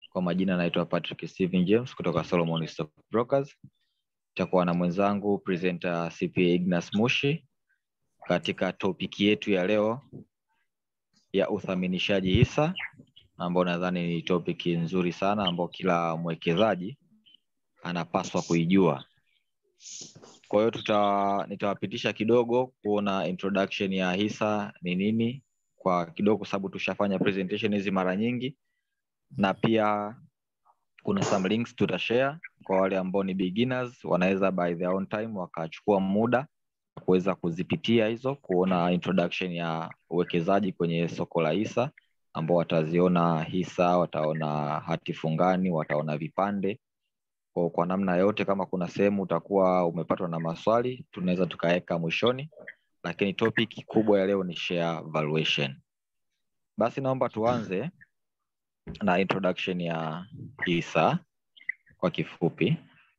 Kwa majina naitwa Patrick Steven James kutoka Solomon Stock Brokers. Nitakuwa na mwenzangu presenter CPA Ignas Mushi katika topiki yetu ya leo ya uthaminishaji hisa, ambao nadhani ni topiki nzuri sana ambao kila mwekezaji anapaswa kuijua. Kwa hiyo tuta nitawapitisha kidogo kuona introduction ya hisa ni nini kwa kidogo, kwa sababu tushafanya presentation hizi mara nyingi, na pia kuna some links tutashare kwa wale ambao ni beginners, wanaweza by their own time wakachukua muda kuweza kuzipitia hizo, kuona introduction ya uwekezaji kwenye soko la hisa, ambao wataziona hisa, wataona hati fungani, wataona vipande kwa, kwa namna yote. Kama kuna sehemu utakuwa umepatwa na maswali, tunaweza tukaweka mwishoni, lakini topic kubwa ya leo ni share valuation. Basi naomba tuanze na introduction ya hisa kwa kifupi.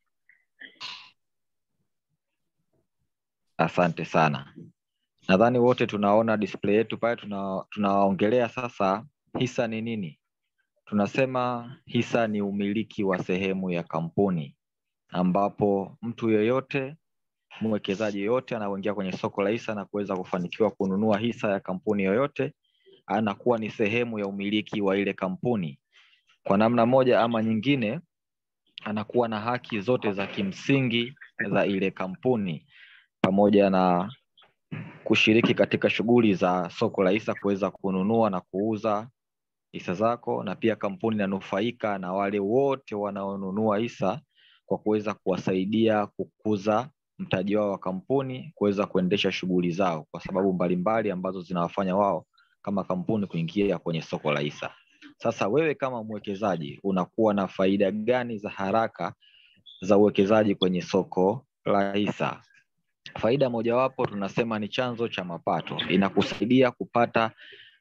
Asante sana. Nadhani wote tunaona display yetu pale, tuna tunaongelea sasa hisa ni nini. Tunasema hisa ni umiliki wa sehemu ya kampuni, ambapo mtu yeyote, mwekezaji yeyote anaoingia kwenye soko la hisa na kuweza kufanikiwa kununua hisa ya kampuni yoyote, anakuwa ni sehemu ya umiliki wa ile kampuni. Kwa namna moja ama nyingine, anakuwa na haki zote za kimsingi za ile kampuni pamoja na kushiriki katika shughuli za soko la hisa, kuweza kununua na kuuza hisa zako, na pia kampuni inanufaika na wale wote wanaonunua hisa kwa kuweza kuwasaidia kukuza mtaji wao wa kampuni, kuweza kuendesha shughuli zao kwa sababu mbalimbali ambazo zinawafanya wao kama kampuni kuingia kwenye soko la hisa. Sasa wewe kama mwekezaji unakuwa na faida gani za haraka za uwekezaji kwenye soko la hisa? Faida mojawapo tunasema ni chanzo cha mapato. Inakusaidia kupata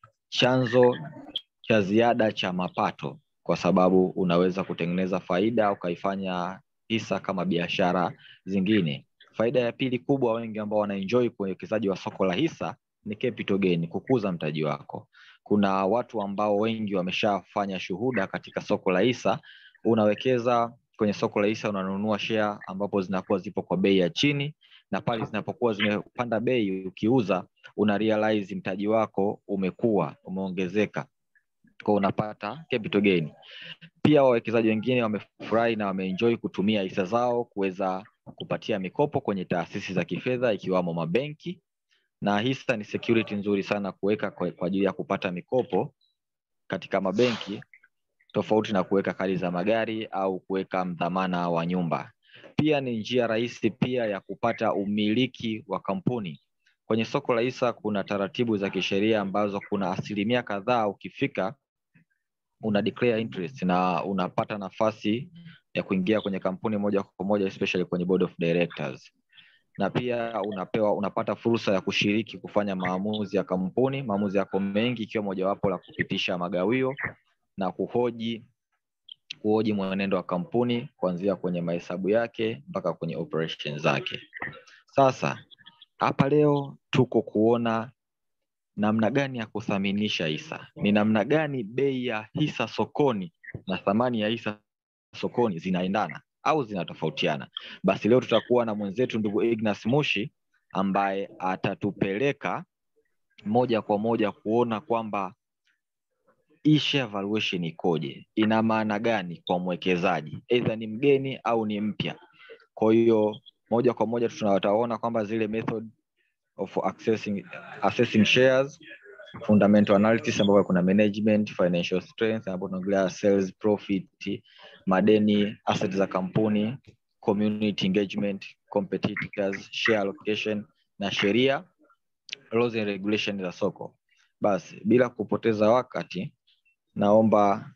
chanzo cha ziada cha mapato, kwa sababu unaweza kutengeneza faida ukaifanya hisa kama biashara zingine. Faida ya pili kubwa, wengi ambao wanaenjoy uwekezaji wa soko la hisa ni capital gain, kukuza mtaji wako. Kuna watu ambao wengi wameshafanya shuhuda katika soko la hisa. Unawekeza kwenye soko la hisa, unanunua share ambapo zinakuwa zipo kwa bei ya chini na pale zinapokuwa zimepanda bei, ukiuza una realize mtaji wako umekuwa umeongezeka, kwa unapata capital gain. Pia wawekezaji wengine wamefurahi na wameenjoy kutumia hisa zao kuweza kupatia mikopo kwenye taasisi za kifedha ikiwamo mabenki, na hisa ni security nzuri sana kuweka kwa ajili ya kupata mikopo katika mabenki, tofauti na kuweka kadi za magari au kuweka mdhamana wa nyumba. Pia ni njia rahisi pia ya kupata umiliki wa kampuni. Kwenye soko la hisa kuna taratibu za kisheria ambazo kuna asilimia kadhaa ukifika una declare interest na unapata nafasi ya kuingia kwenye kampuni moja kwa moja, especially kwenye board of directors, na pia unapewa unapata fursa ya kushiriki kufanya maamuzi ya kampuni. Maamuzi yako mengi, ikiwa mojawapo la kupitisha magawio na kuhoji kuhoji mwenendo wa kampuni kuanzia kwenye mahesabu yake mpaka kwenye operation zake. Sasa hapa leo tuko kuona namna gani ya kuthaminisha hisa, ni namna gani bei ya hisa sokoni na thamani ya hisa sokoni zinaendana au zinatofautiana. Basi leo tutakuwa na mwenzetu ndugu Ignas Mushi ambaye atatupeleka moja kwa moja kuona kwamba hii share valuation ikoje, ina maana gani kwa mwekezaji, either ni mgeni au ni mpya. Kwa hiyo moja kwa moja tunataona kwamba zile method of accessing, assessing shares, fundamental analysis ambapo kuna management, financial strength ambapo tunaongelea sales, profit, madeni, assets za kampuni, community engagement, competitors, share allocation na sheria, laws and regulation za soko. Basi bila kupoteza wakati naomba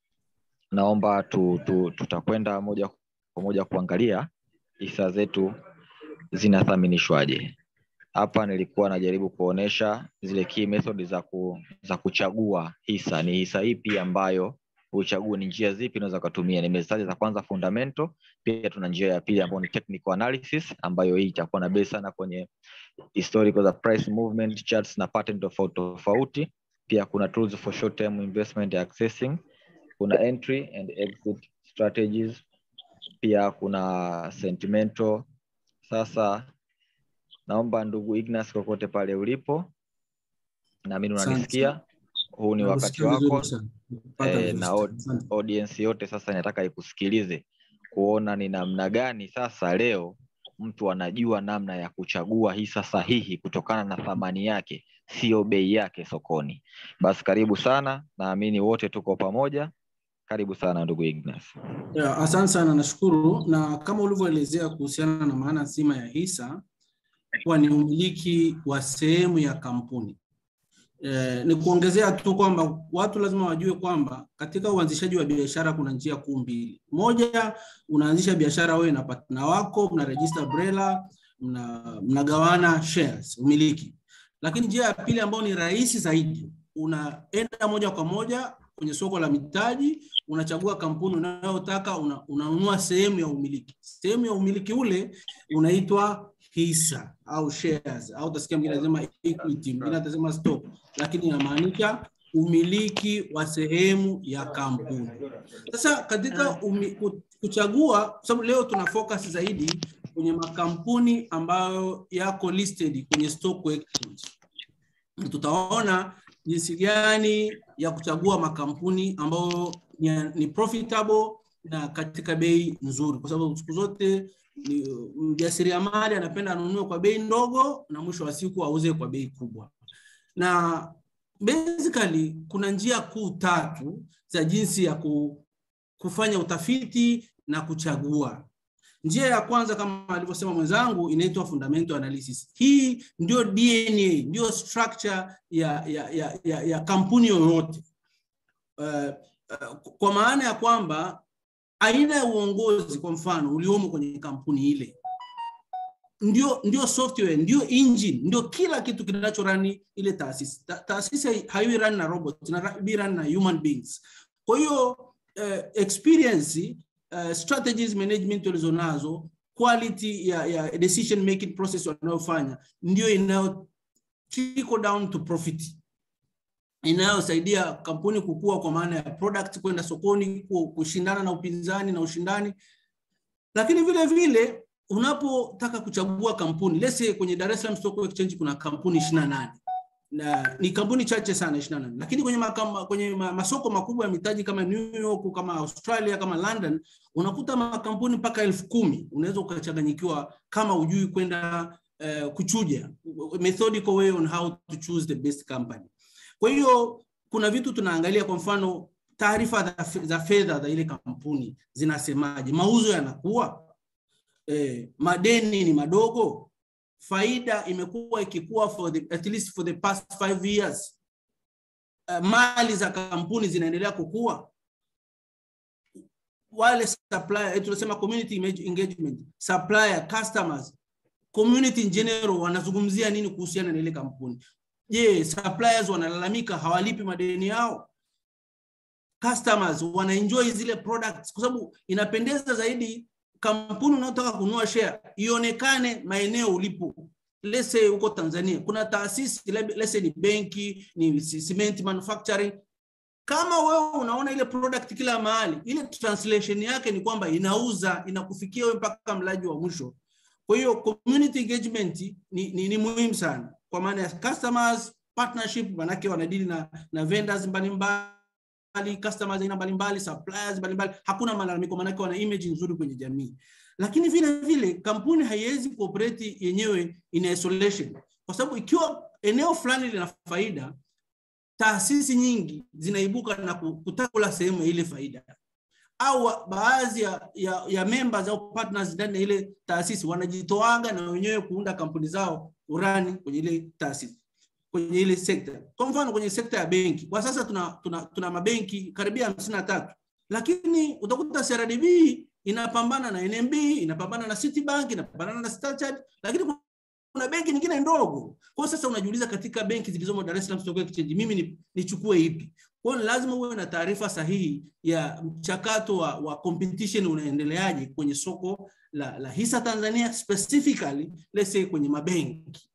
naomba tu, tu, tutakwenda moja kwa moja kuangalia hisa zetu zinathaminishwaje. Hapa nilikuwa najaribu kuonesha zile key method za, ku, za kuchagua hisa. Ni hisa ipi ambayo uchague, ni njia zipi unaweza kutumia. Nimezitaja za kwanza fundamental, pia tuna njia ya pili ambayo ni technical analysis, ambayo hii itakuwa na base sana kwenye historical za price movement charts na pattern tofauti tofauti. Pia kuna tools for short term investment accessing kuna entry and exit strategies pia kuna sentimental sasa naomba ndugu ignas kokote pale ulipo naamini Asante. unanisikia huu ni wakati Nakusikia vizuri wako sana. Pata eh, vizuri na sana. od- Asante. audience yote sasa inataka ikusikilize kuona ni namna gani sasa leo mtu anajua namna ya kuchagua hisa sahihi kutokana na thamani yake sio bei yake sokoni basi karibu sana naamini wote tuko pamoja karibu sana ndugu ignas Yeah, asante sana nashukuru na kama ulivyoelezea kuhusiana na maana nzima ya hisa kuwa ni umiliki wa sehemu ya kampuni eh, ni kuongezea tu kwamba watu lazima wajue kwamba katika uanzishaji wa biashara kuna njia kuu mbili moja unaanzisha biashara wewe na partner wako mnarejista BRELA mna, mnagawana shares umiliki lakini njia ya pili ambayo ni rahisi zaidi unaenda moja kwa moja kwenye soko la mitaji unachagua kampuni unayotaka una, unanunua sehemu ya umiliki sehemu ya umiliki ule unaitwa hisa au shares au utasikia mwingine anasema equity mwingine atasema stock lakini inamaanisha umiliki wa sehemu ya kampuni sasa katika umi, ku- kuchagua kwa sababu leo tuna focus zaidi kwenye makampuni ambayo yako listed kwenye stock exchange tutaona jinsi gani ya kuchagua makampuni ambayo ni, ni profitable na katika bei nzuri, kwa sababu siku zote ni mjasiriamali anapenda anunue kwa bei ndogo na mwisho wa siku auze kwa bei kubwa. Na basically kuna njia kuu tatu za jinsi ya ku, kufanya utafiti na kuchagua. Njia ya kwanza kama alivyosema mwenzangu inaitwa fundamental analysis. Hii ndio DNA, ndio structure ya, ya, ya, ya, ya kampuni yoyote. Uh, uh, kwa maana ya kwamba aina ya uongozi kwa mfano uliomo kwenye kampuni ile ndio, ndio software, ndio engine, ndio kila kitu kinachorani ile taasisi. Ta, taasisi haiwi run na robots, inabi run na human beings. Kwa hiyo uh, experience uh, strategies management walizonazo quality ya, ya decision making process wanayofanya ndio inayo trickle down to profit inayosaidia kampuni kukua kwa maana ya product kwenda sokoni ku- kushindana na upinzani na ushindani lakini vile vile unapotaka kuchagua kampuni let's say kwenye Dar es Salaam Stock Exchange kuna kampuni 28 na ni kampuni chache sana 28 lakini kwenye makama, kwenye ma- masoko makubwa ya mitaji kama New York kama Australia kama London unakuta makampuni mpaka elfu kumi unaweza ukachanganyikiwa kama ujui kwenda uh, kuchuja methodical way on how to choose the best company kwa hiyo kuna vitu tunaangalia kwa mfano taarifa za, za fedha za ile kampuni zinasemaje mauzo yanakuwa eh, madeni ni madogo faida imekuwa ikikuwa for the, at least for the past five years uh, mali za kampuni zinaendelea kukua wale supplier, eh, tunasema community image- engagement supplier customers community in general wanazungumzia nini kuhusiana na ile kampuni je suppliers wanalalamika hawalipi madeni yao customers wanaenjoy zile products kwa sababu inapendeza zaidi kampuni unayotaka kununua share ionekane maeneo ulipo let's say huko Tanzania kuna taasisi lab- let's say ni benki ni cement manufacturing kama wewe unaona ile product kila mahali ile translation yake ni kwamba inauza inakufikia wewe mpaka mlaji wa mwisho kwa hiyo community engagement ni, ni, ni muhimu sana kwa maana ya customers partnership manake wanadili na, na vendors mbalimbali customers aina mbalimbali suppliers mbalimbali hakuna malalamiko manake wana image nzuri kwenye jamii lakini vile vile kampuni haiwezi kuoperate yenyewe in isolation kwa sababu ikiwa eneo fulani lina faida taasisi nyingi zinaibuka na ku- kutaka kula sehemu ya ile faida au wa- baadhi ya, ya, ya members au partners ndani ya ile taasisi wanajitoaga na wenyewe kuunda kampuni zao urani kwenye ile taasisi kwenye ile sekta. Kwa mfano kwenye sekta ya benki, kwa sasa tuna, tuna, tuna mabenki karibia hamsini na tatu, lakini utakuta CRDB inapambana na NMB, inapambana na Citibank, inapambana na Standard, lakini kuna benki nyingine ndogo. Kwa hiyo sasa unajiuliza katika benki zilizomo Dar es Salaam Stock Exchange, mimi ni- nichukue ipi? Kwa hiyo ni lazima uwe na taarifa sahihi ya mchakato wa, wa competition unaendeleaje kwenye soko la, la hisa Tanzania specifically let's say kwenye mabenki.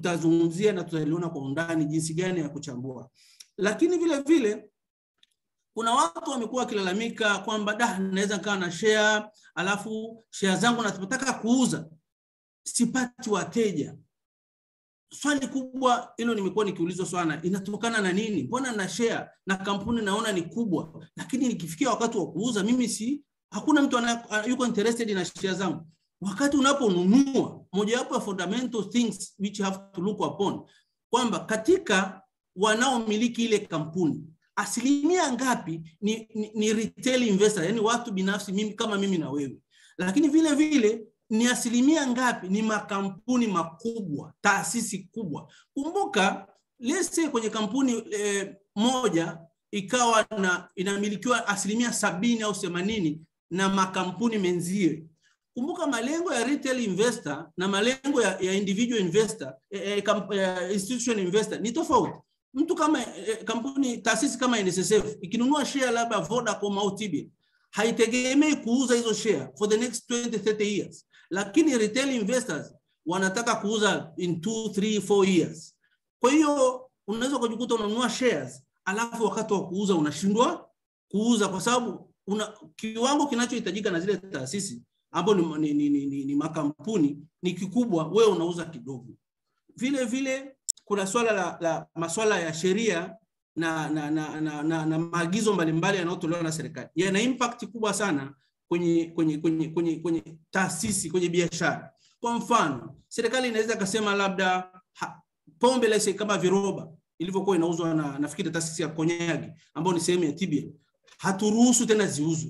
Tutazungumzia na tutaliona kwa undani jinsi gani ya kuchambua, lakini vile vile kuna watu wamekuwa wakilalamika kwamba da naweza nikawa na share alafu share zangu nataka kuuza sipati wateja swali kubwa hilo nimekuwa nikiulizwa sana inatokana na nini mbona na share na kampuni naona ni kubwa lakini nikifikia wakati wa kuuza mimi si hakuna mtu ana, yuko interested na share zangu wakati unaponunua mojawapo ya fundamental things which you have to look upon kwamba katika wanaomiliki ile kampuni asilimia ngapi ni, ni, ni retail investor yani watu binafsi mimi kama mimi na wewe lakini vile vile ni asilimia ngapi ni makampuni makubwa taasisi kubwa kumbuka let's say kwenye kampuni eh, moja ikawa na inamilikiwa asilimia sabini au themanini na makampuni menzie kumbuka malengo ya retail investor na malengo ya, ya individual investor eh, eh, kamp, eh, institution investor ni tofauti mtu kama eh, kampuni taasisi kama NSSF ikinunua share labda Vodacom au TBL haitegemei kuuza hizo share for the next 20 30 years lakini retail investors wanataka kuuza in 2 3 4 years kwa hiyo unaweza kujikuta unanunua shares alafu wakati wa kuuza unashindwa kuuza kwa sababu una kiwango kinachohitajika na zile taasisi ambao ni, ni, ni, ni, ni, ni makampuni ni kikubwa wewe unauza kidogo vile vile kuna swala la, la maswala ya sheria na na, na, na, na, na maagizo mbalimbali yanayotolewa na serikali yana impact kubwa sana kwenye kwenye kwenye kwenye, kwenye taasisi kwenye biashara kwa mfano serikali inaweza ikasema labda ha, pombe lese kama viroba ilivyokuwa inauzwa na nafikiri taasisi ya konyagi ambayo ni sehemu ya TBL haturuhusu tena ziuzwe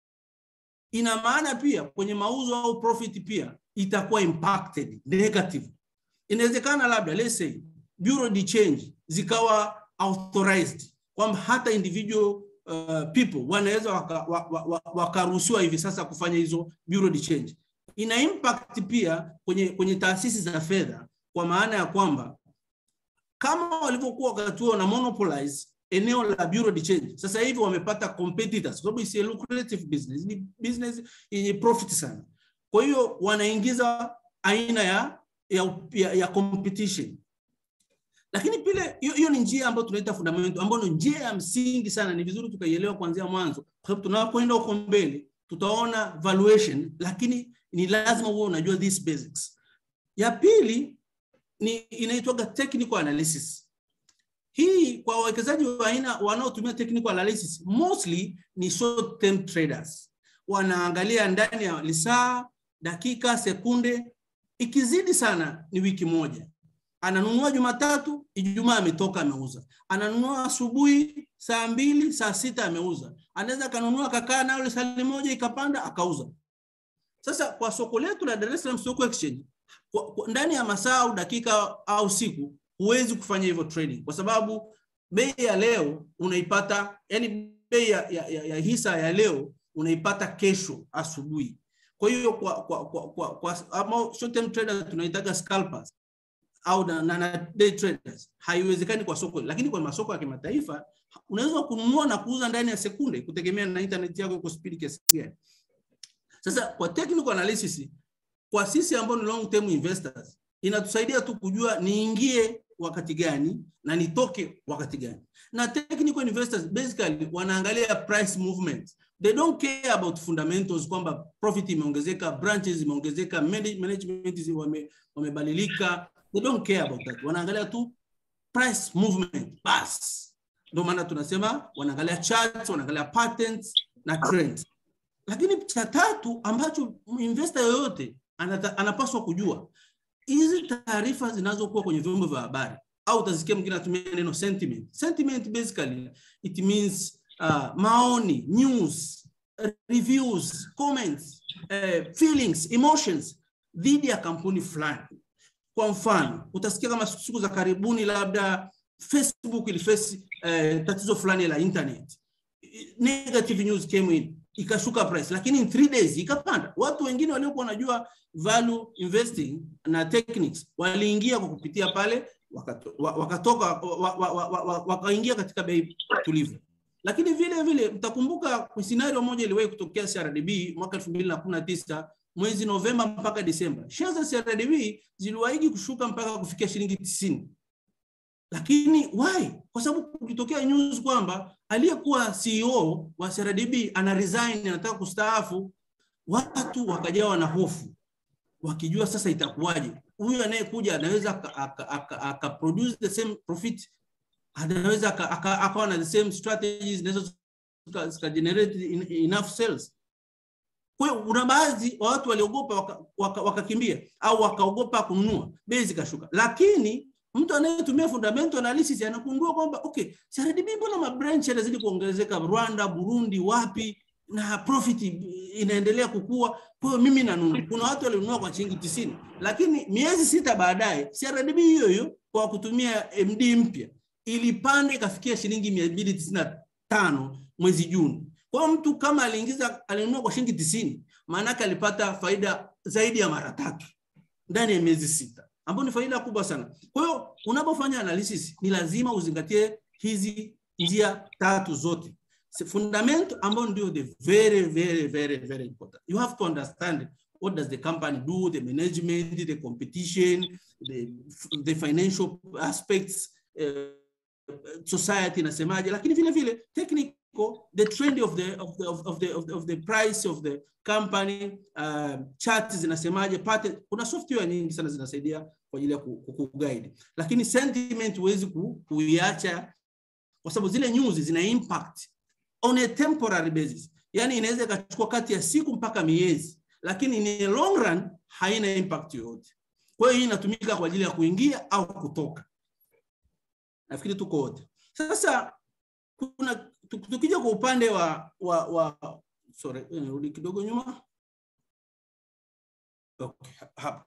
ina maana pia kwenye mauzo au profit pia itakuwa impacted negative inawezekana labda let's say bureau de change zikawa authorized kwamba hata individual uh, people wanaweza wakaruhusiwa waka, waka hivi sasa kufanya hizo bureau de change ina impact pia kwenye kwenye taasisi za fedha kwa maana ya kwamba kama walivyokuwa wakati huo na monopolize eneo la bureau de change sasa hivi wamepata competitors kwa sababu si lucrative business ni business yenye profit sana kwa hiyo wanaingiza aina ya ya, ya, ya competition lakini pile hiyo ni njia ambayo tunaita fundamental ambayo ni njia ya msingi sana ni vizuri tukaielewa kuanzia mwanzo kwa sababu tunapoenda huko mbele tutaona valuation lakini ni lazima uwe unajua these basics ya pili ni inaitwaga technical analysis hii kwa wawekezaji wa aina wanaotumia technical analysis mostly ni short term traders wanaangalia ndani ya lisaa dakika sekunde ikizidi sana ni wiki moja ananunua jumatatu ijumaa ametoka ameuza ananunua asubuhi saa mbili saa sita ameuza anaweza akanunua kakaa nayo lisali moja ikapanda akauza sasa kwa soko letu la dar es salaam stock exchange kwa, kwa, ndani ya masaa au dakika au siku huwezi kufanya hivyo trading kwa sababu bei ya leo unaipata yani bei ya, ya, ya, ya hisa ya leo unaipata kesho asubuhi kwa hiyo kwa kwa kwa, kwa, kwa ama short term traders tunaitaga scalpers au na, na, na day traders haiwezekani kwa soko lakini kwa masoko ya kimataifa unaweza kununua na kuuza ndani ya sekunde kutegemea na internet yako iko speed kiasi gani sasa kwa technical analysis kwa sisi ambao ni long term investors inatusaidia tu kujua niingie wakati gani na nitoke wakati gani na technical investors basically wanaangalia price movement they don't care about fundamentals kwamba profit imeongezeka branches imeongezeka management wame, wamebadilika they don't care about that wanaangalia tu price movement bas ndio maana tunasema wanaangalia charts wanaangalia patterns na trends lakini cha tatu ambacho investor yoyote anata, anapaswa kujua hizi taarifa zinazokuwa kwenye vyombo vya habari au utasikia mwingine anatumia neno sentiment sentiment basically it means uh, maoni news reviews comments uh, feelings emotions dhidi ya kampuni fulani kwa mfano utasikia kama siku za karibuni labda facebook ilifesi uh, tatizo fulani la internet negative news came in ikashuka price lakini in three days ikapanda watu wengine waliokuwa wanajua value investing na techniques waliingia kwa kupitia pale wakatoka wakaingia katika bei tulivu lakini vile vile mtakumbuka scenario moja iliwahi kutokea CRDB mwaka 2019 mwezi Novemba mpaka Disemba. Shares za CRDB ziliwahi kushuka mpaka kufikia shilingi 90. Lakini why? Kwa sababu kulitokea news kwamba aliyekuwa CEO wa CRDB ana resign, anataka kustaafu. Watu wakajawa na hofu, wakijua sasa itakuwaje, huyu anayekuja anaweza aka, aka, aka, aka produce the same profit, anaweza aka- aka- akawa na the same strategies zinaweza zika- zika generate in- enough sales. Kwa hiyo kuna baadhi wa watu waliogopa wakakimbia waka, waka wakakimbia, au wakaogopa kununua, bei zikashuka, lakini mtu anayetumia fundamental analysis anagundua kwamba okay, CRDB mbona mabranch yanazidi kuongezeka Rwanda, Burundi, wapi na profit inaendelea kukua. Kwa hiyo mimi nanunua. Kuna watu walinunua kwa shilingi tisini, lakini miezi sita baadaye CRDB hiyo hiyo kwa kutumia MD mpya ilipanda ikafikia shilingi mia mbili tisini na tano mwezi Juni. Kwa hiyo mtu kama aliingiza alinunua kwa shilingi tisini, maanake alipata faida zaidi ya mara tatu ndani ya miezi sita, ambayo ni faida kubwa sana. Kwa hiyo unapofanya analysis ni lazima uzingatie hizi njia tatu zote fundamental ambayo ndio the very very very very important. You have to understand what does the company do, the management, the competition, the, the financial aspects, uh, society inasemaje, lakini vile vile technical the trend of the of the of the of the, of the price of the company uh, chart zinasemaje, pattern. Kuna software nyingi sana zinasaidia kwa ajili ya kuguide, lakini sentiment huwezi ku, kuiacha kwa sababu zile news zina impact on a temporary basis, yani inaweza ikachukua kati ya siku mpaka miezi, lakini in a long run haina impact yoyote. Kwa hiyo hii inatumika kwa ajili ya kuingia au kutoka. Nafikiri tuko wote. Sasa kuna tukija kwa upande wa wa, wa sorry, nirudi kidogo nyuma. Okay, hapa.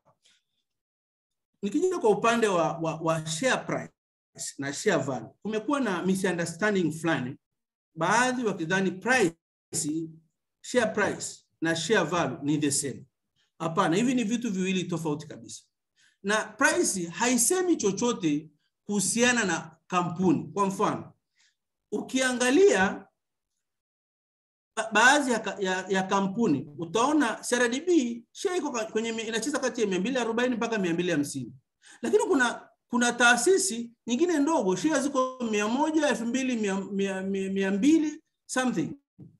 Nikija kwa upande wa, wa, wa share price na share value, kumekuwa na misunderstanding fulani, baadhi wakidhani price, share price na share value ni the same. Hapana, hivi ni vitu viwili tofauti kabisa, na price haisemi chochote kuhusiana na kampuni. Kwa mfano, ukiangalia ba baadhi ya, ya, ya kampuni utaona CRDB share iko kwenye inacheza kati ya 240 mpaka 250, lakini kuna kuna taasisi nyingine ndogo share ziko 100, 2000, 200 something.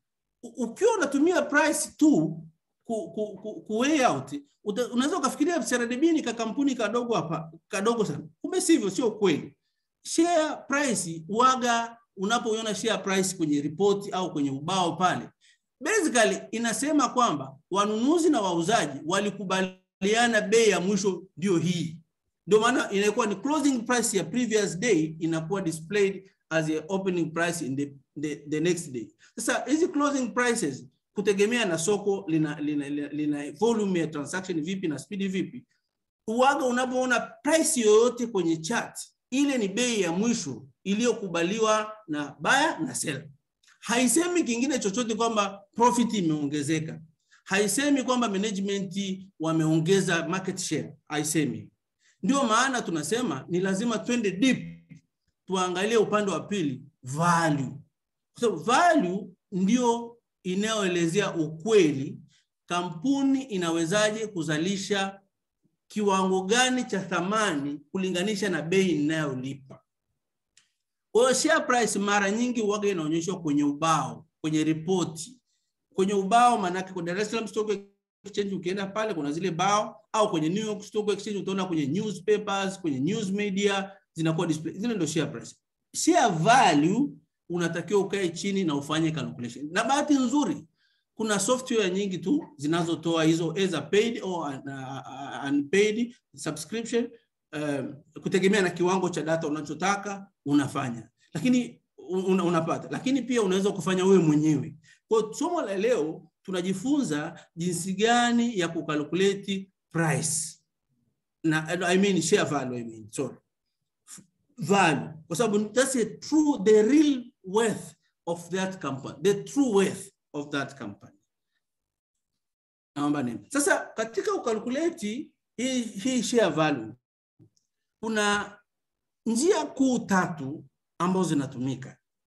Ukiwa unatumia price tu ku, ku, ku, ku weigh out unaweza ukafikiria CRDB ni kampuni kadogo hapa kadogo sana, kumbe sivyo, sio kweli. Share price waga unapoiona share price kwenye ripoti au kwenye ubao pale, basically inasema kwamba wanunuzi na wauzaji walikubaliana bei ya mwisho ndio hii. Ndio maana inakuwa ni closing price ya previous day inakuwa displayed as a opening price in the, the, the next day. Sasa hizi closing prices kutegemea na soko lina, lina, lina, lina volume ya transaction vipi na speed vipi, uwaga unapoona price yoyote kwenye chart ile ni bei ya mwisho iliyokubaliwa na buyer na seller. Haisemi kingine chochote kwamba profit imeongezeka, haisemi kwamba management wameongeza market share, haisemi. Ndio maana tunasema ni lazima twende deep, tuangalie upande wa pili value, kwa sababu value ndio inayoelezea ukweli kampuni inawezaje kuzalisha kiwango gani cha thamani kulinganisha na bei inayolipa. Kwa hiyo share price mara nyingi huwaga inaonyeshwa kwenye ubao, kwenye ripoti. Kwenye ubao maanake kwa Dar es Salaam Stock Exchange ukienda pale kuna zile bao au kwenye New York Stock Exchange utaona kwenye newspapers, kwenye news media zinakuwa display. Zile ndio share price. Share value unatakiwa ukae chini na ufanye calculation. Na bahati nzuri kuna software nyingi tu zinazotoa hizo either paid or uh, unpaid subscription uh, kutegemea na kiwango cha data unachotaka unafanya, lakini un, unapata, lakini pia unaweza kufanya wewe mwenyewe. Kwa somo la leo tunajifunza jinsi gani ya kukalkulate price na I mean share value I mean sorry value, kwa sababu that's a true the real worth of that company the true worth of that company. Naomba nini? Sasa katika ukalkuleti hii, hii share value kuna njia kuu tatu ambazo zinatumika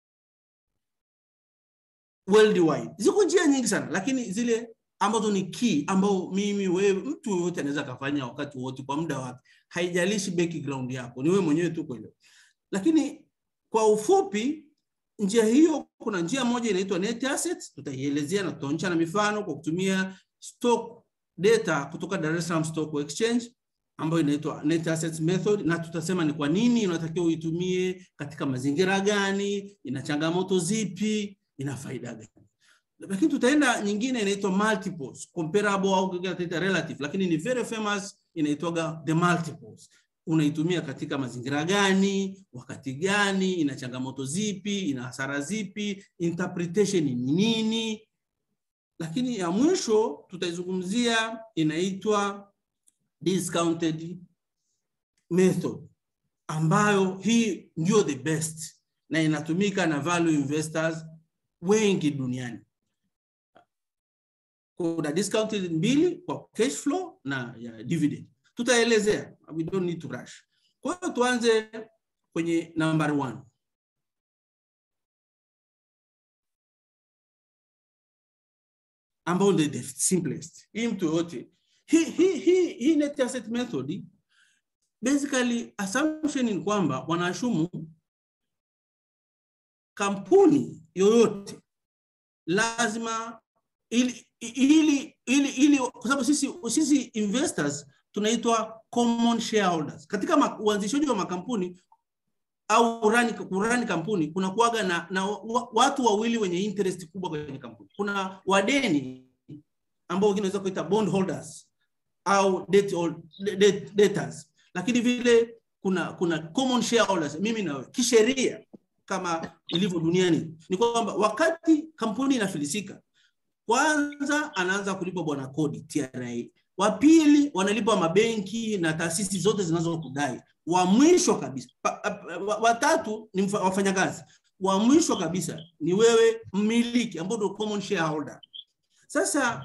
worldwide. Ziko njia nyingi sana, lakini zile ambazo ni key ambao mimi wewe, mtu yoyote anaweza kafanya wakati wote kwa muda wake, haijalishi background yako, ni wewe mwenyewe tu kuelewa. Lakini kwa ufupi njia hiyo kuna njia moja inaitwa net assets, tutaielezea na tutaonyesha na mifano kwa kutumia stock data kutoka Dar es Salaam Stock Exchange ambayo inaitwa net assets method, na tutasema ni kwa nini unatakiwa uitumie, katika mazingira gani, ina changamoto zipi, ina faida gani. Lakini tutaenda nyingine inaitwa multiples, comparable au tunaita relative, lakini ni very famous, inaitwaga the multiples unaitumia katika mazingira gani, wakati gani, ina changamoto zipi, ina hasara zipi, interpretation ni nini. Lakini ya mwisho tutaizungumzia inaitwa discounted method, ambayo hii ndio the best na inatumika na value investors wengi duniani. Kuna discounted mbili kwa cash flow na ya dividend tutaelezea, we don't need to rush. Kwa hiyo tuanze kwenye number one. ambao ndio the simplest. Hii mtu yote hii hii hii hii net asset method basically assumption ni kwamba wanaashumu kampuni yoyote lazima ili ili ili, ili kwa sababu sisi sisi investors tunaitwa common shareholders. Katika uanzishaji wa makampuni au urani, urani kampuni kuna kuaga na, na watu wawili wenye interest kubwa kwenye kampuni. Kuna wadeni ambao wengine wanaweza kuita bond holders au debt, debt, debtors, lakini vile kuna kuna common shareholders, mimi na wewe. Kisheria kama ilivyo duniani ni kwamba wakati kampuni inafilisika, kwanza anaanza kulipa bwana kodi TRA wa pili wanalipa mabenki na taasisi zote zinazokudai. Wa mwisho kabisa, watatu ni wafanyakazi. Wa mwisho kabisa ni wewe mmiliki, ambao ndio common shareholder. Sasa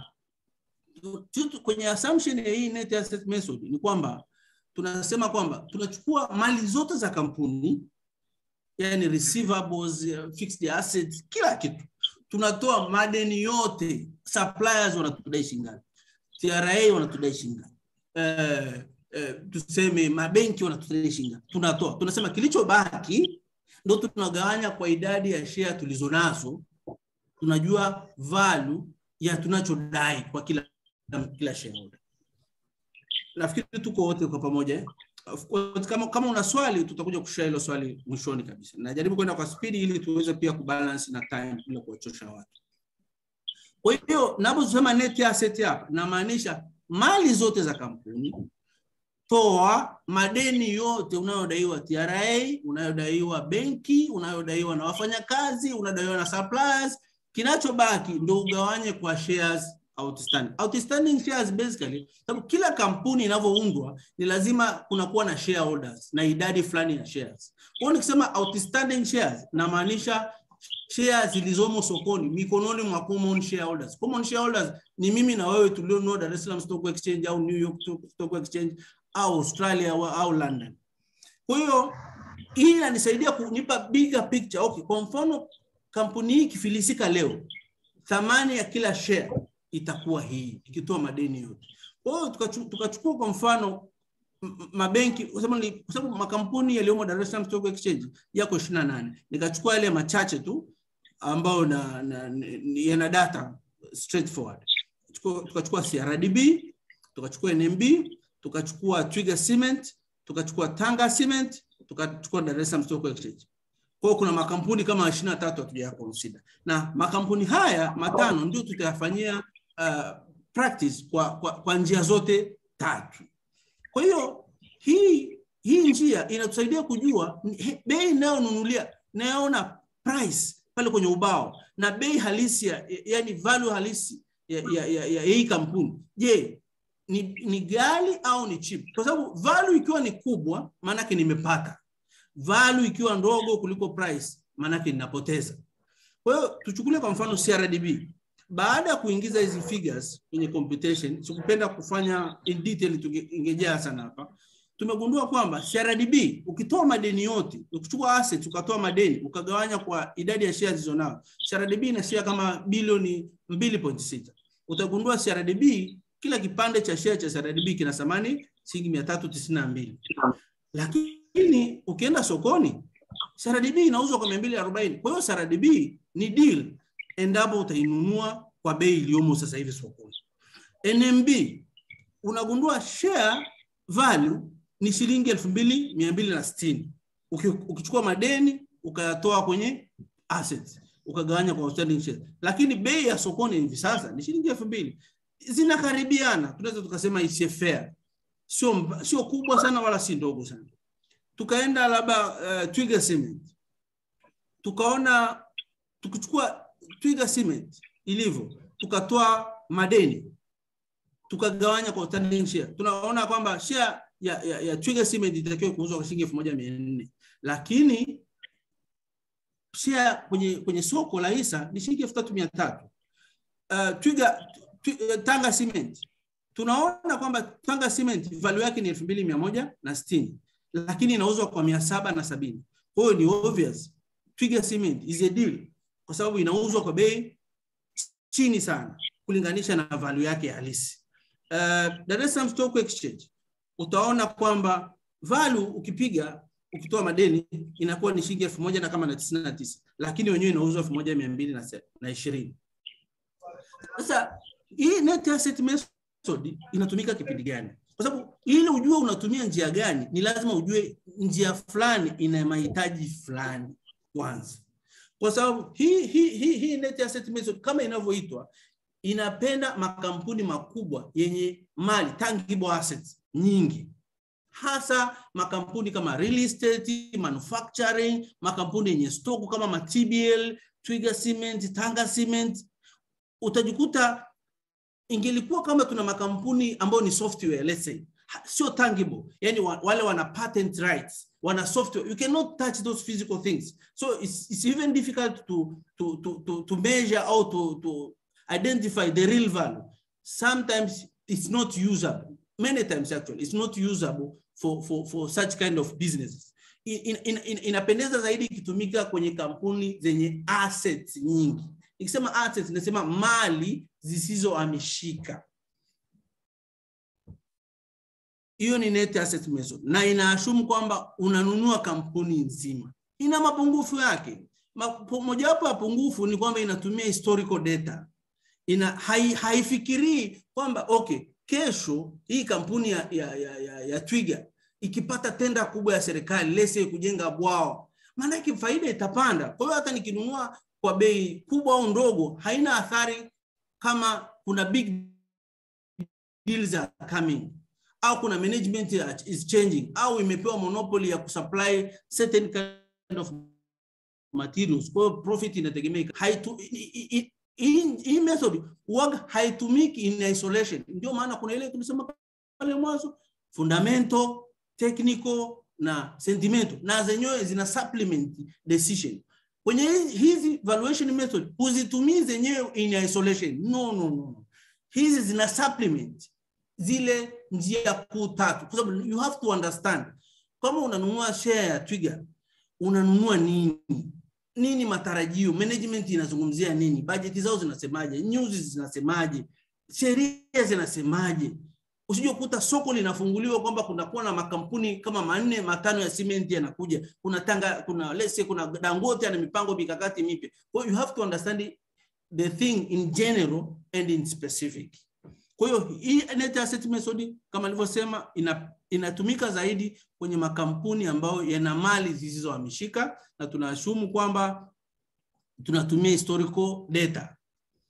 kwenye assumption ya hii net asset method ni kwamba tunasema kwamba tunachukua mali zote za kampuni, yani receivables, fixed assets, kila kitu, tunatoa madeni yote, suppliers wanatudai shingapi TRA wanatudai shingapi? Eh, eh, tuseme mabenki wanatudai shingapi? Tunatoa, tunasema kilichobaki ndo tunagawanya kwa idadi ya share tulizonazo, tunajua value ya tunachodai kwa kila kila shareholder. Nafikiri tuko wote kwa pamoja. Kama, kama una swali tutakuja kushare hilo swali mwishoni kabisa. Najaribu kwenda kwa spidi ili tuweze pia kubalance na time bila kuwachosha watu. Kwa hiyo naposema net asset hapa namaanisha mali zote za kampuni, toa madeni yote unayodaiwa TRA, unayodaiwa benki, unayodaiwa na wafanyakazi, unadaiwa na suppliers. Kinachobaki ndo ugawanye kwa shares outstanding. Outstanding shares basically, sababu kila kampuni inavyoundwa ni lazima kunakuwa na shareholders na idadi fulani ya shares. Kwa hiyo nikisema outstanding shares namaanisha share zilizomo sokoni mikononi mwa common shareholders. Common shareholders ni mimi na wewe tulionunua Dar es Salaam Stock Exchange au New York Stock Exchange au Australia au London. Kwa hiyo hii inanisaidia kunipa bigger picture. Okay, kwa mfano kampuni hii ikifilisika leo, thamani ya kila share itakuwa hii ikitoa madeni yote. Kwa hiyo tukachukua kwa mfano mabenki kwa sababu makampuni yaliyomo Dar es Salaam Stock Exchange yako 28. Nikachukua yale machache tu ambayo na, na, yana data straightforward. Tukachukua CRDB, tukachukua NMB, tukachukua Twiga Cement, tukachukua Tanga Cement, tukachukua Dar es Salaam Stock Exchange. Kwa kuna makampuni kama 23 hatuja consider. Na makampuni haya matano ndio tutayafanyia uh, practice kwa, kwa, kwa njia zote tatu. Kwa hiyo hii hii njia inatusaidia kujua bei inayonunulia nayoona price pale kwenye ubao na bei halisi ya, yani value halisi ya, ya, ya, ya hii kampuni. Je, ni, ni ghali au ni cheap? Kwa sababu value ikiwa ni kubwa maanake nimepata, value ikiwa ndogo kuliko price maanake ninapoteza. Kwa hiyo tuchukulie kwa mfano CRDB baada ya kuingiza hizi figures kwenye computation, sikupenda kufanya in detail, tungejaa sana hapa. Tumegundua kwamba CRDB ukitoa madeni yote, ukichukua assets ukatoa madeni ukagawanya kwa idadi ya shares zilizonao, CRDB ina share kama bilioni 2.6. Utagundua CRDB kila kipande cha share cha CRDB kina thamani shilingi 392. Lakini ukienda sokoni CRDB inauzwa kwa 240. Kwa hiyo CRDB ni deal endapo utainunua kwa bei iliyomo sasa hivi sokoni. NMB unagundua share value ni shilingi 2260. Uki- Ukichukua madeni ukayatoa kwenye assets ukagawanya kwa outstanding shares, lakini bei ya sokoni hivi sasa ni shilingi 2000. Zinakaribiana, tunaweza tukasema is a fair, sio mba- sio kubwa sana wala si ndogo sana. Tukaenda labda uh, Twiga Cement tukaona tukichukua Twiga Cement ilivyo, tukatoa madeni tukagawanya kwa outstanding share, tunaona kwamba share ya, ya, ya Twiga Cement itakiwa kuuzwa kwa shilingi elfu moja mia nne lakini share kwenye, kwenye soko la hisa ni shilingi elfu tatu mia tatu. Uh, Twiga twi- Tanga Cement tunaona kwamba Tanga Cement value yake ni elfu mbili mia moja na sitini lakini inauzwa kwa mia saba na sabini. Kwa hiyo ni obvious Twiga Cement is a deal kwa sababu inauzwa kwa bei chini sana kulinganisha na value yake halisi. Uh, Dar es Salaam Stock Exchange utaona kwamba value ukipiga ukitoa madeni inakuwa ni shilingi elfu moja na kama na tisini na tisa lakini wenyewe inauzwa elfu moja mia mbili na se- na ishirini. Sasa hii net asset method inatumika kipindi gani? Kwa sababu ili ujue unatumia njia gani, ni lazima ujue njia fulani ina mahitaji fulani kwanza, kwa sababu hii hii hii, hii net asset method kama inavyoitwa inapenda makampuni makubwa yenye mali tangible assets nyingi hasa makampuni kama real estate, manufacturing, makampuni yenye stoku kama ma-TBL, Twiga Cement, Tanga Cement. Utajikuta ingelikuwa kama tuna makampuni ambayo ni software let's say, ha- sio tangible, yani wa, wale wana patent rights, wana software, you cannot touch those physical things. So it's, it's even difficult to, to, to, to, to measure or to, to identify the real value. Sometimes it's not usable. Many times actually, it's not usable for, for, for such kind of businesses. In, in, in, inapendeza zaidi ikitumika kwenye kampuni zenye assets nyingi. Ikisema assets, inasema mali zisizohamishika. Hiyo ni net asset method na inaashumu kwamba unanunua kampuni nzima. Ina mapungufu yake. Mapo- Mojawapo ya pungufu ni kwamba inatumia historical data ina hai, haifikirii kwamba okay, kesho hii kampuni ya, ya, ya, ya, ya Twiga ikipata tenda kubwa ya serikali lese kujenga bwawa, maanake faida itapanda. Kwa hiyo hata nikinunua kwa bei kubwa au ndogo, haina athari kama kuna big deals are coming au kuna management ya- is changing au imepewa monopoly ya kusupply certain kind of materials. Kwa hiyo profit inategemea haitu i- i- i- hii hii method huwaga haitumiki in isolation. Ndio maana kuna ile tulisema pale mwanzo fundamental, technical na sentimental, na zenyewe zina supplement decision. Kwenye hizi- hizi valuation method huzitumii zenyewe in isolation. No, no, no. Hizi zina supplement zile njia kuu tatu, kwa sababu you have to understand kama unanunua share ya Twiga unanunua nini nini matarajio, management inazungumzia nini, bajeti zao zinasemaje, news zinasemaje, sheria zinasemaje. Usije kukuta soko linafunguliwa kwamba kunakuwa na makampuni kama manne matano ya cement yanakuja, kuna Tanga, kuna let's say, kuna Dangote ana mipango mikakati mipya. Kwa hiyo you have to understand the thing in general and in specific. Kwa hiyo hii net asset method kama nilivyosema ina, inatumika zaidi kwenye makampuni ambayo yana mali zisizohamishika na tunaashumu kwamba tunatumia historical data.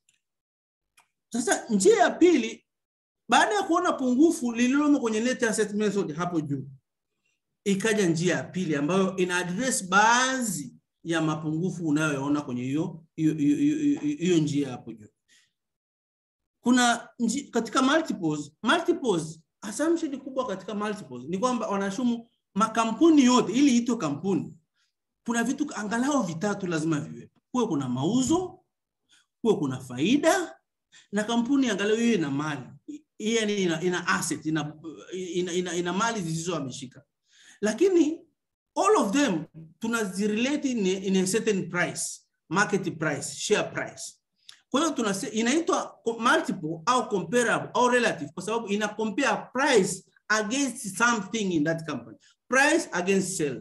Sasa njia ya pili, baada ya kuona pungufu lililomo kwenye net asset method hapo juu, ikaja njia ya pili ambayo ina address baadhi ya mapungufu unayoyaona kwenye hiyo hiyo hiyo- hiyo- hiyo njia hapo juu kuna nji, katika multiples, multiples assumption kubwa katika multiples ni kwamba wanashumu makampuni yote ili itwe kampuni kuna vitu angalau vitatu lazima viwepo kuwe kuna mauzo kuwe kuna faida na kampuni angalau hiyo ina mali hii yani ina, ina asset ina, ina, ina, ina mali zisizohamishika lakini all of them tunazirelate in, a- in a certain price market price share price kwa hiyo tunase- inaitwa co- multiple au comparable au relative kwa sababu ina compare price against something in that company price against sales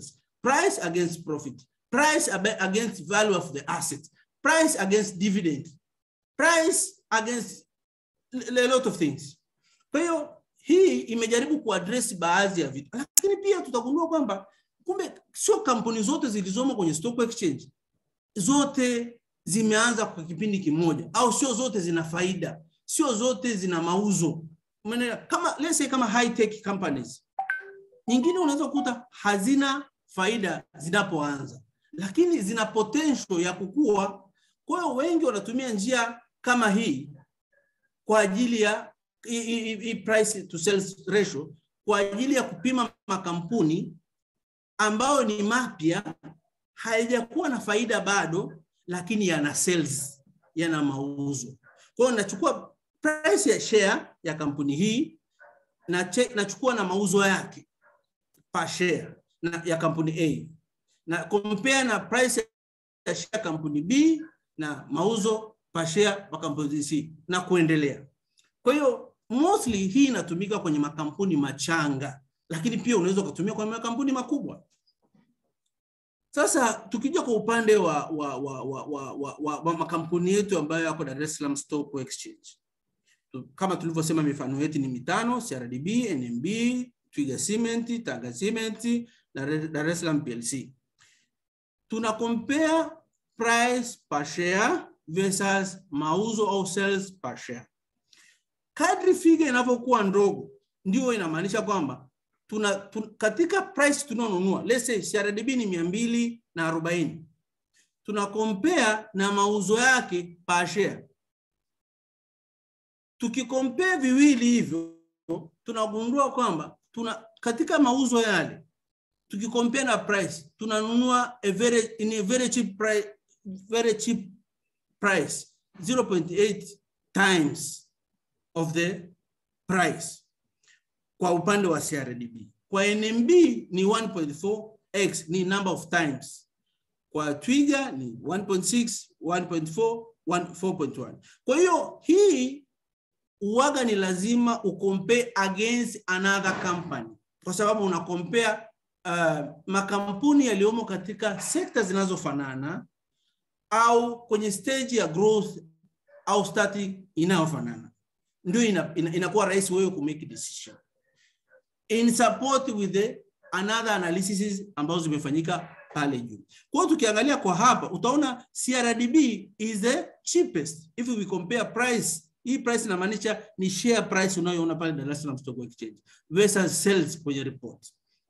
price against profit, price abe- against value of the asset, price against dividend, price against a a lot of things. Kwa hiyo hii imejaribu kuaddress baadhi ya vitu, lakini pia tutagundua kwamba kumbe sio kampuni zote zilizomo kwenye stock exchange zote zimeanza kwa kipindi kimoja, au sio zote zina faida, sio zote zina mauzo. Umeelewa? Kama let's say kama high tech companies nyingine unaweza kukuta hazina faida zinapoanza, lakini zina potential ya kukua. Kwa hiyo wengi wanatumia njia kama hii kwa ajili ya hii- hii hii price to sales ratio kwa ajili ya kupima makampuni ambayo ni mapya, haijakuwa na faida bado, lakini yana sales, yana mauzo. Kwa hiyo nachukua price ya share ya kampuni hii na che- nachukua na mauzo yake per share na, ya kampuni A na compare na price ya share ya kampuni B na mauzo per share kwa kampuni C na kuendelea. Kwa hiyo mostly hii inatumika kwenye makampuni machanga, lakini pia unaweza ukatumia kwenye makampuni makubwa. Sasa tukija kwa upande wa, wa, wa, wa, wa, wa, wa, wa makampuni yetu ambayo yako Dar es Salaam Stock Exchange, Tu- kama tulivyosema mifano yetu ni mitano: CRDB, NMB, Twiga Cement, Tanga Cement na Re- Dar es Salaam PLC. Tuna compare price per share versus mauzo au sales per share. Kadri figa inavyokuwa ndogo, ndio inamaanisha kwamba tuna, tu, katika price tunaonunua let's say CRDB ni mia mbili na arobaini tuna compare na mauzo yake per share. Tukikompare viwili hivyo tunagundua kwamba tuna katika mauzo yale tukikompare na price tunanunua a very, in a very cheap price, very cheap price 0.8 times of the price kwa upande wa CRDB. Kwa NMB ni 1.4x ni number of times. Kwa Twiga ni 1.6, 1.4, 4.1. Kwa hiyo hii uwaga ni lazima ucompare against another company kwa sababu una compare uh, makampuni yaliyomo katika sekta zinazofanana au kwenye stage ya growth au starting inayofanana, ndio inakuwa ina, ina rahisi wewe kumake decision in support with the another analysis ambazo zimefanyika pale juu. Kwa hiyo tukiangalia kwa hapa utaona CRDB is the cheapest if we compare price. Hii price inamaanisha ni share price unayoona pale Dar es Salaam Stock Exchange versus sales kwenye report.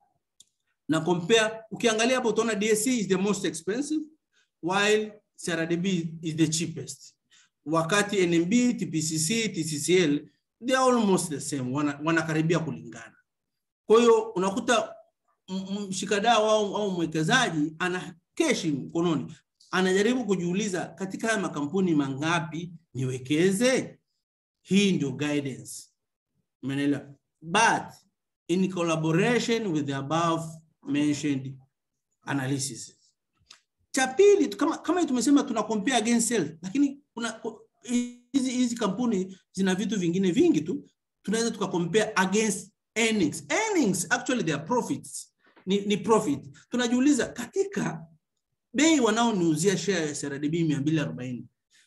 Na compare ukiangalia hapo utaona DSE is the most expensive while CRDB is the cheapest. Wakati NMB, TPCC, TCCL they are almost the same, wana, wanakaribia kulingana. Kwa hiyo unakuta mshikadau au, au mwekezaji ana keshi mkononi, anajaribu kujiuliza katika haya makampuni mangapi niwekeze? Hii ndio guidance, umeelewa? But in collaboration with the above mentioned analysis. Cha pili kama, kama tumesema tuna compare against sales, lakini kuna hizi hizi kampuni zina vitu vingine vingi tu, tunaweza tuka compare against earnings. Earnings actually they are profits. Ni, ni profit. Tunajiuliza katika bei wanaoniuzia share ya CRDB 240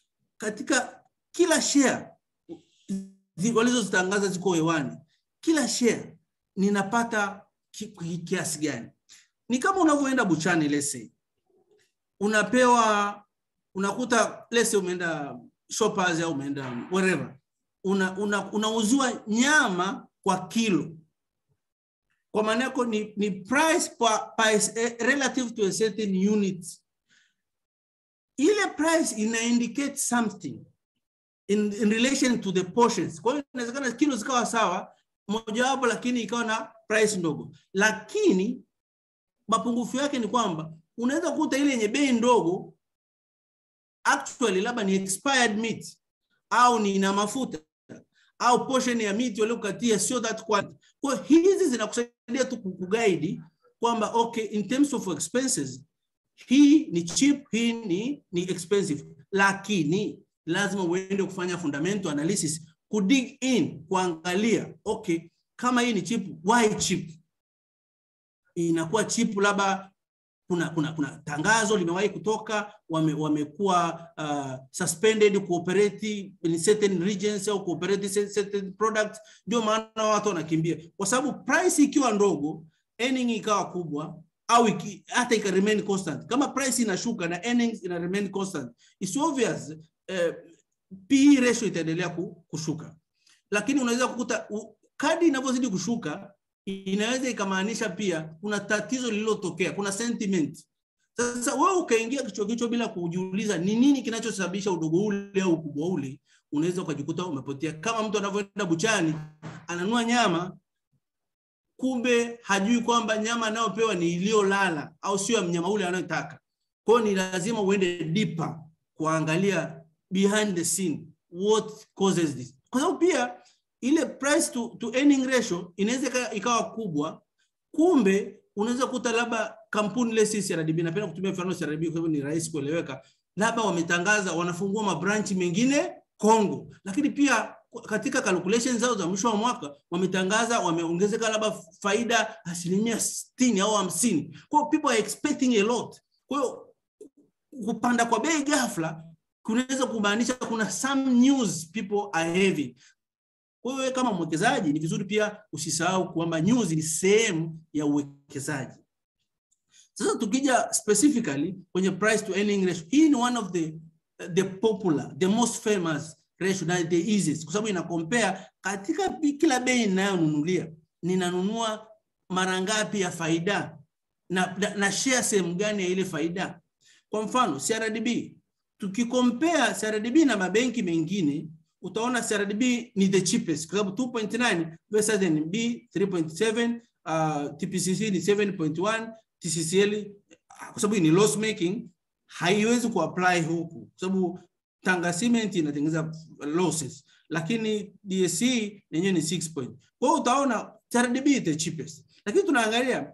katika kila share walizozitangaza ziko hewani, kila share ninapata kiasi gani? Ni kama unavyoenda buchani, let's say unapewa unakuta let's say umeenda shoppers au umeenda wherever una, unauziwa una nyama kwa kilo kwa maana yako ni, ni price per, per, relative to a certain unit. Ile price ina indicate something in, in relation to the portions. Kwa hiyo inawezekana kilo zikawa sawa mojawapo, lakini ikawa na price ndogo, lakini mapungufu yake ni kwamba unaweza kukuta ile yenye bei ndogo actually labda ni expired meat au ni ina mafuta au portion ya meat waliokatia sio that quality. Kwa hizi zinakusaidia tu kuguide kwamba okay, in terms of expenses hii ni cheap, hii ni, ni expensive, lakini lazima uende kufanya fundamental analysis, kudig in, kuangalia okay, kama hii ni cheap, why cheap? Inakuwa cheap labda kuna kuna kuna tangazo limewahi kutoka wame, wamekuwa uh, suspended cooperate in certain regions au cooperate certain products ndio maana watu wanakimbia kwa sababu price ikiwa ndogo earning ikawa kubwa au iki, hata ika remain constant kama price inashuka na earnings ina remain constant it's obvious eh, PE ratio itaendelea kushuka lakini unaweza kukuta kadi inavyozidi kushuka inaweza ikamaanisha pia kuna tatizo lililotokea, kuna sentiment. Sasa wewe ukaingia kichwa kichwa bila kujiuliza ni nini kinachosababisha udogo ule au ukubwa ule, unaweza ukajikuta umepotea. Kama mtu anavyoenda buchani ananua nyama, kumbe hajui kwamba nyama anayopewa ni iliyolala au sio ya mnyama ule anayotaka. Kwa hiyo ni lazima uende deeper kuangalia behind the scene what causes this, kwa sababu pia ile price to, to earning ratio inaweza ikawa kubwa, kumbe unaweza kuta labda kampuni ile sisi CRDB, napenda kutumia mfano CRDB kwa sababu ni rahisi kueleweka, labda wametangaza wanafungua mabranchi mengine Kongo, lakini pia katika calculation zao za mwisho wa mwaka wametangaza wameongezeka labda faida asilimia 60 au hamsini. Kwa hiyo people are expecting a lot. Kwa hiyo kupanda kwa bei ghafla kunaweza kumaanisha kuna some news people are having. Kwa hiyo kama mwekezaji ni vizuri pia usisahau kwamba news ni sehemu ya uwekezaji. Sasa tukija specifically kwenye price to earning ratio, hii ni one of the the popular, the most famous ratio na the easiest kwa sababu ina compare katika kila bei ninayonunulia ninanunua mara ngapi ya faida na, na, na share sehemu gani ya ile faida. Kwa mfano CRDB, tukikompare CRDB na mabenki mengine utaona CRDB ni the cheapest kwa sababu 2.9 versus NMB 3.7, uh, TPCC ni 7.1, TCCL kwa sababu ni loss making haiwezi kuapply huku kwa sababu Tanga Cement inatengeneza losses, lakini DSC yenyewe ni 6 point. Kwa hiyo utaona CRDB is the cheapest, lakini tunaangalia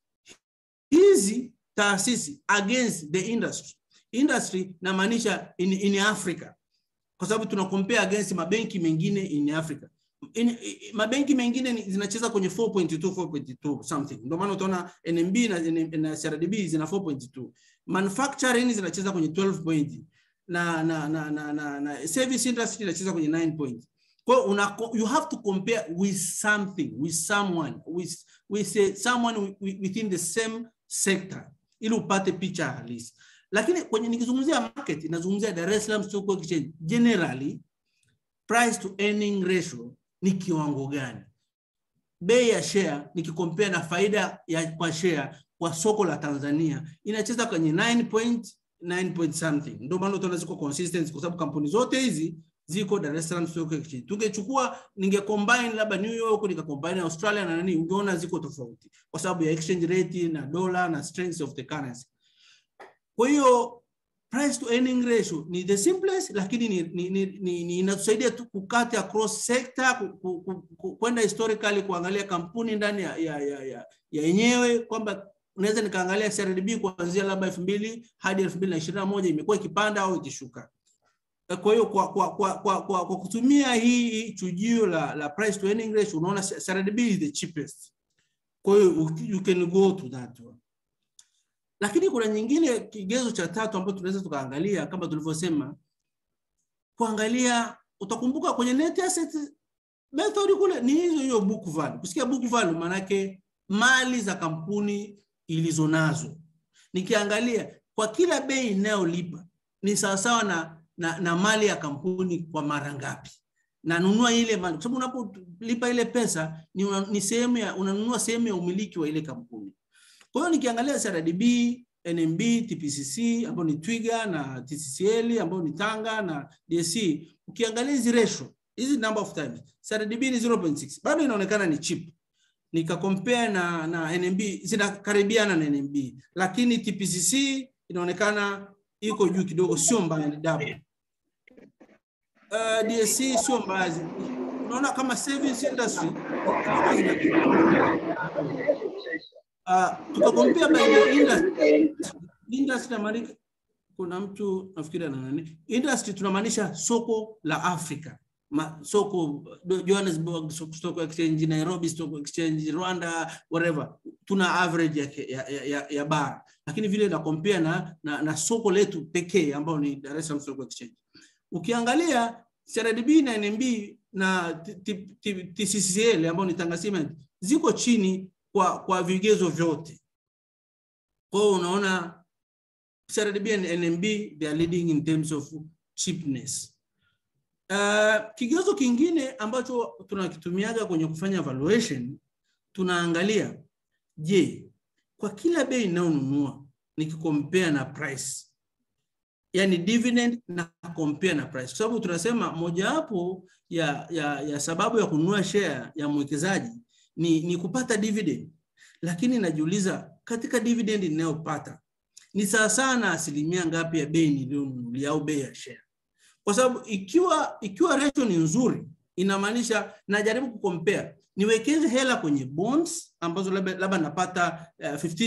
hizi taasisi against the industry. Industry namaanisha in, in Africa kwa sababu tuna compare against mabenki mengine in Africa. In, mabenki mengine zinacheza kwenye 4.2 4.2 something. Ndio maana utaona NMB na, na CRDB zina 4.2. Manufacturing zinacheza kwenye 12 point na na na na, na, na service industry inacheza kwenye 9 point. Kwa hiyo una you have to compare with something with someone with with uh, someone within the same sector ili upate picha halisi. Lakini kwenye nikizungumzia market inazungumzia Dar es Salaam Stock Exchange generally price to earning ratio ni kiwango gani? Bei ya share nikikompea na faida ya kwa share kwa soko la Tanzania inacheza kwenye 9 point 9 point something. Ndio maana utaona ziko consistent kwa sababu kampuni zote hizi ziko Dar es Salaam Stock Exchange. Tungechukua ninge combine labda New York nika combine Australia na nani, ungeona ziko tofauti kwa sababu ya exchange rate na dollar na strength of the currency. Kwa hiyo price to earning ratio ni the simplest, lakini ni, ni, ni, ni, ni inatusaidia tu kukata across sector, kwenda historically kuangalia kampuni ndani ya ya ya, ya, ya yenyewe kwamba unaweza nikaangalia CRDB kuanzia labda elfu mbili hadi elfu mbili na ishirini na moja imekuwa ikipanda au ikishuka. Kwa hiyo kwa, kwa, kwa, kwa, kwa, kwa kutumia hii chujio la, la price to earning ratio unaona CRDB is the cheapest. Kwa hiyo you can go to that one. Lakini kuna nyingine kigezo cha tatu ambacho tunaweza tukaangalia kama tulivyosema, kuangalia utakumbuka kwenye net asset method kule ni hizo hiyo book value. Kusikia book value maana yake mali za kampuni ilizonazo. Nikiangalia kwa kila bei inayolipa ni sawasawa na, na, na mali ya kampuni kwa mara ngapi nanunua ile mali, kwa sababu unapolipa ile pesa ni, una, ni sehemu ya unanunua sehemu ya umiliki wa ile kampuni. Kwa hiyo nikiangalia CRDB, NMB, TPCC ambao ni Twiga na TCCL ambao ni Tanga na DSC, ukiangalia hizi ratio hizi number of times CRDB ni 0.6 bado inaonekana ni cheap nika compare na na NMB zinakaribiana na NMB, lakini TPCC inaonekana iko juu kidogo, sio mbaya, ni double. Uh, DSC sio mbaya, unaona kama service industry uh, tukakompea by the industry industry na kuna mtu nafikiri ana nani industry tunamaanisha soko la Afrika ma, soko Johannesburg Stock Exchange, Nairobi Stock Exchange, Rwanda, whatever, tuna average ya, ya, ya, ya, ya bara, lakini vile na compare na, na, na soko letu pekee ambao ni Dar es Salaam Stock Exchange. Ukiangalia CRDB na NMB na TCCL ambao ni Tanga Cement ziko chini kwa, kwa vigezo vyote. Kwa hiyo unaona CRDB and NMB they are leading in terms of cheapness. Uh, kigezo kingine ambacho tunakitumiaga kwenye kufanya valuation, tunaangalia je, kwa kila bei ninayonunua nikikompare na price, yani dividend na compare na price, kwa sababu tunasema mojawapo ya, ya, ya sababu ya kununua share ya mwekezaji ni, ni kupata dividend, lakini najiuliza katika dividend ninayopata ni sawa sana asilimia ngapi ya bei niliyonunulia au bei ya share kwa sababu ikiwa ikiwa ratio ni nzuri inamaanisha najaribu kucompare niwekeze hela kwenye bonds ambazo labda labda napata uh,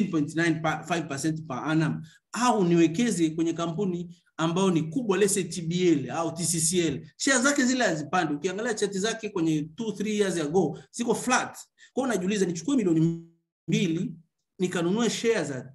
15.95% per annum au niwekeze kwenye kampuni ambayo ni kubwa lese TBL au TCCL share zake zile hazipandi ukiangalia chati zake kwenye 2 3 years ago ziko flat kwa hiyo najiuliza nichukue milioni mbili nikanunue share za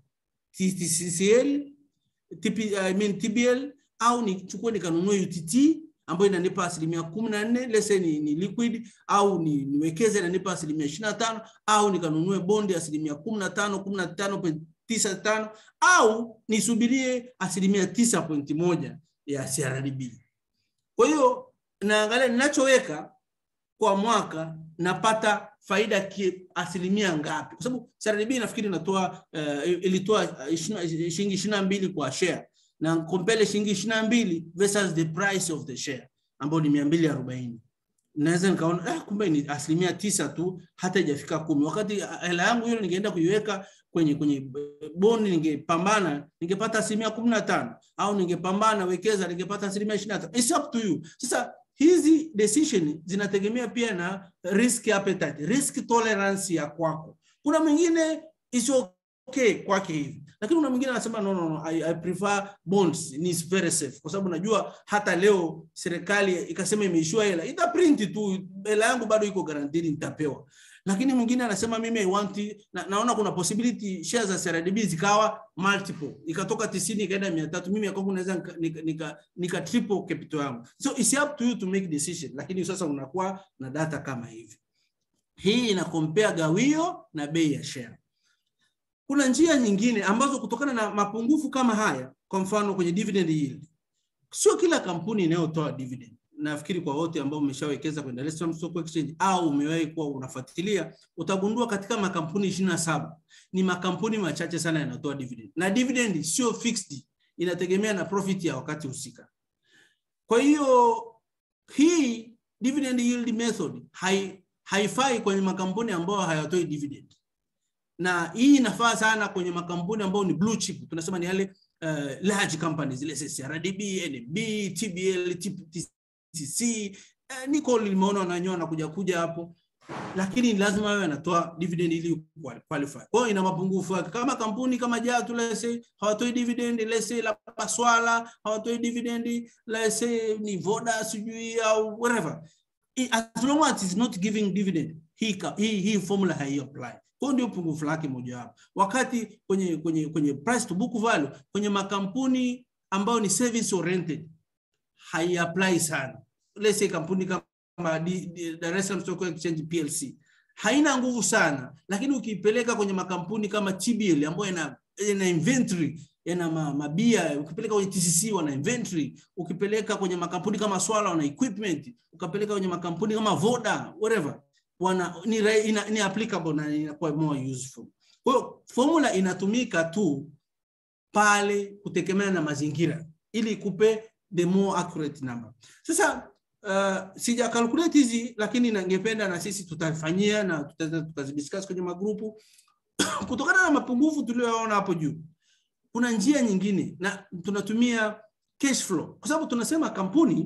TCCL TP, I mean TBL au nichukue nikanunue UTT ambayo inanipa asilimia kumi na nne lese ni, ni liquid au ni, niwekeze inanipa asilimia ishirini na tano au nikanunue bondi asilimia kumi na tano kumi na tano tisa tano au nisubirie asilimia tisa pointi moja ya CRDB. Kwa hiyo naangalia ninachoweka kwa mwaka napata faida ki asilimia ngapi, kwa sababu CRDB nafikiri inatoa uh, ilitoa shilingi ishirini na mbili kwa share na kompele shilingi ishirini na mbili versus the price of the share ambayo ni mia mbili arobaini naweza nikaona eh, kumbe ni asilimia tisa tu hata ijafika kumi wakati hela yangu hiyo ningeenda kuiweka kwenye kwenye boni ningepambana ningepata asilimia kumi na tano au ningepambana wekeza ningepata asilimia ishirini na tano It's up to you sasa hizi decision zinategemea pia na risk appetite risk tolerance ya kwako kuna mwingine is okay kwake hivi lakini kuna mwingine anasema no, no, no, I, I prefer bonds ni very safe kwa sababu najua hata leo serikali ikasema imeishua hela ita print tu hela yangu bado iko guaranteed nitapewa lakini mwingine anasema mimi I want na, naona kuna possibility shares za CRDB zikawa multiple ikatoka 90 ikaenda 300 mimi kwangu naweza nika, nika, nika, nika triple capital yangu so it's up to you to make decision lakini sasa unakuwa na data kama hivi hii ina compare gawio na bei ya share kuna njia nyingine ambazo kutokana na mapungufu kama haya, kwa mfano kwenye dividend yield, sio kila kampuni inayotoa dividend. Nafikiri kwa wote ambao umeshawekeza kwenye Dar es Salaam Stock Exchange au umewahi kuwa unafuatilia, utagundua katika makampuni ishirini na saba ni makampuni machache sana yanayotoa dividend, na dividend sio fixed, inategemea na profit ya wakati husika. Kwa hiyo hii dividend yield method hai, haifai kwenye makampuni ambayo hayatoi dividend na hii inafaa sana kwenye makampuni ambayo ni blue chip, tunasema ni yale uh, large companies zile CRDB, NMB, TBL, TCC. Uh, niko limeona wananyoa na kuja kuja hapo, lakini lazima wawe wanatoa dividend ili qualify. Kwa hiyo ina mapungufu yake. Kama kampuni kama Jatu let's say hawatoi dividend, let's say la Paswala hawatoi dividend, let's say ni Voda sijui au whatever. As long as it's not giving dividend, hii hii, hii formula hai apply. Huo ndio pungufu lake mojawapo. Wakati kwenye kwenye kwenye price to book value kwenye makampuni ambayo ni service oriented hai apply sana. Let's say kampuni kama Dar es Salaam Stock Exchange PLC haina nguvu sana, lakini ukiipeleka kwenye makampuni kama TBL ambayo ina ina inventory yana mabia, ukipeleka kwenye TCC wana inventory, ukipeleka kwenye makampuni kama Swala wana equipment, ukapeleka kwenye makampuni kama Voda whatever wana ni, ina, ni applicable na inakuwa more useful. Kwa hiyo formula inatumika tu pale kutegemea na mazingira ili ikupe the more accurate number. Sasa uh, sija calculate hizi lakini ningependa na sisi tutafanyia na tutazidiscuss kwenye magrupu kutokana na mapungufu tuliyoona hapo juu. Kuna njia nyingine na tunatumia cash flow kwa sababu tunasema kampuni,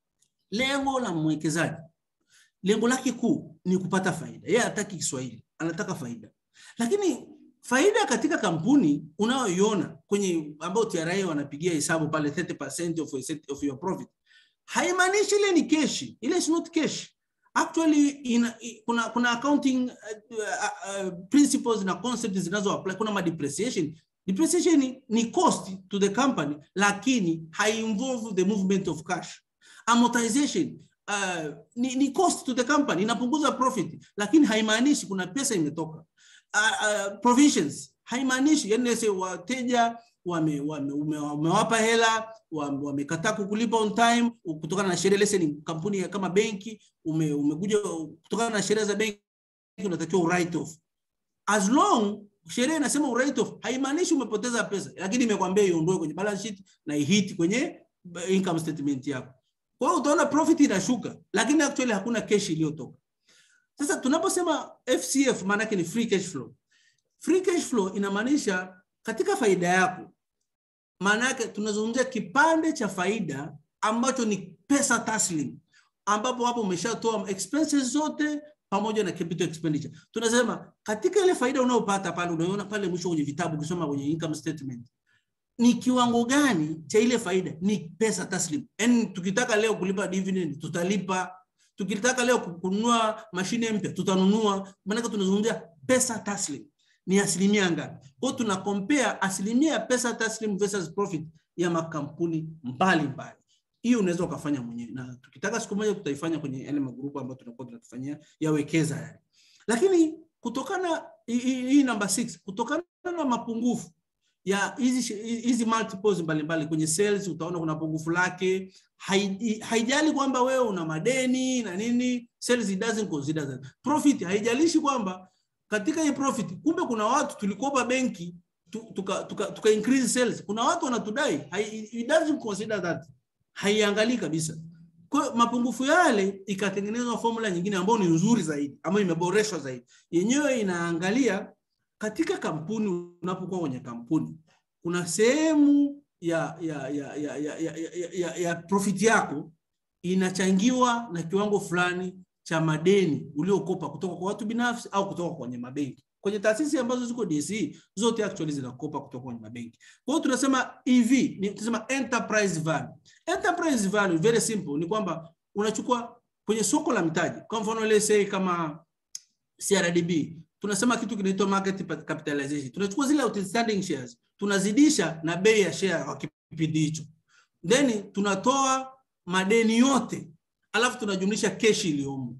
lengo la mwekezaji lengo lake kuu ni kupata faida. Yeye hataki Kiswahili, anataka faida. Lakini faida katika kampuni unayoiona kwenye ambayo TRA wanapigia hesabu pale 30% of, of your profit haimaanishi ile ni keshi ile is not cash actually ina, kuna kuna accounting uh, uh, uh, principles na concepts zinazo apply kuna ma depreciation depreciation ni, ni cost to the company lakini involve the movement of cash amortization uh, ni, ni cost to the company inapunguza profit lakini haimaanishi kuna pesa imetoka uh, uh, provisions haimaanishi yani se wateja wame, wame, ume, umewapa hela wamekataa kukulipa on time kutokana na sheria lese ni kampuni ya kama benki ume, umekuja kutokana na sheria za benki unatakiwa write off as long sheria inasema write off haimaanishi umepoteza pesa lakini imekwambia iondoe kwenye balance sheet na ihiti kwenye income statement yako kwa hiyo utaona profit inashuka lakini actually hakuna cash iliyotoka sasa tunaposema FCF maana yake ni free cash flow free cash flow inamaanisha katika faida yako maana yake tunazungumzia kipande cha faida ambacho ni pesa taslim ambapo hapo umeshatoa expenses zote pamoja na capital expenditure tunasema katika ile faida unayopata pale unaona pale mwisho kwenye vitabu ukisoma kwenye income statement ni kiwango gani cha ile faida ni pesa taslim yani tukitaka leo kulipa dividend tutalipa tukitaka leo kununua mashine mpya tutanunua maanake tunazungumzia pesa taslim ni asilimia ngapi kwao tuna compare asilimia ya pesa taslim versus profit ya makampuni mbalimbali hiyo unaweza ukafanya mwenyewe na tukitaka siku moja tutaifanya kwenye yale magrupu ambayo tunakuwa tunatufanyia yawekeza yale lakini kutokana hii namba 6 kutokana na mapungufu ya hizi hizi multiples mbalimbali kwenye sales utaona kuna pungufu lake haijali kwamba wewe una madeni na nini sales it doesn't consider that profit haijalishi kwamba katika hii profit kumbe kuna watu tulikopa benki tuka, tuka, tuka increase sales kuna watu wanatudai it doesn't consider that haiangalii kabisa kwa mapungufu yale ikatengenezwa formula nyingine ambayo ni nzuri zaidi ambayo imeboreshwa zaidi yenyewe inaangalia katika kampuni unapokuwa kwenye kampuni kuna sehemu ya ya ya ya, ya, ya, ya, ya, ya profit yako inachangiwa na kiwango fulani cha madeni uliokopa kutoka kwa watu binafsi au kutoka kwenye mabenki kwenye taasisi ambazo ziko DSE zote actually zinakopa kutoka kwenye mabenki. Kwa hiyo tunasema EV ni tunasema enterprise value. Enterprise value very simple ni kwamba unachukua kwenye soko la mtaji. Kwa mfano let's say kama CRDB tunasema kitu kinaitwa market capitalization. Tunachukua zile outstanding shares, tunazidisha na bei ya share kwa kipindi hicho. Then tunatoa madeni yote alafu tunajumlisha keshi iliyomo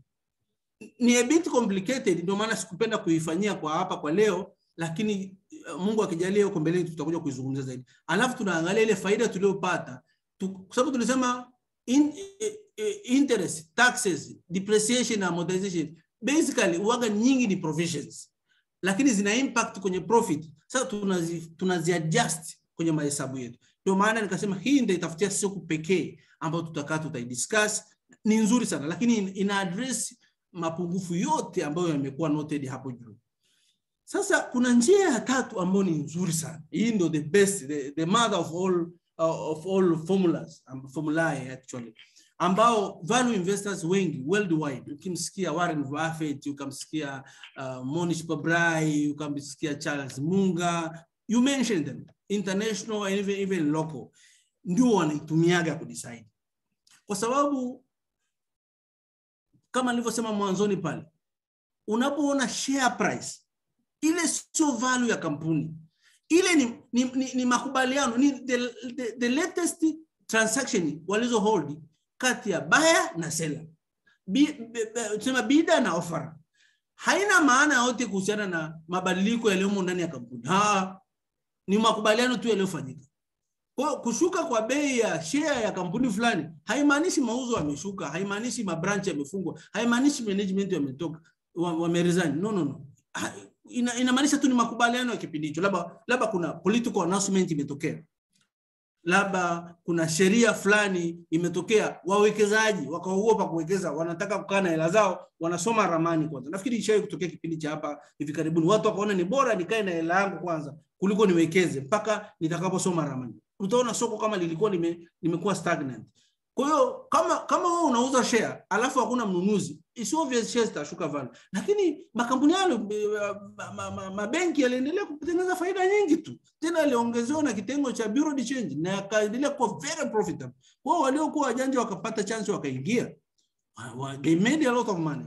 ni a bit complicated, ndio maana sikupenda kuifanyia kwa hapa kwa leo, lakini Mungu akijalia huko mbeleni tutakuja kuizungumzia zaidi. Alafu tunaangalia ile faida tuliyopata tu, kwa sababu tulisema in, interest, taxes, depreciation na amortization basically uwaga nyingi ni provisions, lakini zina impact kwenye profit. Sasa tunazi, tunazi adjust kwenye mahesabu yetu. Ndio maana nikasema hii ndio itafutia siku pekee ambayo tutakaa tutaidiscuss. Ni nzuri sana, lakini ina address mapungufu yote ambayo yamekuwa noted hapo juu. Sasa kuna njia ya tatu ambayo ni nzuri sana. Hii ndio the best, the, the mother of all uh, of all formulas, um, formulae actually ambao value investors wengi worldwide, ukimsikia Warren Buffett, ukamsikia uh, Monish Pabrai, ukamsikia Charles Munger, you mentioned them international and even, even local, ndio wanaitumiaga kudecide kwa sababu kama nilivyosema mwanzoni pale, unapoona share price ile sio value ya kampuni, ile ni, ni, ni, ni makubaliano ni the, the, the latest transaction walizo hold kati ya buyer na seller, tusema bida na offer. Haina maana yote kuhusiana na mabadiliko yaliyomo ndani ya kampuni. Ha, ni makubaliano tu yaliyofanyika. Kwa kushuka kwa bei ya share ya kampuni fulani haimaanishi mauzo yameshuka, haimaanishi mabranch yamefungwa, haimaanishi management yametoka wameresign. No, no, no. Ha, ina, inamaanisha tu ni makubaliano ya kipindi hicho, labda labda kuna political announcement imetokea, labda kuna sheria fulani imetokea, wawekezaji wakaogopa kuwekeza, wanataka kukaa na hela zao, wanasoma ramani kwanza. Nafikiri ishawahi kutokea kipindi cha hapa hivi karibuni, watu wakaona ni bora nikae na hela yangu kwanza kuliko niwekeze mpaka nitakaposoma ramani utaona soko kama lilikuwa lime, limekuwa stagnant. Kwa hiyo kama kama wewe unauza share alafu hakuna mnunuzi, it's obvious shares zitashuka value. Lakini makampuni yale mabenki ma, ma, ma, ma yaliendelea kutengeneza faida nyingi tu, tena aliongezewa na kitengo cha bureau de change na yakaendelea kuwa very profitable. Kwa hiyo waliokuwa wajanja wakapata chance wakaingia, they made a lot of money.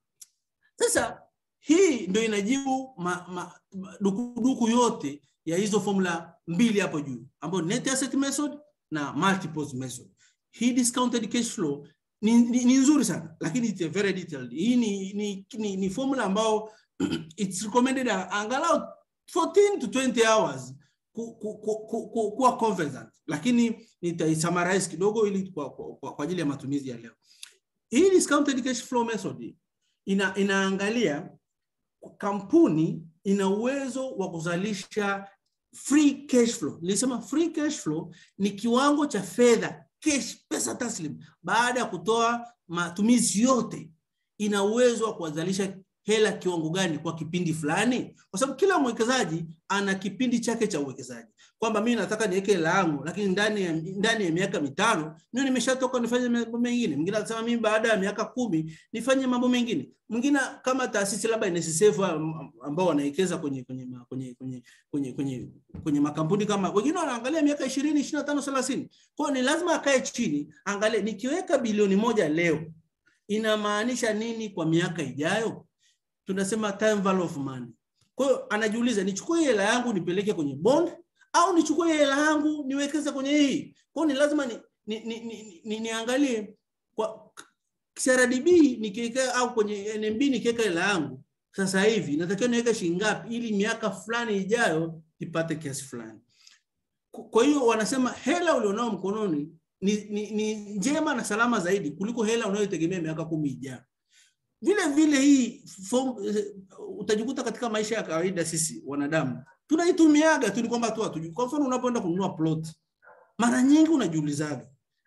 Sasa hii ndio inajibu ma, ma, ma, dukuduku yote ya hizo formula mbili hapo juu, ambayo net asset method na multiples method hii discounted cash flow ni, ni, ni nzuri sana lakini it's a very detailed. Hii ni, ni, ni, ni formula ambao it's recommended angalau 14 to 20 hours ku, ku, ku, ku, ku, kuwa conversant, lakini nitaisummarize kidogo ili kwa, kwa, kwa, kwa ajili ya matumizi ya leo. Hii discounted cash flow method ina, inaangalia kampuni ina uwezo wa kuzalisha free cash flow. Nilisema free cash flow ni kiwango cha fedha cash, pesa taslim, baada ya kutoa matumizi yote, ina uwezo wa kuwazalisha hela kiwango gani kwa kipindi fulani, kwa sababu kila mwekezaji ana kipindi chake cha uwekezaji, kwamba mimi nataka niweke hela yangu, lakini ndani ya, ndani ya miaka mitano mimi nimeshatoka nifanye mambo mengine. Mwingine anasema mimi baada ya miaka kumi nifanye mambo mengine. Mwingine kama taasisi labda NSSF ambao wanawekeza kwenye kwenye kwenye kwenye kwenye kwenye kwenye makampuni kama wengine wanaangalia miaka 20, 25, 30. Kwa hiyo ni lazima akae chini, angalie nikiweka bilioni moja leo inamaanisha nini kwa miaka ijayo? Tunasema time value of money. Kwa hiyo anajiuliza nichukue hela yangu nipeleke kwenye bond au nichukue hela yangu niwekeze kwenye hii. Kwa hiyo ni lazima ni, ni, ni, ni, ni, niangalie kwa CRDB nikiweka au kwenye NMB nikiweka hela yangu sasa hivi natakiwa niweke shilingi ngapi ili miaka fulani ijayo ipate kiasi fulani. Kwa hiyo wanasema hela ulionao mkononi ni, ni, ni njema na salama zaidi kuliko hela unayotegemea miaka kumi ijayo. Vile vile hii form, utajikuta katika maisha ya kawaida sisi wanadamu tunaitumiaga tu, ni kwamba tu hatujui. Kwa mfano unapoenda kununua plot, mara nyingi unajiulizaga,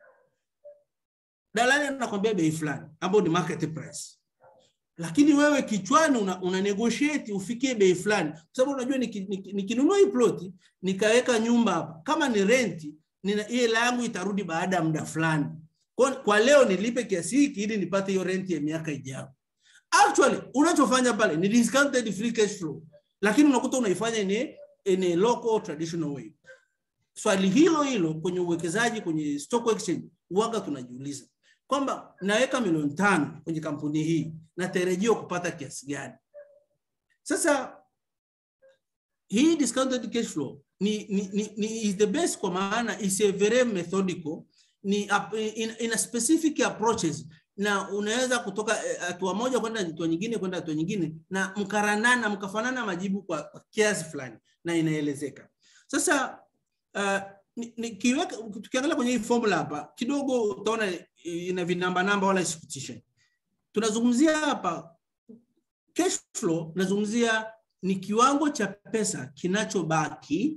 dalali anakwambia bei fulani ambayo ni market price, lakini wewe kichwani una, una negotiate ufikie bei fulani, kwa sababu unajua nikinunua hii plot nikaweka nyumba hapa, kama ni renti, nina hela yangu itarudi baada ya muda fulani. Kwa, kwa leo nilipe kiasi hiki ili nipate hiyo renti ya miaka ijayo. Actually unachofanya pale ni discounted free cash flow, lakini unakuta unaifanya in in a local traditional way. Swali hilo hilo kwenye uwekezaji kwenye stock exchange waga tunajiuliza kwamba naweka milioni tano kwenye kampuni hii natarajiwa kupata kiasi gani? Sasa hii discounted cash flow ni, ni, ni, ni is the best kwa maana is a very methodical ni in, in a specific approaches na unaweza kutoka hatua moja kwenda hatua nyingine kwenda hatua nyingine na mkaranana mkafanana majibu kwa, kwa kiasi fulani na inaelezeka. Sasa uh, nikiweka tukiangalia kwenye hii formula hapa kidogo utaona ina vinamba namba wala isikutishe. Tunazungumzia hapa cash flow, nazungumzia ni kiwango cha pesa kinachobaki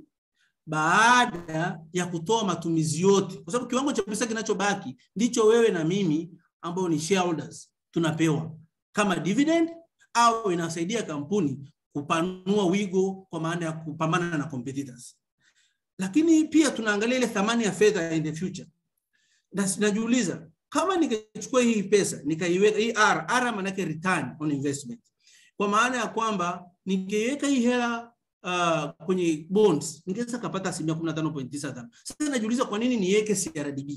baada ya kutoa matumizi yote, kwa sababu kiwango cha pesa kinachobaki ndicho wewe na mimi ambao ni shareholders tunapewa kama dividend au inasaidia kampuni kupanua wigo kwa maana ya kupambana na competitors. Lakini pia tunaangalia ile thamani ya fedha in the future. Na najiuliza kama nikachukua hii pesa nikaiweka hii R, R maana yake return on investment. Kwa maana ya kwamba nikiweka hii hela uh, kwenye bonds ningeweza kapata asilimia 15.95. Sasa najiuliza kwa nini niweke CRDB?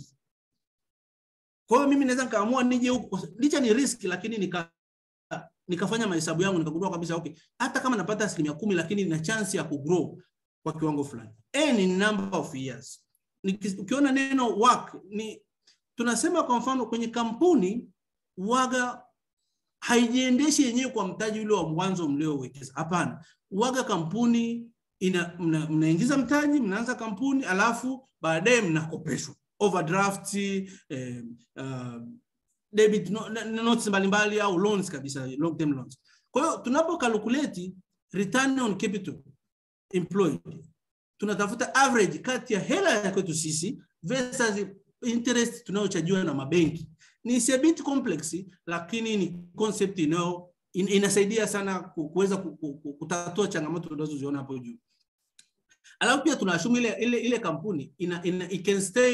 Kwa hiyo mimi naweza nikaamua nije huku, licha ni risk, lakini nika nikafanya mahesabu yangu nikagundua kabisa okay, hata kama napata asilimia kumi lakini nina chance ya kugrow kwa kiwango fulani. N ni number of years. Ukiona neno work ni tunasema kwa mfano kwenye kampuni waga haijiendeshi yenyewe kwa mtaji ule wa mwanzo mliowekeza. Hapana, waga kampuni ina mnaingiza mna mtaji, mnaanza kampuni, alafu baadaye mnakopeshwa overdraft, eh, uh, debit no, notes mbalimbali au loans kabisa, long term loans. Kwa hiyo tunapo calculate return on capital employed, tunatafuta average kati ya hela ya kwetu sisi versus interest tunayochajiwa na mabenki. Ni a bit complex, lakini ni concept inayo in, inasaidia sana kuweza kutatua changamoto tunazoziona hapo juu. Alafu pia tunaashumu ile, ile, ile kampuni ina, ina, it can stay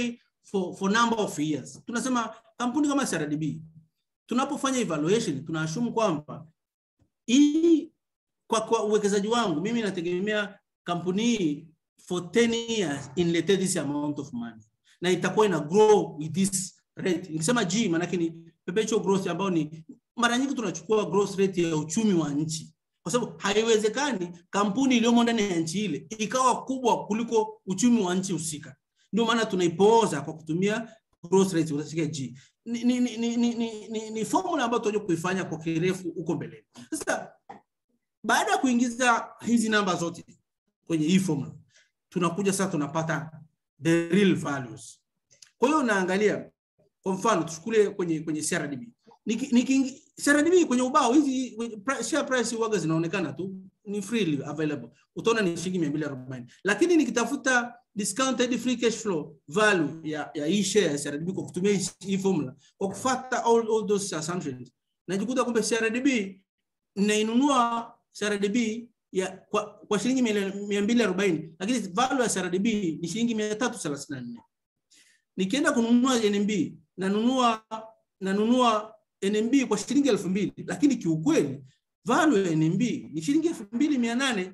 for, for number of years. Tunasema kampuni kama CRDB tunapofanya evaluation tunaashumu kwamba hii kwa, kwa uwekezaji wangu mimi nategemea kampuni hii for 10 years inlete this amount of money na itakuwa ina grow with this rate. Nikisema G maanake ni perpetual growth ambayo ni mara nyingi tunachukua growth rate ya uchumi wa nchi, kwa sababu haiwezekani kampuni iliyomo ndani ya nchi ile ikawa kubwa kuliko uchumi wa nchi husika. Ndio maana tunaipoza kwa kutumia growth rate unasikia G. Ni, ni, ni, ni, ni, ni, ni, ni formula ambayo tutakuja kuifanya kwa kirefu huko mbeleni. Sasa baada ya kuingiza hizi namba zote kwenye hii formula, tunakuja sasa tunapata the real values. Kwa hiyo naangalia kwa mfano tuchukulie kwenye kwenye CRDB. Niki, niki, CRDB kwenye ubao hizi share price huwaga zinaonekana tu ni freely available. Utaona ni shilingi 240. Lakini nikitafuta discounted free cash flow value ya ya hii share ya CRDB kwa kutumia hii, hii formula kwa kufuata all, all those assumptions najikuta kumbe CRDB nainunua CRDB ya kwa, kwa shilingi 240 lakini value ya CRDB ni shilingi 334. Nikienda kununua NMB nanunua nanunua NMB kwa shilingi elfu mbili lakini kiukweli value ya NMB ni shilingi elfu mbili mia nane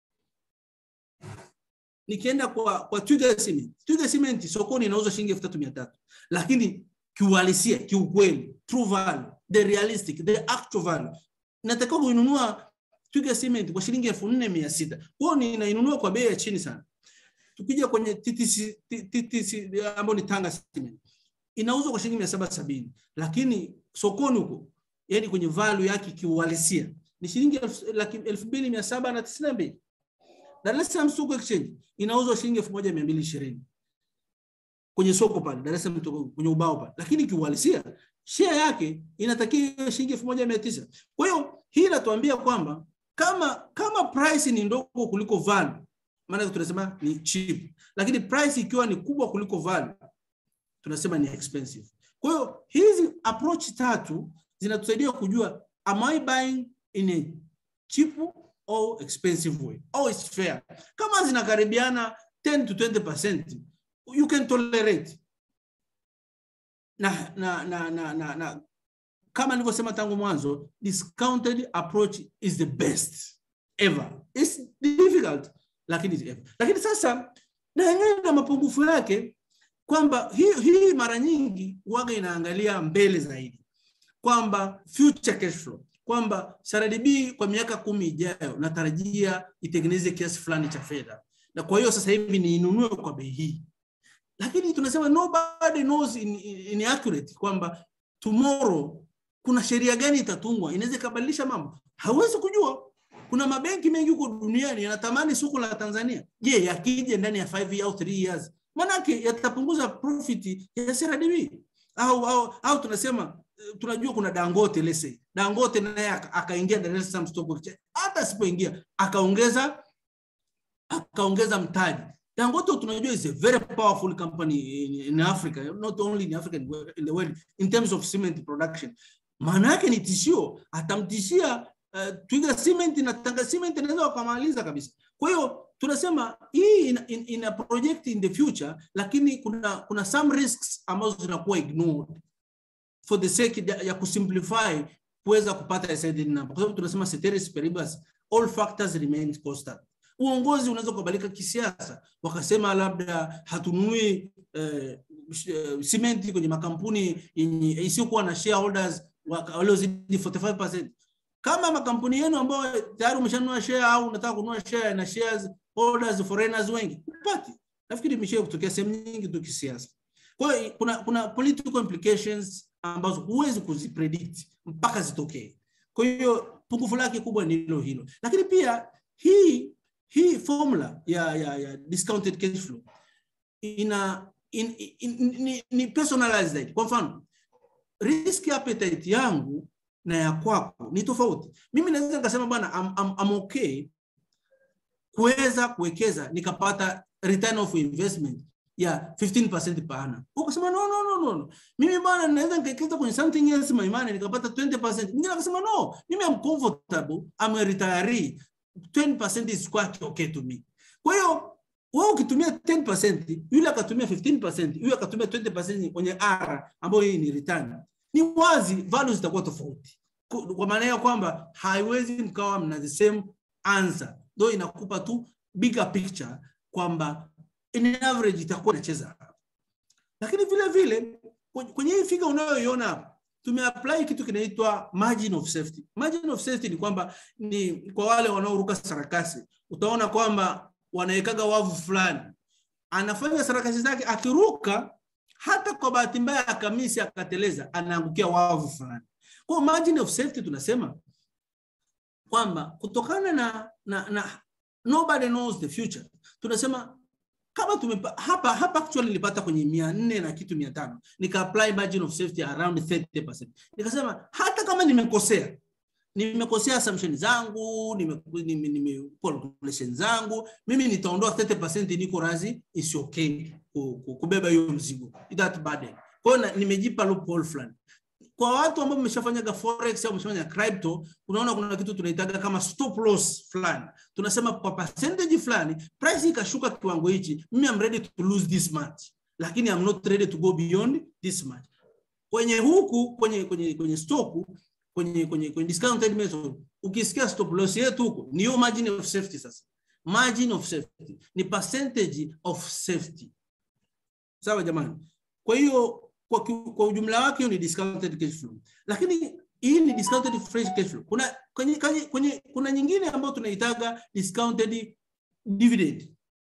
nikienda kwa kwa Twiga Cement. Twiga Cement sokoni inauzwa shilingi elfu tatu mia tatu lakini kiuhalisia, kiukweli, true value, the realistic, the actual value natakiwa kuinunua Twiga Cement kwa shilingi elfu nne mia sita kwao ninainunua kwa bei ya chini sana. Tukija kwenye TTC, TTC ambayo ni Tanga Cement inauzwa kwa shilingi mia saba sabini lakini sokoni huko yani kwenye value yake kiuhalisia ni shilingi elfu mbili mia saba na tisini na mbili Dar es Salaam Stock Exchange inauzwa shilingi elfu moja mia mbili ishirini kwenye soko pale Dar es Salaam kwenye ubao pale, lakini kiuhalisia share yake inatakiwa shilingi elfu moja mia tisa. Kwa hiyo hii inatuambia kwamba kama kama price ni ndogo kuliko value, maana tunasema ni cheap, lakini price ikiwa ni kubwa kuliko value tunasema ni expensive. Kwa hiyo hizi approach tatu zinatusaidia kujua am I buying in a cheap or expensive way or it's fair. Kama zinakaribiana 10 to 20% you can tolerate. Na, na, na, na, na, na kama nilivyosema tangu mwanzo, discounted approach is the best ever. It's difficult lakini ever. Lakini sasa na yenyewe na mapungufu yake kwamba hii, hii mara nyingi waga inaangalia mbele zaidi kwamba future cash flow kwamba CRDB kwa miaka kumi ijayo natarajia itengeneze kiasi fulani cha fedha, na kwa hiyo sasa hivi niinunue kwa bei hii, lakini tunasema nobody knows in, in accurate kwamba tomorrow kuna sheria gani itatungwa, inaweza ikabadilisha mambo, hawezi kujua. Kuna mabenki mengi huko duniani yanatamani soko la Tanzania, je, yakija ndani ya 5 au 3 years manake yatapunguza profit ya CRDB au, au, au tunasema tunajua kuna Dangote lese Dangote naye akaingia Dar es Salaam Stock Exchange, hata asipoingia akaongeza akaongeza mtaji. Dangote tunajua is a very powerful company in, in Africa, not only in Africa in the world in terms of cement production. Maana yake ni tishio, atamtishia uh, Twiga Cement na Tanga Cement inaweza wakamaliza kabisa. Kwa hiyo tunasema hii ina, ina, ina project in the future, lakini kuna kuna some risks ambazo zinakuwa ignored for the sake ya, ya kusimplify kuweza kupata decided number, kwa sababu tunasema ceteris paribus all factors remain constant. Uongozi unaweza kubadilika kisiasa, wakasema labda hatununui eh, simenti kwenye makampuni yenye isiyokuwa na shareholders waliozidi 45%. Kama makampuni yenu ambayo tayari umeshanunua share au unataka kununua share na shares holders foreigners wengi, upati. Nafikiri imesha kutokea sehemu nyingi tu kisiasa. Kwa hiyo kuna kuna political implications ambazo huwezi kuzipredict mpaka zitokee. Kwa hiyo pungufu lake kubwa ni hilo hilo, lakini pia hii hii formula ya, ya, ya discounted cash flow ina in, in, in, ni, ni personalized zaidi. Kwa mfano risk appetite yangu na ya kwako ni tofauti. Mimi naweza nikasema bwana, I'm, I'm, I'm okay kuweza kuwekeza nikapata return of investment ya 15% per annum. Ukasema no, no, no, no, no. Mimi bwana naweza nikawekeza kwenye something else my money nikapata 20%. Mwingine akasema no, mimi am comfortable, I'm a retiree. 20% is quite okay to me. Kwa hiyo wewe ukitumia 10% yule akatumia 15% yule akatumia 20% kwenye R ambayo hii ni return ni wazi value zitakuwa tofauti Ku- kwa maana ya kwamba haiwezi mkawa mna the same answer though inakupa tu bigger picture kwamba in average itakuwa inacheza hapa lakini vile vile kwenye- kwenye hii figa unayoiona hapa tumeapply kitu kinaitwa margin of safety margin of safety ni kwamba ni kwa wale wanaoruka sarakasi utaona kwamba wanawekaga wavu fulani anafanya sarakasi zake akiruka hata kwa bahati mbaya akamisi akateleza anaangukia wavu fulani kwa hiyo margin of safety tunasema kwamba kutokana na, na, na nobody knows the future tunasema kama tumepa, hapa hapa actually nilipata kwenye mia nne na kitu mia tano nika apply margin of safety around 30%. Nikasema hata kama nimekosea nimekosea assumption zangu nime, nime, nime calculation zangu mimi nitaondoa 30% niko razi is okay ku- ku- kubeba hiyo mzigo that burden kwa hiyo na- nimejipa loophole fulani kwa watu ambao mmeshafanyaga forex au mmeshafanya crypto unaona kuna kitu tunaitaga kama stop loss fulani tunasema kwa percentage fulani price ikashuka kiwango hichi mimi am ready to lose this much lakini I'm not ready to go beyond this much kwenye huku kwenye kwenye kwenye stock kwenye kwenye kwenye discounted method ukisikia stop loss yetu huko ni hiyo margin of safety sasa margin of safety ni percentage of safety sawa jamani kwa hiyo kwa, ki- kwa ujumla wake hiyo ni discounted cash flow lakini hii ni discounted fresh cash flow kuna kwenye, kwenye, kwenye, kuna nyingine ambayo tunaitaga discounted dividend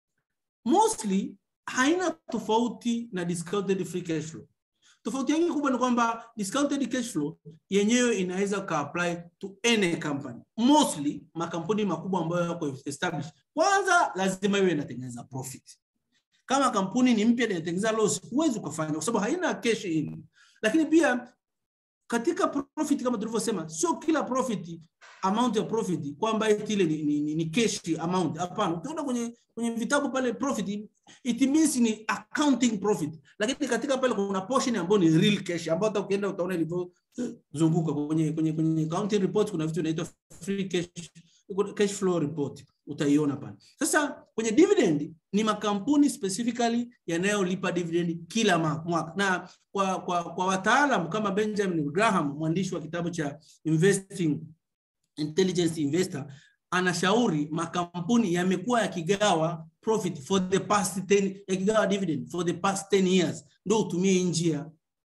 mostly haina tofauti na discounted free cash flow tofauti yake kubwa ni kwamba discounted cash flow yenyewe inaweza ka apply to any company mostly makampuni makubwa ambayo yako established kwanza lazima iwe inatengeneza profit kama kampuni ni mpya na inatengeneza loss huwezi ukafanya kwa sababu haina cash in lakini pia katika profit kama tulivyosema sio kila profit amount ya profit kwamba eti ile ni, ni, ni, ni cash amount hapana ukiona kwenye kwenye vitabu pale profit it means ni accounting profit lakini katika pale kuna portion ambayo ni real cash ambayo hata ukienda utaona ilivyozunguka kwenye kwenye kwenye accounting report kuna vitu inaitwa free cash cash flow report utaiona pale sasa kwenye dividend ni makampuni specifically yanayolipa dividend kila ma- mwaka na kwa, kwa, kwa wataalam kama Benjamin Graham mwandishi wa kitabu cha Investing Intelligence Investor anashauri makampuni yamekuwa yakigawa profit for the past 10 yakigawa dividend for the past 10 years ndio utumie hii njia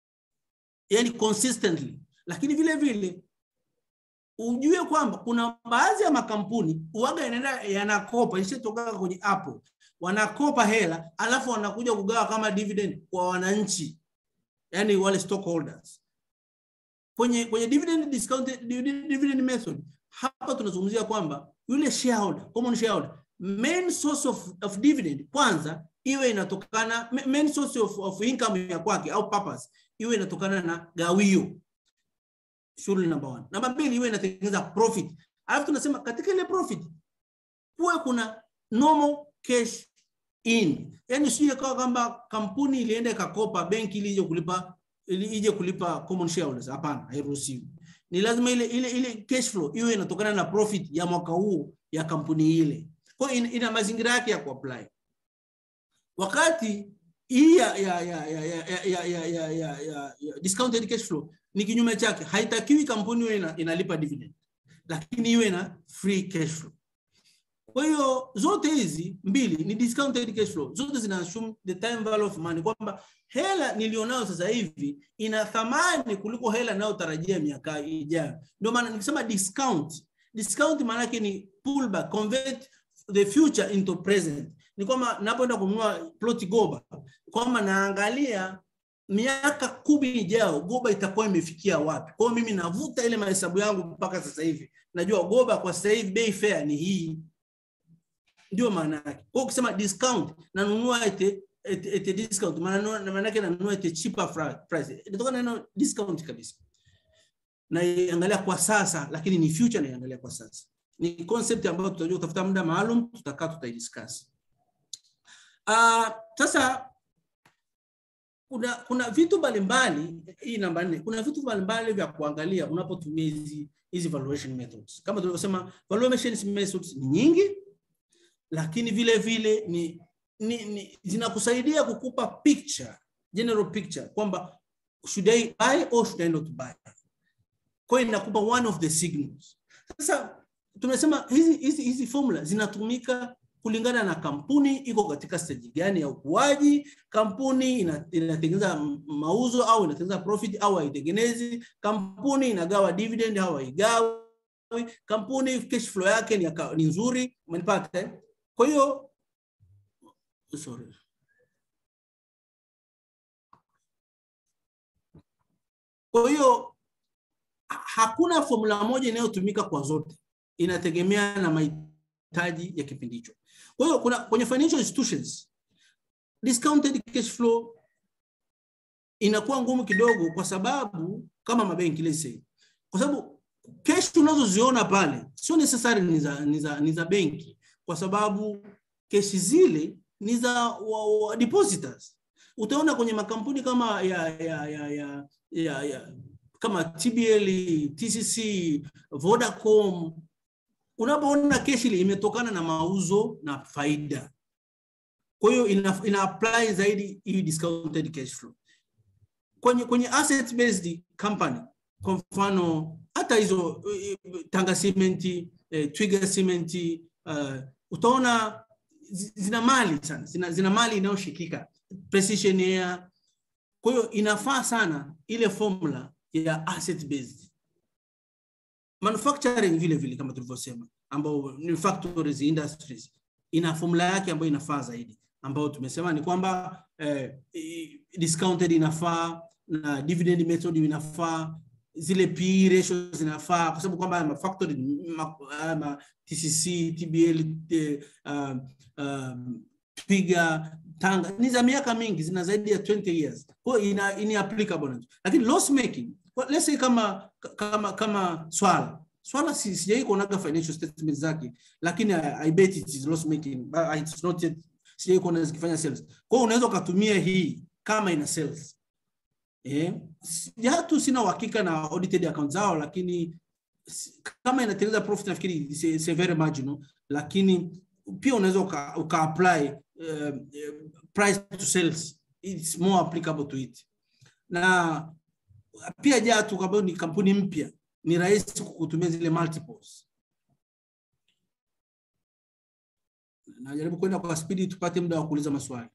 yani consistently lakini vile vile ujue kwamba kuna baadhi ya makampuni uwaga yanaenda yanakopa ishatoka kwenye Apple wanakopa hela alafu wanakuja kugawa kama dividend kwa wananchi yani wale stockholders kwenye kwenye dividend discount dividend method hapa tunazungumzia kwamba yule shareholder common shareholder main source of, of dividend kwanza iwe inatokana ma- main source of, of income ya kwake au purpose iwe inatokana na gawio shughuli namba one. Namba mbili iwe inatengeneza profit. Alafu tunasema katika ile profit kuwe kuna normal cash in, yaani sio ikawa kwamba kampuni ilienda ikakopa benki ili ije kulipa ili ije kulipa common shareholders. Hapana, hairuhusiwi. Ni lazima ile ile ile cash flow iwe inatokana na profit ya mwaka huo ya kampuni ile. Kwa hiyo ina, ina mazingira yake ya kuapply. Wakati hii ya ya ya ya ya ya ya ya ya ya ya ya discounted cash flow ni kinyume chake, haitakiwi kampuni iwe ina, inalipa dividend, lakini iwe na free cash flow. Kwa hiyo zote hizi mbili ni discounted cash flow, zote zina assume the time value of money, kwamba hela nilionayo sasa hivi ina thamani kuliko hela inayotarajia miaka ijayo. Ndio maana nikisema discount, discount maana yake ni pullback, convert the future into present. Ni kwamba napoenda kununua ploti Goba, kwamba naangalia miaka kumi ijayo Goba itakuwa imefikia wapi. Kwa hiyo mimi navuta ile mahesabu yangu mpaka sasa hivi, najua Goba kwa sasa hivi bei fair ni hii, ndio maana yake. Kwa hiyo ukisema discount, nanunua ete ete, ete discount, maana maana yake nanunua ete cheaper fra- price, inatokana na neno discount kabisa. Naiangalia kwa sasa, lakini ni future naiangalia kwa sasa. Ni concept ambayo tutajua kutafuta muda maalum, tutakaa tutaidiscuss. Ah, sasa kuna kuna vitu mbalimbali hii namba nne kuna vitu mbalimbali vya kuangalia unapotumia hizi hizi valuation methods kama tulivyosema valuation methods ni nyingi lakini vile vile ni ni, ni, zinakusaidia kukupa picture general picture kwamba should I buy or should I not buy. Kwa hiyo inakupa one of the signals. Sasa tumesema hizi hizi hizi formula zinatumika kulingana na kampuni iko katika stage gani ya ukuaji, kampuni ina- inatengeneza mauzo au inatengeneza profit au haitengenezi, kampuni inagawa dividend au haigawi, kampuni cash flow yake ni, ya- ni nzuri, umenipata? eh? Kwa hiyo sorry. Kwa hiyo ha- hakuna formula moja inayotumika kwa zote, inategemea na mahitaji ya kipindi hicho. Kwa hiyo kuna kwenye financial institutions discounted cash flow inakuwa ngumu kidogo, kwa sababu kama mabenki let's say, kwa sababu cash tunazoziona pale sio necessary ni za, ni za, ni za benki, kwa sababu keshi zile ni za wa, wa depositors. Utaona kwenye makampuni kama ya, ya, ya, ya, ya, ya kama TBL, TCC, Vodacom, unapoona keshi ile imetokana na mauzo na faida. Kwa hiyo ina, ina apply zaidi hii discounted cash flow kwenye kwenye asset based company, kwa mfano hata hizo eh, Tanga Cement, eh, Twiga Cement, uh, utaona zi- zina mali sana, zina, zina mali inayoshikika Precision Air. Kwa hiyo inafaa sana ile formula ya asset based manufacturing vile vile kama tulivyosema, ambao ni factories industries, ina formula yake ambayo inafaa zaidi, ambayo tumesema ni kwamba eh, i- discounted inafaa na dividend method inafaa, zile PE ratio zinafaa, kwa sababu kwamba ma factory ma, ma TCC, TBL, eh, um, um, Twiga, Tanga ni za miaka mingi, zina zaidi ya 20 years, kwa hiyo ina, ina applicable na lakini loss making Well, let's say kama kama kama swala swala si, sijai kuonaga financial statements zake lakini I, I bet it is loss making but it's not yet sijai kuona zikifanya sales kwa hiyo unaweza ukatumia hii kama ina sales eh jatu sina uhakika na audited account zao lakini si- kama inatengeneza profit nafikiri it's a- it's a very marginal lakini pia unaweza uka, uka apply uh, price to sales it's more applicable to it na pia Jatu ambayo ni kampuni mpya ni rahisi kutumia zile multiples. Najaribu kwenda kwa spidi tupate muda wa kuuliza maswali.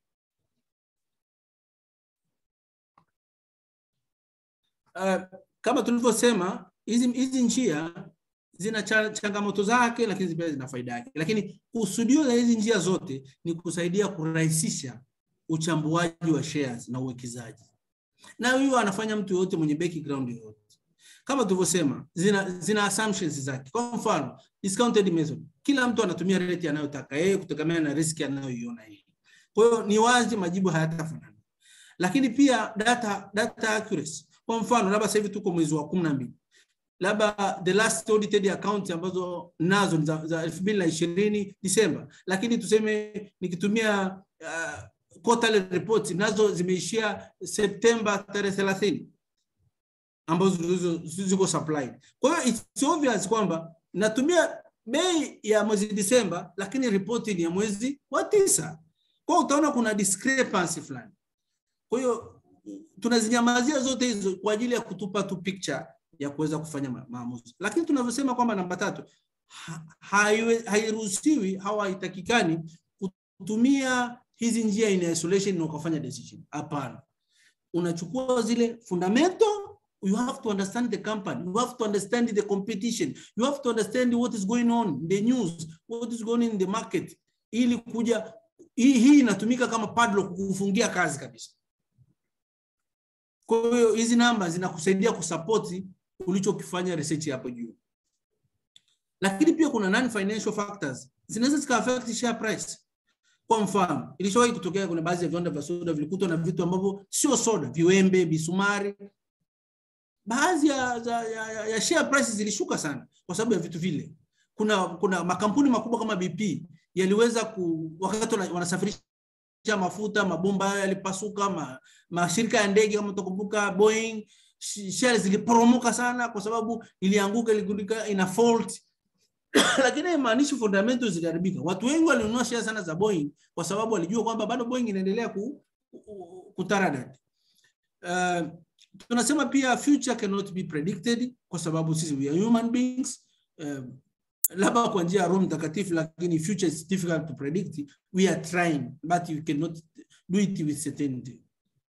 Uh, kama tulivyosema hizi hizi njia zina cha, changamoto zake, lakini pia zina faida yake. Lakini kusudio la hizi njia zote ni kusaidia kurahisisha uchambuaji wa shares na uwekezaji na huyo anafanya mtu yoyote mwenye background yoyote. Kama tulivyosema, zina, zina assumptions zake. Kwa mfano, discounted method, kila mtu anatumia rate anayotaka yeye kutegemea na risk anayoiona yeye. Kwa hiyo ni wazi majibu hayatafanana, lakini pia data, data accuracy. Kwa mfano, labda sasa hivi tuko mwezi wa kumi na mbili labda the last audited account ambazo nazo ni za, za elfu mbili na ishirini Disemba, lakini tuseme nikitumia uh, quarterly report nazo zimeishia Septemba tarehe thelathini ambazo zilizo- ziko supplied. Kwa hiyo it's obvious kwamba natumia bei ya mwezi Disemba, lakini ripoti ni ya mwezi wa tisa. Kwa hiyo utaona kuna discrepancy fulani. Kwa hiyo tunazinyamazia zote hizo kwa ajili ya kutupa tu picture ya kuweza kufanya ma- maamuzi, lakini tunavyosema kwamba namba tatu ha- haiwe- hairuhusiwi au haitakikani kutumia hizi njia in isolation na ukafanya decision. Hapana, unachukua zile fundamental you have to understand the company you have to understand the competition you have to understand what is going on in the news what is going on in the market ili kuja hii, hii inatumika kama padlock kukufungia kazi kabisa kwa hiyo hizi namba zinakusaidia kusapoti ulichokifanya research hapo juu lakini pia kuna non financial factors zinaweza zika affect share price kwa mfano ilishawahi kutokea kuna baadhi ya viwanda vya soda vilikutwa na vitu ambavyo sio soda viwembe bisumari baadhi ya, ya, ya, ya, ya share prices zilishuka sana kwa sababu ya vitu vile kuna kuna makampuni makubwa kama BP yaliweza ku wakati wana- wanasafirisha mafuta mabomba hayo yalipasuka ma, mashirika ya ndege kama utakumbuka Boeing sh- shares ziliporomoka sana kwa sababu ilianguka iligundika ina fault lakini haimaanishi fundamentals ziliharibika. Watu wengi walinunua share sana za Boeing kwa sababu walijua kwamba bado Boeing inaendelea ku, ku, kutaradad. Uh, tunasema pia future cannot be predicted kwa sababu sisi we are human beings. Uh, labda kwa njia ya Roho Mtakatifu, lakini future is difficult to predict. We are trying but you cannot do it with certainty.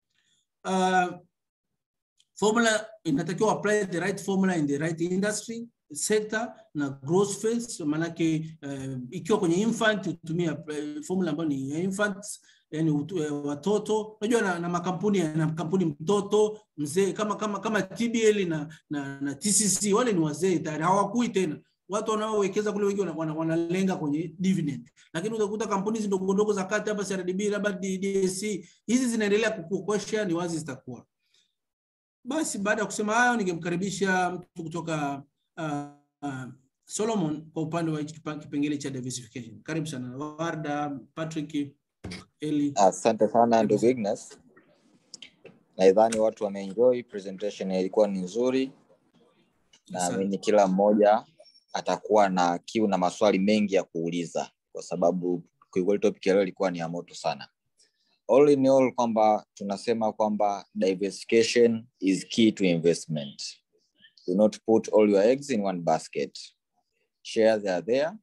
Uh, formula inatakiwa apply the right formula in the right industry sector na growth phase maanake uh, ikiwa kwenye infant utumia uh, formula ambayo ni ya infants yani uh, watoto unajua na, na makampuni na kampuni mtoto mzee kama kama kama TBL na, na, na TCC wale ni wazee tayari hawakui tena watu wanaowekeza kule wengi wanalenga wana, wana kwenye dividend, lakini utakuta kampuni hizi ndogo ndogo za kati hapa CRDB labda DSC hizi zinaendelea kukua, kwa share ni wazi zitakuwa. Basi baada ya kusema hayo, ningemkaribisha mtu kutoka uh, uh, Solomon kwa upande wa kipengele cha diversification. Karibu sana Warda, Patrick, Eli. Asante sana ndugu Ignas, nadhani watu wameenjoy presentation, ilikuwa ni nzuri. Naamini kila mmoja atakuwa na kiu na maswali mengi ya kuuliza, kwa sababu kiukweli topic ya leo ilikuwa ni ya moto sana. All in all, kwamba tunasema kwamba diversification is key to investment. Do not put all your eggs in one basket. Shares are there,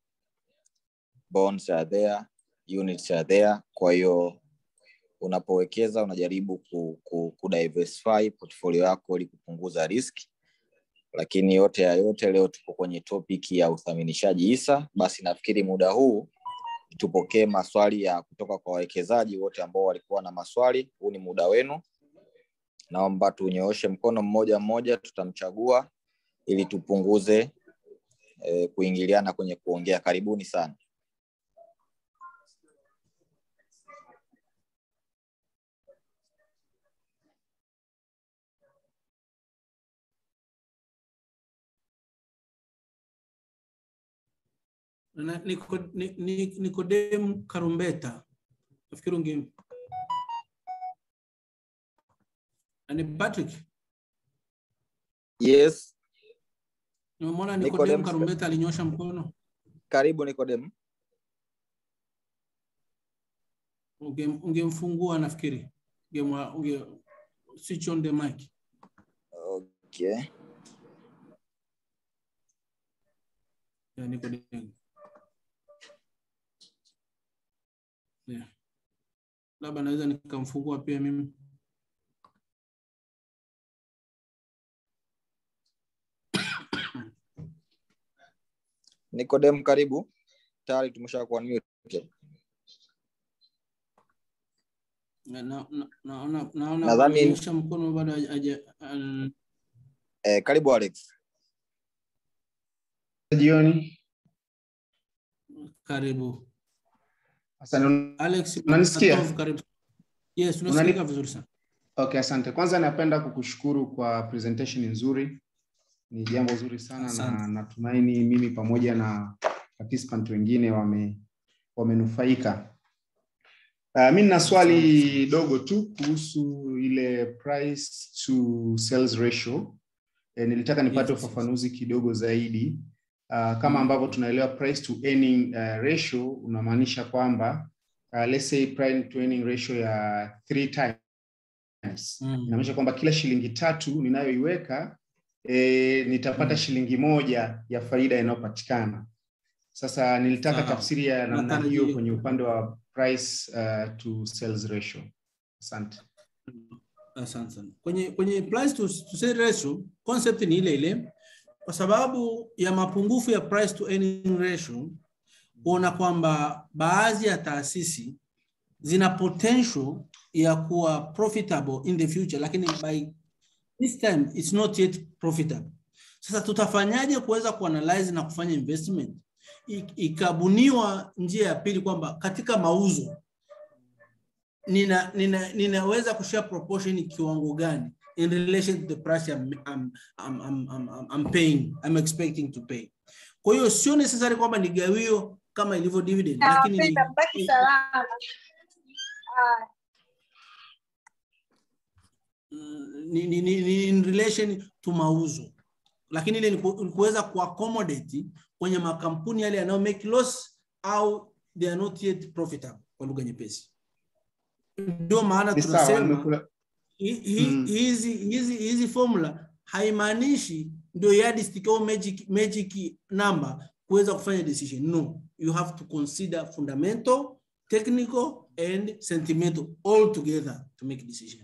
bonds are there, units are there. Kwa hiyo unapowekeza unajaribu ku, ku, ku diversify portfolio yako ili kupunguza riski lakini yote ya yote leo tuko kwenye topic ya uthaminishaji hisa. Basi nafikiri muda huu tupokee maswali ya kutoka kwa wawekezaji wote ambao walikuwa na maswali. Huu ni muda wenu, naomba tunyooshe mkono mmoja mmoja, tutamchagua ili tupunguze eh, kuingiliana kwenye kuongea. Karibuni sana. na Nikodemu Karumbeta, nafikiri unge ni Patrick. Yes, Nimemwona Nikodemu Nikodemu Karumbeta alinyosha mkono. karibu Nikodemu. Unge- Ungemfungua nafikiri, ungemwa- unge switch on the mic. Okay. ya Nikodemu. Yeah. Labda naweza nikamfungua pia mimi. Nikodemu, karibu. Tayari tumesha kuwa mute. Na- na- na- Naona naona Nadhani- amenyosha mkono bado haja- haja- an- Eh, karibu Alex. jioni. karibu. Asante. Alex Unanisikia? Katov, karibu. Yes, unasikika vizuri sana. Okay, asante. Kwanza napenda kukushukuru kwa presentation nzuri, ni jambo zuri sana Asante. na natumaini mimi pamoja na participant wengine wame wamenufaika. Uh, mi nina swali dogo tu kuhusu ile price to sales ratio. E, nilitaka nipate Yes. ufafanuzi kidogo zaidi. Uh, kama ambavyo tunaelewa price to earning uh, ratio unamaanisha kwamba uh, let's say price to earning ratio ya three times Mm. inamaanisha kwamba kila shilingi tatu ninayoiweka e, nitapata Mm. shilingi moja ya faida inayopatikana. Sasa nilitaka Sawa. tafsiri ya namna Natarajia. hiyo kwenye upande wa price uh, to sales ratio. Asante. Asante sana. Kwenye kwenye price to, to sales ratio concept ni ile ile, kwa sababu ya mapungufu ya price to earning ratio, kuona kwamba baadhi ya taasisi zina potential ya kuwa profitable in the future, lakini by this time it's not yet profitable. Sasa tutafanyaje kuweza kuanalyze na kufanya investment? I- Ikabuniwa njia ya pili kwamba katika mauzo nina, nina, ninaweza kushare proportion kiwango gani in relation to the price I'm, I'm, I'm, I'm, I'm, I'm paying, I'm expecting to pay. Kwa hiyo sio necessary kwamba ni gawio kama ilivyo dividend, lakini ni, Nawapenda, mbaki salama. Ah, ni, ni, ni, ni in relation to mauzo. lakini ile ni ku- ni kuweza kuaccommodate kwenye makampuni yale yanayo make loss au they are not yet profitable kwa lugha nyepesi ndio maana Ni sawa, tunasema nimekula- hi- hi- Mm. hizi hizi hizi formula haimaanishi ndio yardstick au magic, magic number kuweza kufanya decision no you have to consider fundamental technical and sentimental all together to make decision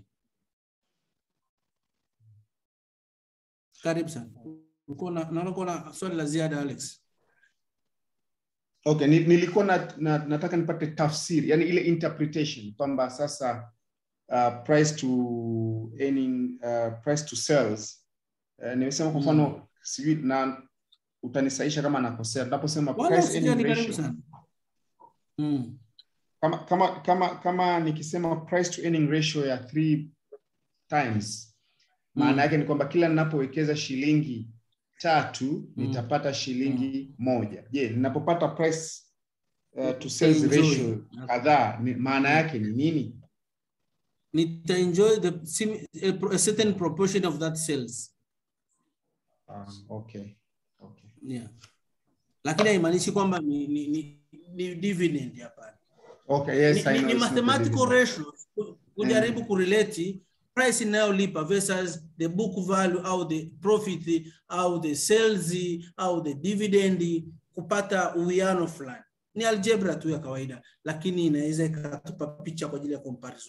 karibu sana Ulikuwa na- naona kuna swali la ziada alex Okay, ni- nilikuwa na, na, nataka nipate tafsiri, yani ile interpretation kwamba sasa uh, price to earning, uh, price to sales uh, nimesema kwa mfano sijui na utanisaisha kama nakosea, tunaposema wala price usijali earning karibu ratio sana mm. kama kama kama kama nikisema price to earning ratio ya three times maana Mm. yake ni kwamba kila ninapowekeza shilingi tatu Mm. nitapata shilingi moja je ninapopata price uh, to sales Enjoy. ratio kadhaa ni- maana yake ni nini nita enjoy the sim- a, pro- a certain proportion of that sales Ah, okay okay yeah. lakini haimaanishi kwamba ni, ni, ni, ni dividend hapana okay yes ni, I ni, know ni it's not a mathematical dividend. ratio ku- kujaribu kurelate price inayolipa versus the book value au the profit au the sales au the dividend kupata uwiano fulani ni algebra tu ya kawaida lakini inaweza ikatupa picha kwa ajili ya comparison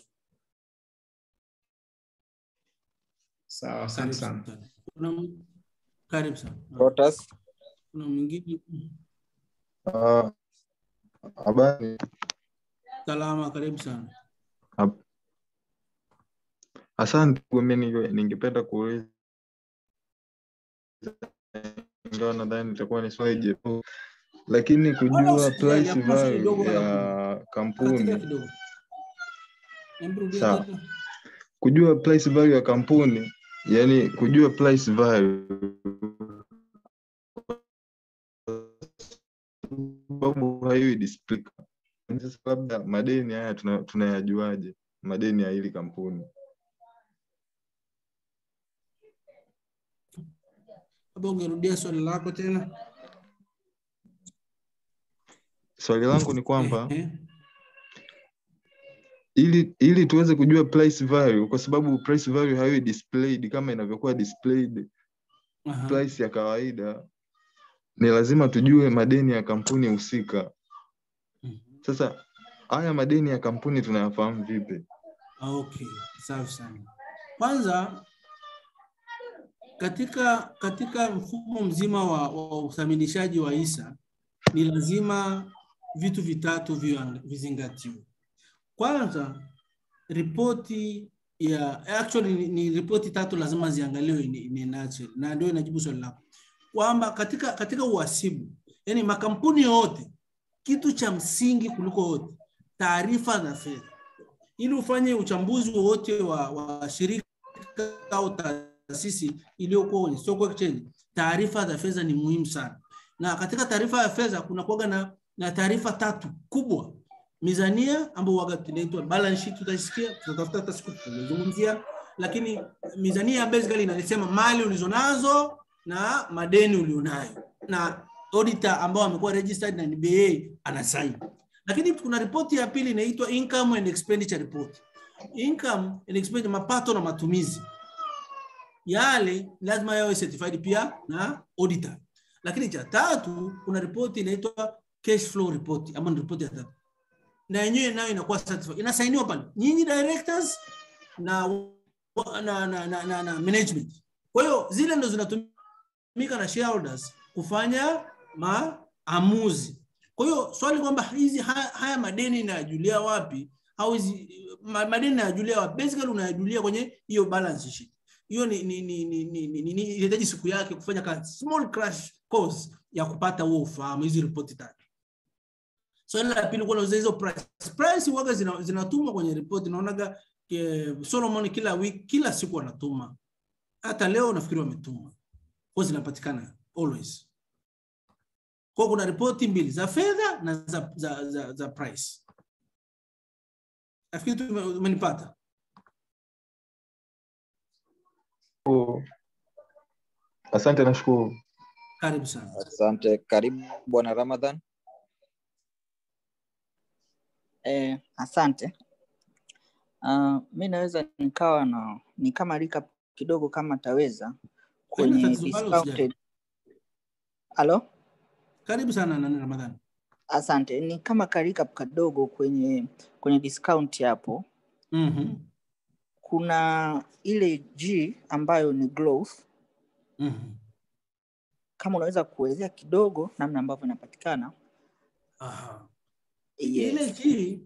sawa asante karibu sana sana kuna m- karibu sana Protas. kuna mwingine Ah, Habari. salama karibu sana Asante. Mimi ninge- ningependa kuuliza, ingawa nadhani itakuwa ni swali jepesi, lakini Wala kujua usijali, price hakuna swali dogo value wala ya katika kampuni, kidogo Hebu rudia Sawa. tena. kujua price value ya kampuni, yani kujua price value sababu haiwi display. Sasa labda madeni haya tuna- tunayajuaje? Madeni ya hili kampuni Labda ungerudia swali lako tena swali langu ni kwamba Ehe. ili ili tuweze kujua price value kwa sababu price value haiwi displayed kama inavyokuwa displayed Aha. price ya kawaida ni lazima tujue madeni ya kampuni husika Mhm. sasa haya madeni ya kampuni tunayafahamu vipi Okay, safi sana. Kwanza katika katika mfumo mzima wa, wa uthaminishaji wa hisa ni lazima vitu vitatu viwa- vizingatiwe. Kwanza, ripoti ya actually ni, ni ripoti tatu lazima ziangaliwe in, in a nutshell, na ndio inajibu swali lako kwamba katika katika uhasibu, yani makampuni yote, kitu cha msingi kuliko yote, taarifa za fedha ili ufanye uchambuzi wowote wa, wa shirika au taasisi iliyokuwa kwenye stock exchange, taarifa za fedha ni muhimu sana. Na katika taarifa ya fedha kuna kuwaga na, na taarifa tatu kubwa: mizania ambayo waga tunaitwa balance sheet, tutaisikia tutatafuta hata siku tutazungumzia, lakini mizania basically inasema mali ulizonazo na madeni ulionayo, na auditor ambao amekuwa registered na NBA anasaini lakini kuna ripoti ya pili inaitwa income and expenditure report. Income and expenditure, mapato na matumizi yale lazima yawe certified pia na auditor. Lakini cha tatu kuna ripoti inaitwa cash flow report, ambayo ni ripoti ya tatu, na yenyewe nayo inakuwa certified, inasainiwa pale nyinyi directors na na, na, na, na, na management. Kwa hiyo zile ndo zinatumika na shareholders kufanya maamuzi. Kwa hiyo swali kwamba hizi haya, haya madeni nayajulia wapi au hizi ma- madeni nayajulia wapi? Basically unayajulia kwenye hiyo balance sheet. Hiyo ni ni ni ni ni, ni, ni, ni inahitaji siku yake kufanya kazi small crash course ya kupata huo ufahamu hizi ripoti tatu. Swali la pili kuna hizo price. Price waga zina, zinatumwa kwenye ripoti naonaga eh, Solomon kila wiki kila siku wanatuma. Hata leo nafikiri wametuma. Kwa zinapatikana always. Kwa kuna ripoti mbili za fedha na za, za, za, za price. Nafikiri tu ume- umenipata. asante nashukuru Karibu sana. Asante. Karibu bwana Ramadhan. Eh, asante. Uh, mi naweza nikawa na ni kama recap kidogo kama taweza Haina kwenye tatizo, bado usijali. discounted. Halo? Karibu sana nani Ramadhani. Asante. Ni kama ka recap kadogo kwenye kwenye discount hapo. Mhm. Kuna ile G ambayo ni growth. Mhm. Kama unaweza kuelezea kidogo namna ambavyo inapatikana. Aha. Yes. Ile G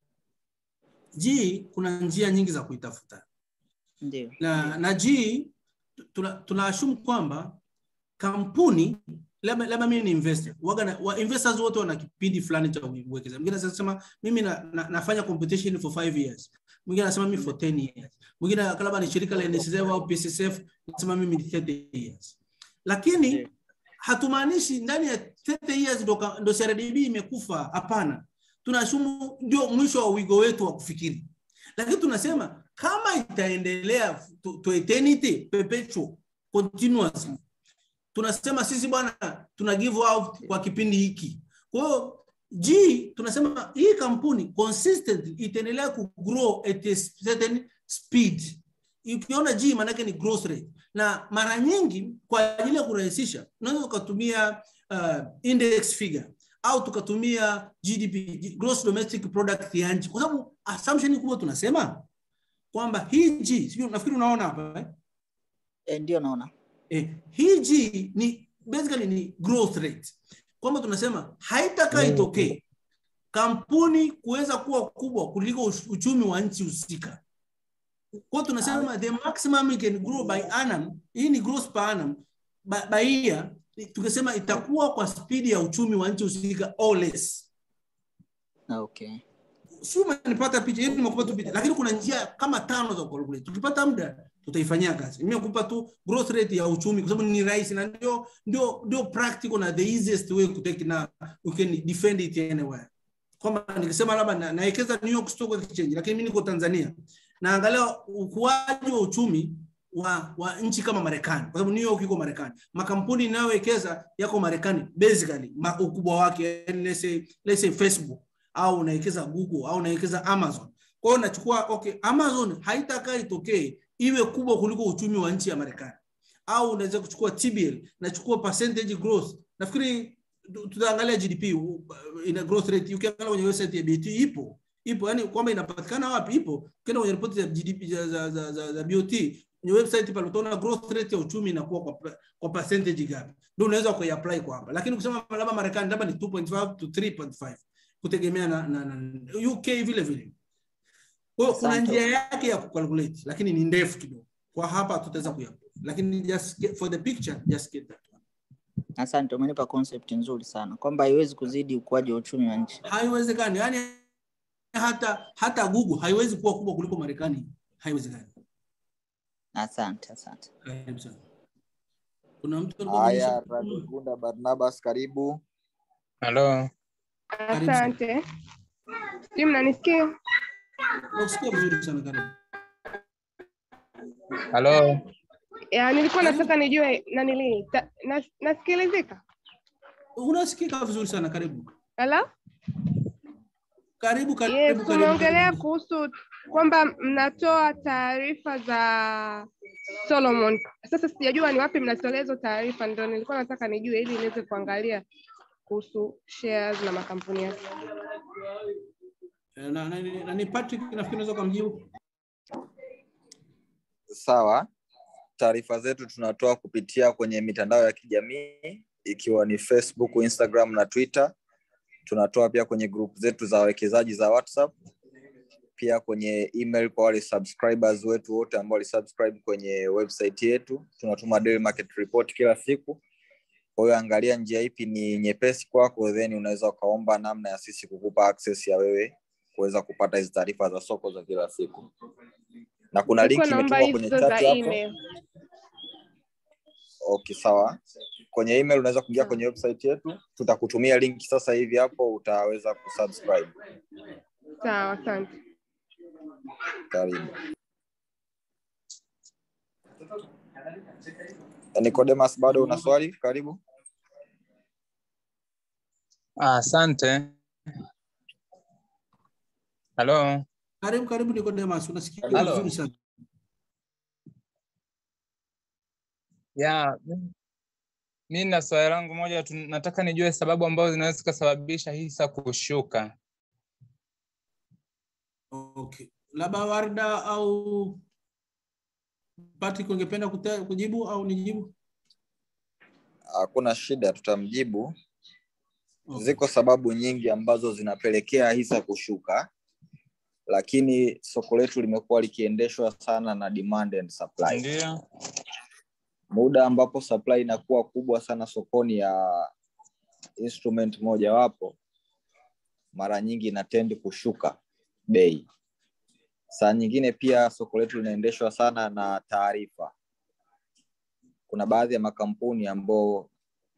G kuna njia nyingi za kuitafuta. Ndio. na na G tuna, tuna assume kwamba kampuni labda labda mimi ni investor waga na, wa investors wote wana kipindi fulani cha uwekezaji. Mwingine anasema mimi na, na, nafanya competition for 5 years, mwingine anasema mimi for 10 years, mwingine labda ni shirika la NSSF au PSSF anasema mimi ni 30 years, lakini Ndio. hatumaanishi ndani ya 30 years ndo, ka- ndo CRDB imekufa. Hapana, tunashumu ndio mwisho wa wigo wetu wa kufikiri, lakini tunasema kama itaendelea to, to eternity perpetual continuous, tunasema sisi bwana tuna give out kwa kipindi hiki. Kwa hiyo G tunasema hii kampuni consistently itaendelea ku grow at a certain speed. Ukiona G maanake ni growth rate, na mara nyingi kwa ajili ya kurahisisha unaweza ukatumia uh, index figure au tukatumia GDP, gross domestic product ya nchi, kwa sababu assumption kubwa tunasema kwamba hii G, sijui nafikiri unaona hapa eh? Eh, ndio naona. Eh, hii G ni basically ni growth rate, kwamba tunasema haitakaa itokee kampuni kuweza kuwa kubwa kuliko ush- uchumi wa nchi husika. Kwa hiyo tunasema the maximum it can grow by annum, hii ni growth per annum by, by year, tukisema itakuwa kwa spidi ya uchumi wa nchi husika or less. Okay. si umenipata picha hivi, nimekupa tu picha, lakini kuna njia kama tano za calculate. Tukipata muda tutaifanyia kazi. Mimi nakupa tu growth rate ya uchumi kwa sababu ni rahisi na ndio ndio ndio practical na the easiest way to take na you can defend it anywhere. Kwamba nikisema labda na- nawekeza New York Stock Exchange, lakini mimi niko Tanzania naangalia ukuaji wa uchumi wa, wa nchi kama Marekani, kwa sababu New York iko Marekani. Makampuni inayowekeza yako Marekani basically ma, ukubwa wake, yani let's say, let's say Facebook au unawekeza Google au unawekeza Amazon. Kwa hiyo nachukua okay, Amazon haitakaa itokee iwe kubwa kuliko uchumi wa nchi ya Marekani, au unaweza kuchukua TBL, nachukua percentage growth. Nafikiri tu- tutaangalia GDP uh, ina growth rate, ukiangalia kwenye website ya BOT ipo ipo, yani kwamba inapatikana wapi ipo. Ukienda kwenye ripoti za GDP za, za, za, za, za BOT kwenye website pale utaona growth rate ya uchumi inakuwa kwa, kwa percentage gapi, ndio unaweza kuiapply kwa hapa. Lakini kusema labda Marekani labda ni 2.5 to 3.5 kutegemea na, na, na UK vile vile. Kwa hiyo kuna Asante. njia yake ya kucalculate, lakini ni ndefu kidogo. Kwa hapa tutaweza kuyaprove, lakini just get, for the picture just get that one. Asante, umenipa concept nzuri sana kwamba haiwezi kuzidi ukuaji wa uchumi wa nchi. Haiwezekani, yani hata hata Google haiwezi kuwa kubwa kuliko Marekani, haiwezekani. Asante, asante. Karibu sana. Kuna mtu alikuwa Haya, ameonyesha- Radhigunda Barnabas, karibu. Halo, Karibu sana. Asante. Sijui mnanisikia? Nakusikia vizuri sana, karibu. halo, Ya, nilikuwa nataka nijue nanili ta- nas- nasikilizika? Unasikika vizuri sana, karibu. Halo? Karibu, karibu, Yes, karibu. tumeongelea karibu. kuhusu kwamba mnatoa taarifa za Solomon. Sasa sijajua ni wapi mnatolea hizo taarifa, ndio nilikuwa nataka nijue ili niweze kuangalia kuhusu shares na makampuni yake. Eh, na, na, na, ni Patrick nafikiri unaweza kumjibu. Sawa. Taarifa zetu tunatoa kupitia kwenye mitandao ya kijamii ikiwa ni Facebook, Instagram na Twitter. Tunatoa pia kwenye group zetu za wawekezaji za WhatsApp, pia kwenye email kwa wale subscribers wetu wote ambao walisubscribe kwenye website yetu. Tunatuma daily market report kila siku. Kwa hiyo angalia njia ipi ni nyepesi kwako, then unaweza ukaomba namna ya sisi kukupa access ya wewe kuweza kupata hizi taarifa za soko za kila siku. Na kuna Nilikuwa link naomba imetumwa kwenye hizo za chat hapo. email. Okay, sawa. Kwenye email unaweza kuingia kwenye website yetu, tutakutumia link sasa hivi hapo, utaweza kusubscribe. Sawa, asante. Karibu. Nicodemus, bado una swali? Karibu. Ah, Asante. Halo. Karibu karibu Nicodemus, unasikika Halo. vizuri sana. Ya, mi- mi na swali langu moja tu, nataka nijue sababu ambazo zinaweza zikasababisha hisa kushuka. Okay. Labda Warda au Patrick ungependa kute- kujibu au nijibu? Hakuna shida, tutamjibu. Okay. Ziko sababu nyingi ambazo zinapelekea hisa kushuka, lakini soko letu limekuwa likiendeshwa sana na demand and supply. Ndio. Muda ambapo supply inakuwa kubwa sana sokoni ya instrument mojawapo, mara nyingi ina tend kushuka bei. Saa nyingine pia soko letu linaendeshwa sana na taarifa. Kuna baadhi ya makampuni ambao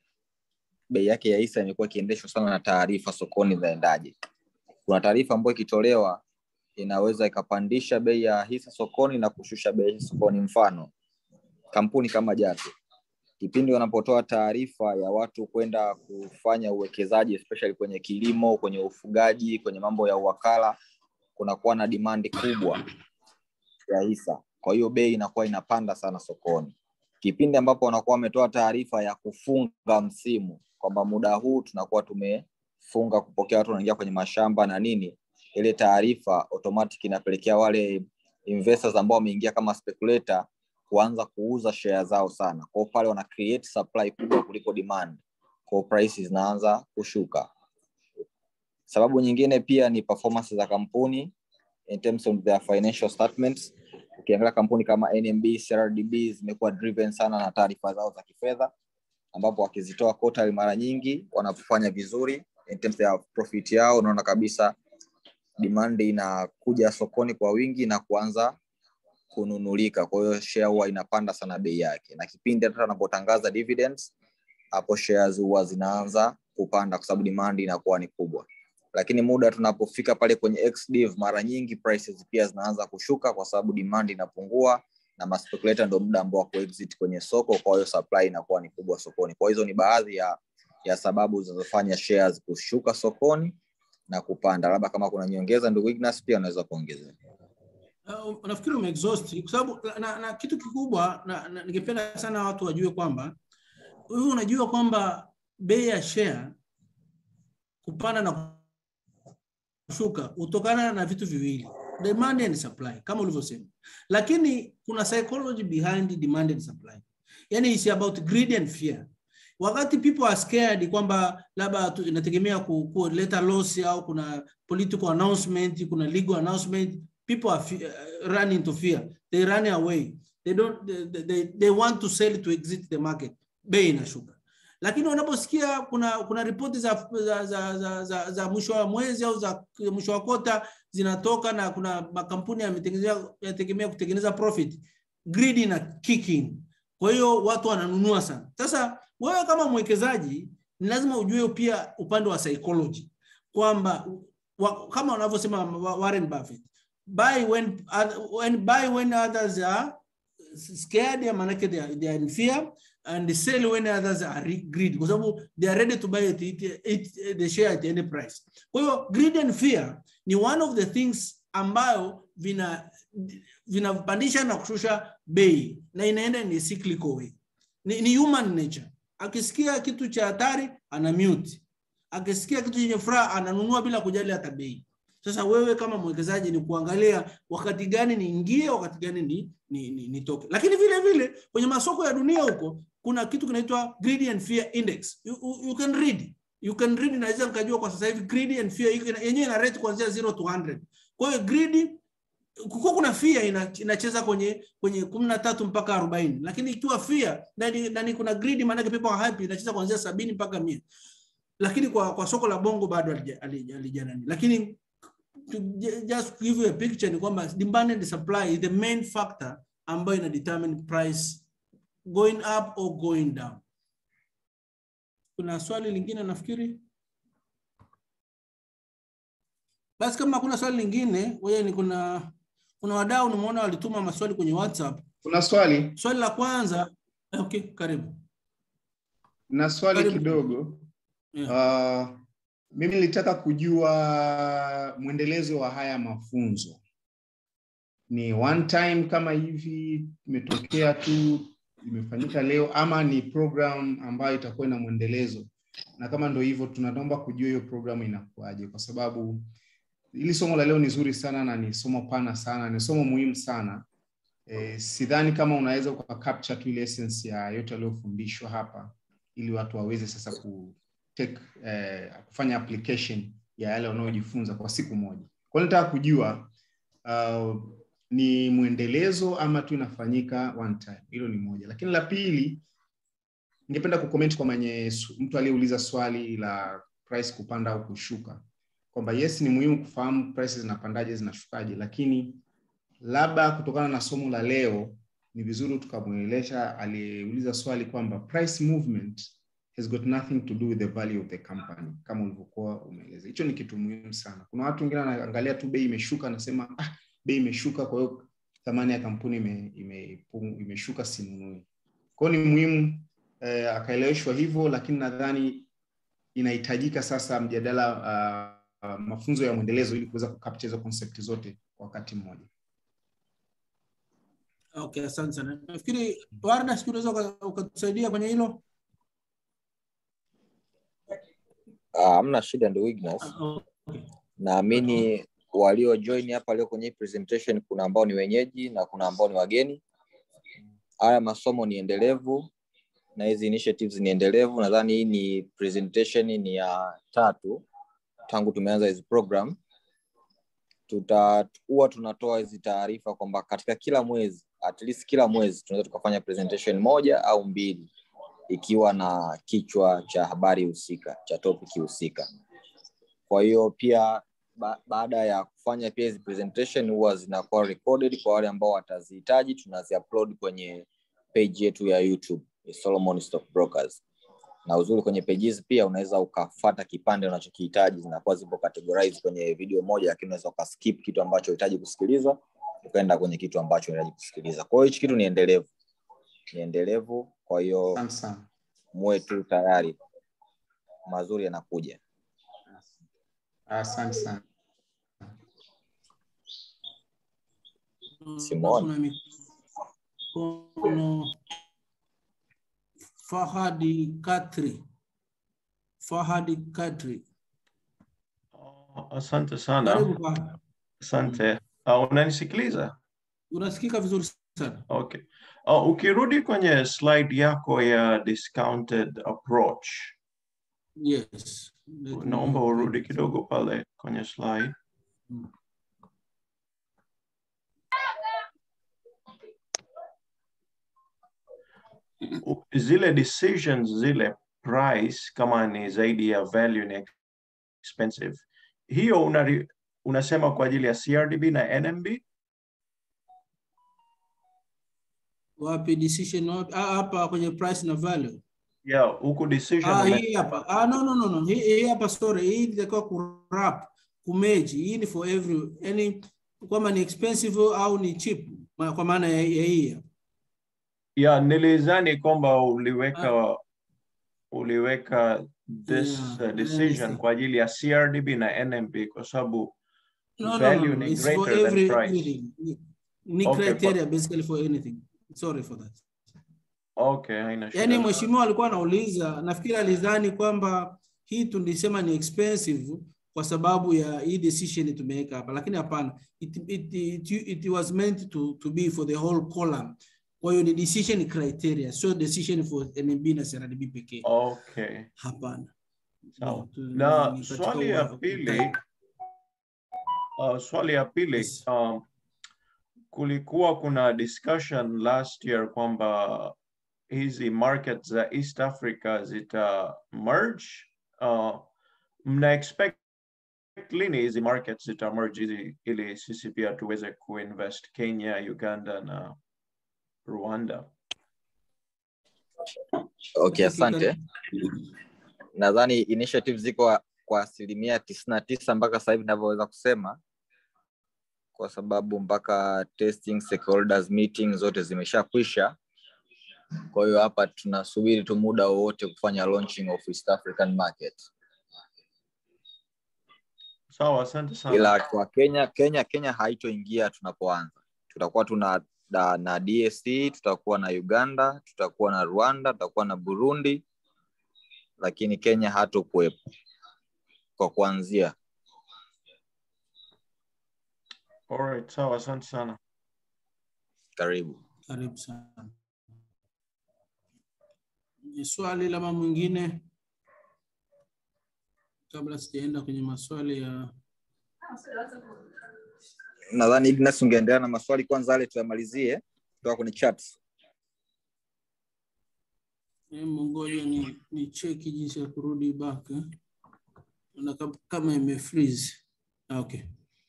bei yake ya hisa imekuwa ikiendeshwa sana na taarifa sokoni zinaendaje. Kuna taarifa ambayo ikitolewa inaweza ikapandisha bei ya hisa sokoni na kushusha bei ya hisa sokoni. Mfano, kampuni kama Jato, kipindi wanapotoa taarifa ya watu kwenda kufanya uwekezaji especially kwenye kilimo, kwenye ufugaji, kwenye mambo ya uwakala, kunakuwa na dimandi kubwa ya hisa, kwa hiyo bei inakuwa inapanda sana sokoni. Kipindi ambapo wanakuwa wametoa taarifa ya kufunga msimu kwamba muda huu tunakuwa tumefunga kupokea watu wanaingia kwenye mashamba na nini, ile taarifa automatic inapelekea wale investors ambao wameingia kama speculator kuanza kuuza share zao sana. Kwa hiyo pale wana create supply kubwa kuliko demand, kwa hiyo prices zinaanza kushuka. Sababu nyingine pia ni performance za kampuni in terms of their financial statements. Ukiangalia kampuni kama NMB, CRDB zimekuwa driven sana na taarifa zao za kifedha, ambapo wakizitoa quarterly mara nyingi wanafanya vizuri in terms ya profit yao, unaona kabisa demand inakuja sokoni kwa wingi na kuanza kununulika. Kwa hiyo share huwa inapanda sana bei yake, na kipindi hata wanapotangaza dividends, hapo shares huwa zinaanza kupanda kwa sababu demand inakuwa ni kubwa. Lakini muda tunapofika pale kwenye ex-div, mara nyingi prices pia zinaanza kushuka kwa sababu demand inapungua na maspeculator ndio muda ambao wa kuexit kwenye soko, kwa hiyo supply inakuwa ni kubwa sokoni. Kwa hizo ni baadhi ya ya sababu zinazofanya shares kushuka sokoni na kupanda. Labda kama kuna nyongeza, ndugu Ignas, pia unaweza kuongezea. Uh, nafikiri umeexhaust kwa sababu na, na, na kitu kikubwa na, na, ningependa sana watu wajue kwamba wewe unajua kwamba bei ya share kupanda na kushuka hutokana na vitu viwili demand and supply kama ulivyosema lakini kuna psychology behind demand and supply yani is about greed and fear wakati people are scared kwamba labda tu- inategemea ku- kuleta loss au kuna political announcement kuna legal announcement people are fe- uh, run into fear they run away they don't they, they, they want to sell to exit the market bei inashuka lakini wanaposikia kuna kuna ripoti za, za, za, za, za, za mwisho wa mwezi au za mwisho wa kota zinatoka na kuna makampuni yametengenezea- yategemea kutengeneza profit greed ina kick in kwa hiyo watu wananunua sana sasa wewe kama mwekezaji ni lazima ujue pia upande wa psychology kwamba wa, kama wanavyosema Wa- Warren Buffett buy when, when, buy when others are scared ya maanake they are, they are in fear and sell when others are re- greedy kwa sababu they are ready to buy it, it, it, the share at any price kwa hiyo greed and fear ni one of the things ambayo vina vinapandisha na kushusha bei na inaenda ni cyclical way ni, ni human nature akisikia kitu cha hatari ana mute akisikia kitu chenye furaha ananunua bila kujali hata bei sasa wewe kama mwekezaji ni kuangalia wakati gani niingie wakati gani ni, ni, ni, nitoke lakini vile vile kwenye masoko ya dunia huko kuna kitu kinaitwa greed and fear index you, you, you can read you can read naweza nikajua kwa sasa hivi greed and fear iko- yenyewe ina rate kuanzia 0 to 100 kwa hiyo greed kukiwa kuna fear ina, inacheza kwenye kwenye kumi na tatu mpaka arobaini lakini ikiwa fear ndani ndani kuna greed maanake people are happy inacheza kuanzia sabini mpaka mia lakini kwa kwa soko la bongo bado halija- halija- halijanani lakini to ju- just to give you a picture ni kwamba demand and supply is the main factor ambayo ina determine price going up or going down kuna swali lingine nafikiri basi kama hakuna swali lingine wewe ni kuna kuna wadau nimeona walituma maswali kwenye whatsapp kuna swali swali la kwanza Okay, karibu. na swali Karibu. kidogo Yeah. uh, mimi nilitaka kujua mwendelezo wa haya mafunzo ni one time kama hivi imetokea tu imefanyika leo ama ni program ambayo itakuwa ina mwendelezo na kama ndo hivyo tunaomba kujua hiyo program inakuaje kwa sababu hili somo la leo ni zuri sana na ni somo pana sana ni somo muhimu sana e, sidhani kama unaweza uka capture tu ile essence ya yote yaliyofundishwa hapa ili watu waweze sasa ku take, eh, kufanya application ya yale wanayojifunza kwa siku moja kwa hiyo nataka kujua uh, ni mwendelezo ama tu inafanyika one time hilo ni moja lakini la pili ningependa kucomment kwa mwenye su- mtu aliyeuliza swali la price kupanda au kushuka kwamba yes ni muhimu kufahamu prices zinapandaje zinashukaje lakini labda kutokana na somo la leo ni vizuri tukamwelesha aliyeuliza swali kwamba price movement has got nothing to do with the value of the company kama ulivyokuwa umeeleza hicho ni kitu muhimu sana kuna watu wengine wanaangalia tu bei imeshuka anasema ah, bei imeshuka kwa hiyo thamani ya kampuni ime, ime, imeshuka sinunui kwao ni muhimu eh, akaeleweshwa hivyo lakini nadhani inahitajika sasa mjadala uh, uh, mafunzo ya mwendelezo ili kuweza kukapcha hizo concept zote kwa wakati mmoja Okay, asante sana. Nafikiri Warda, sijui unaweza uka- ukatusaidia kwenye hilo? Ah, hamna shida ndugu Ignas. Okay. Naamini walio join hapa leo kwenye hii presentation kuna ambao ni wenyeji na kuna ambao ni wageni. Haya masomo ni endelevu na hizi initiatives ni endelevu. Nadhani hii ni presentation ni ya tatu tangu tumeanza hizi program. Tutakuwa tunatoa hizi taarifa kwamba katika kila mwezi, at least kila mwezi tunaweza tukafanya presentation moja au mbili ikiwa na kichwa cha habari husika cha topic husika. Kwa hiyo pia ba baada ya kufanya pia hizi presentation huwa zinakuwa recorded kwa wale ambao watazihitaji, tunaziupload kwenye page yetu ya YouTube ya Solomon Stock Brokers. Na uzuri kwenye pages pia unaweza ukafata kipande unachokihitaji, zinakuwa zipo categorized kwenye video moja, lakini unaweza ukaskip kitu ambacho unahitaji kusikiliza ukaenda kwenye kitu ambacho unahitaji kusikiliza. Kwa hiyo hichi kitu ni endelevu, ni endelevu. Kwa hiyo asante sana muwe tu tayari, mazuri yanakuja. asante sana Simone. Kuna mikono Fahadi Katri. Fahadi Katri. Oh, Asante sana. Karibu Fahadi. Asante. Uh, unanisikiliza? Unasikika vizuri sana. Okay. Uh, ukirudi kwenye slide yako ya discounted approach, Yes. Let me- naomba urudi kidogo pale kwenye slide. Mm. U- Zile decisions zile price kama ni zaidi ya value ni expensive. Hiyo unari, unasema kwa ajili ya CRDB na NMB? Wapi decision wapi? Ah, hapa kwenye price na value. Yeah, huku decision Ah, ume- hii hapa. Ah, no, no, no, no. Hii, hii hapa sorry. Hii itakuwa kurap, kumeji. Hii ni for every any kwamba ni expensive au ni cheap ma- kwa maana ya, ya hii. hapa. Yeah, nilizani kwamba uliweka uliweka this Yeah, uh, decision understand. kwa ajili ya CRDB na NMB kwa sababu No, no, value no, no. ni It's for greater than every price. anything. Ni- Ni Okay, criteria basically for anything. Sorry for that. Okay, haina shida. Yaani mheshimiwa alikuwa anauliza, nafikiri alidhani kwamba hii tulisema ni expensive kwa sababu ya hii decision tumeweka hapa, lakini hapana, it, it, it, it was meant to, to be for the whole column. Kwa hiyo ni decision criteria, sio decision for NMB na CRDB pekee. Okay, Hapana. sawa. Tu- Na ni katika swali ya wa- pili, uh, swali ya pili Yes. um, kulikuwa kuna discussion last year kwamba hizi market za East Africa zita merge. Uh, mna expect lini hizi markets zita merge ili, ili sisi pia tuweze kuinvest Kenya, Uganda na Rwanda? Okay, asante. Nadhani initiative ziko kwa asilimia tisini na tisa mpaka sasa hivi ninavyoweza kusema, kwa sababu mpaka testing stakeholders meeting zote zimeshakwisha. kwa hiyo hapa tunasubiri tu muda wowote kufanya launching of East African market Sawa, asante sana. ila kwa Kenya Kenya Kenya haitoingia tunapoanza tutakuwa tuna na, na DSC tutakuwa na Uganda tutakuwa na Rwanda tutakuwa na Burundi lakini Kenya hatokuwepo kwa kuanzia Alright, sawa, asante sana. karibu Karibu sana. Ni swali lama mwingine kabla sijaenda kwenye maswali ya nadhani Ignas ungeendelea na maswali kwanza yale tuyamalizie kutoka kwenye chat Hebu ngoja ni, ni cheki jinsi ya kurudi back eh. Na kam- kama ime freeze. Ah, Okay.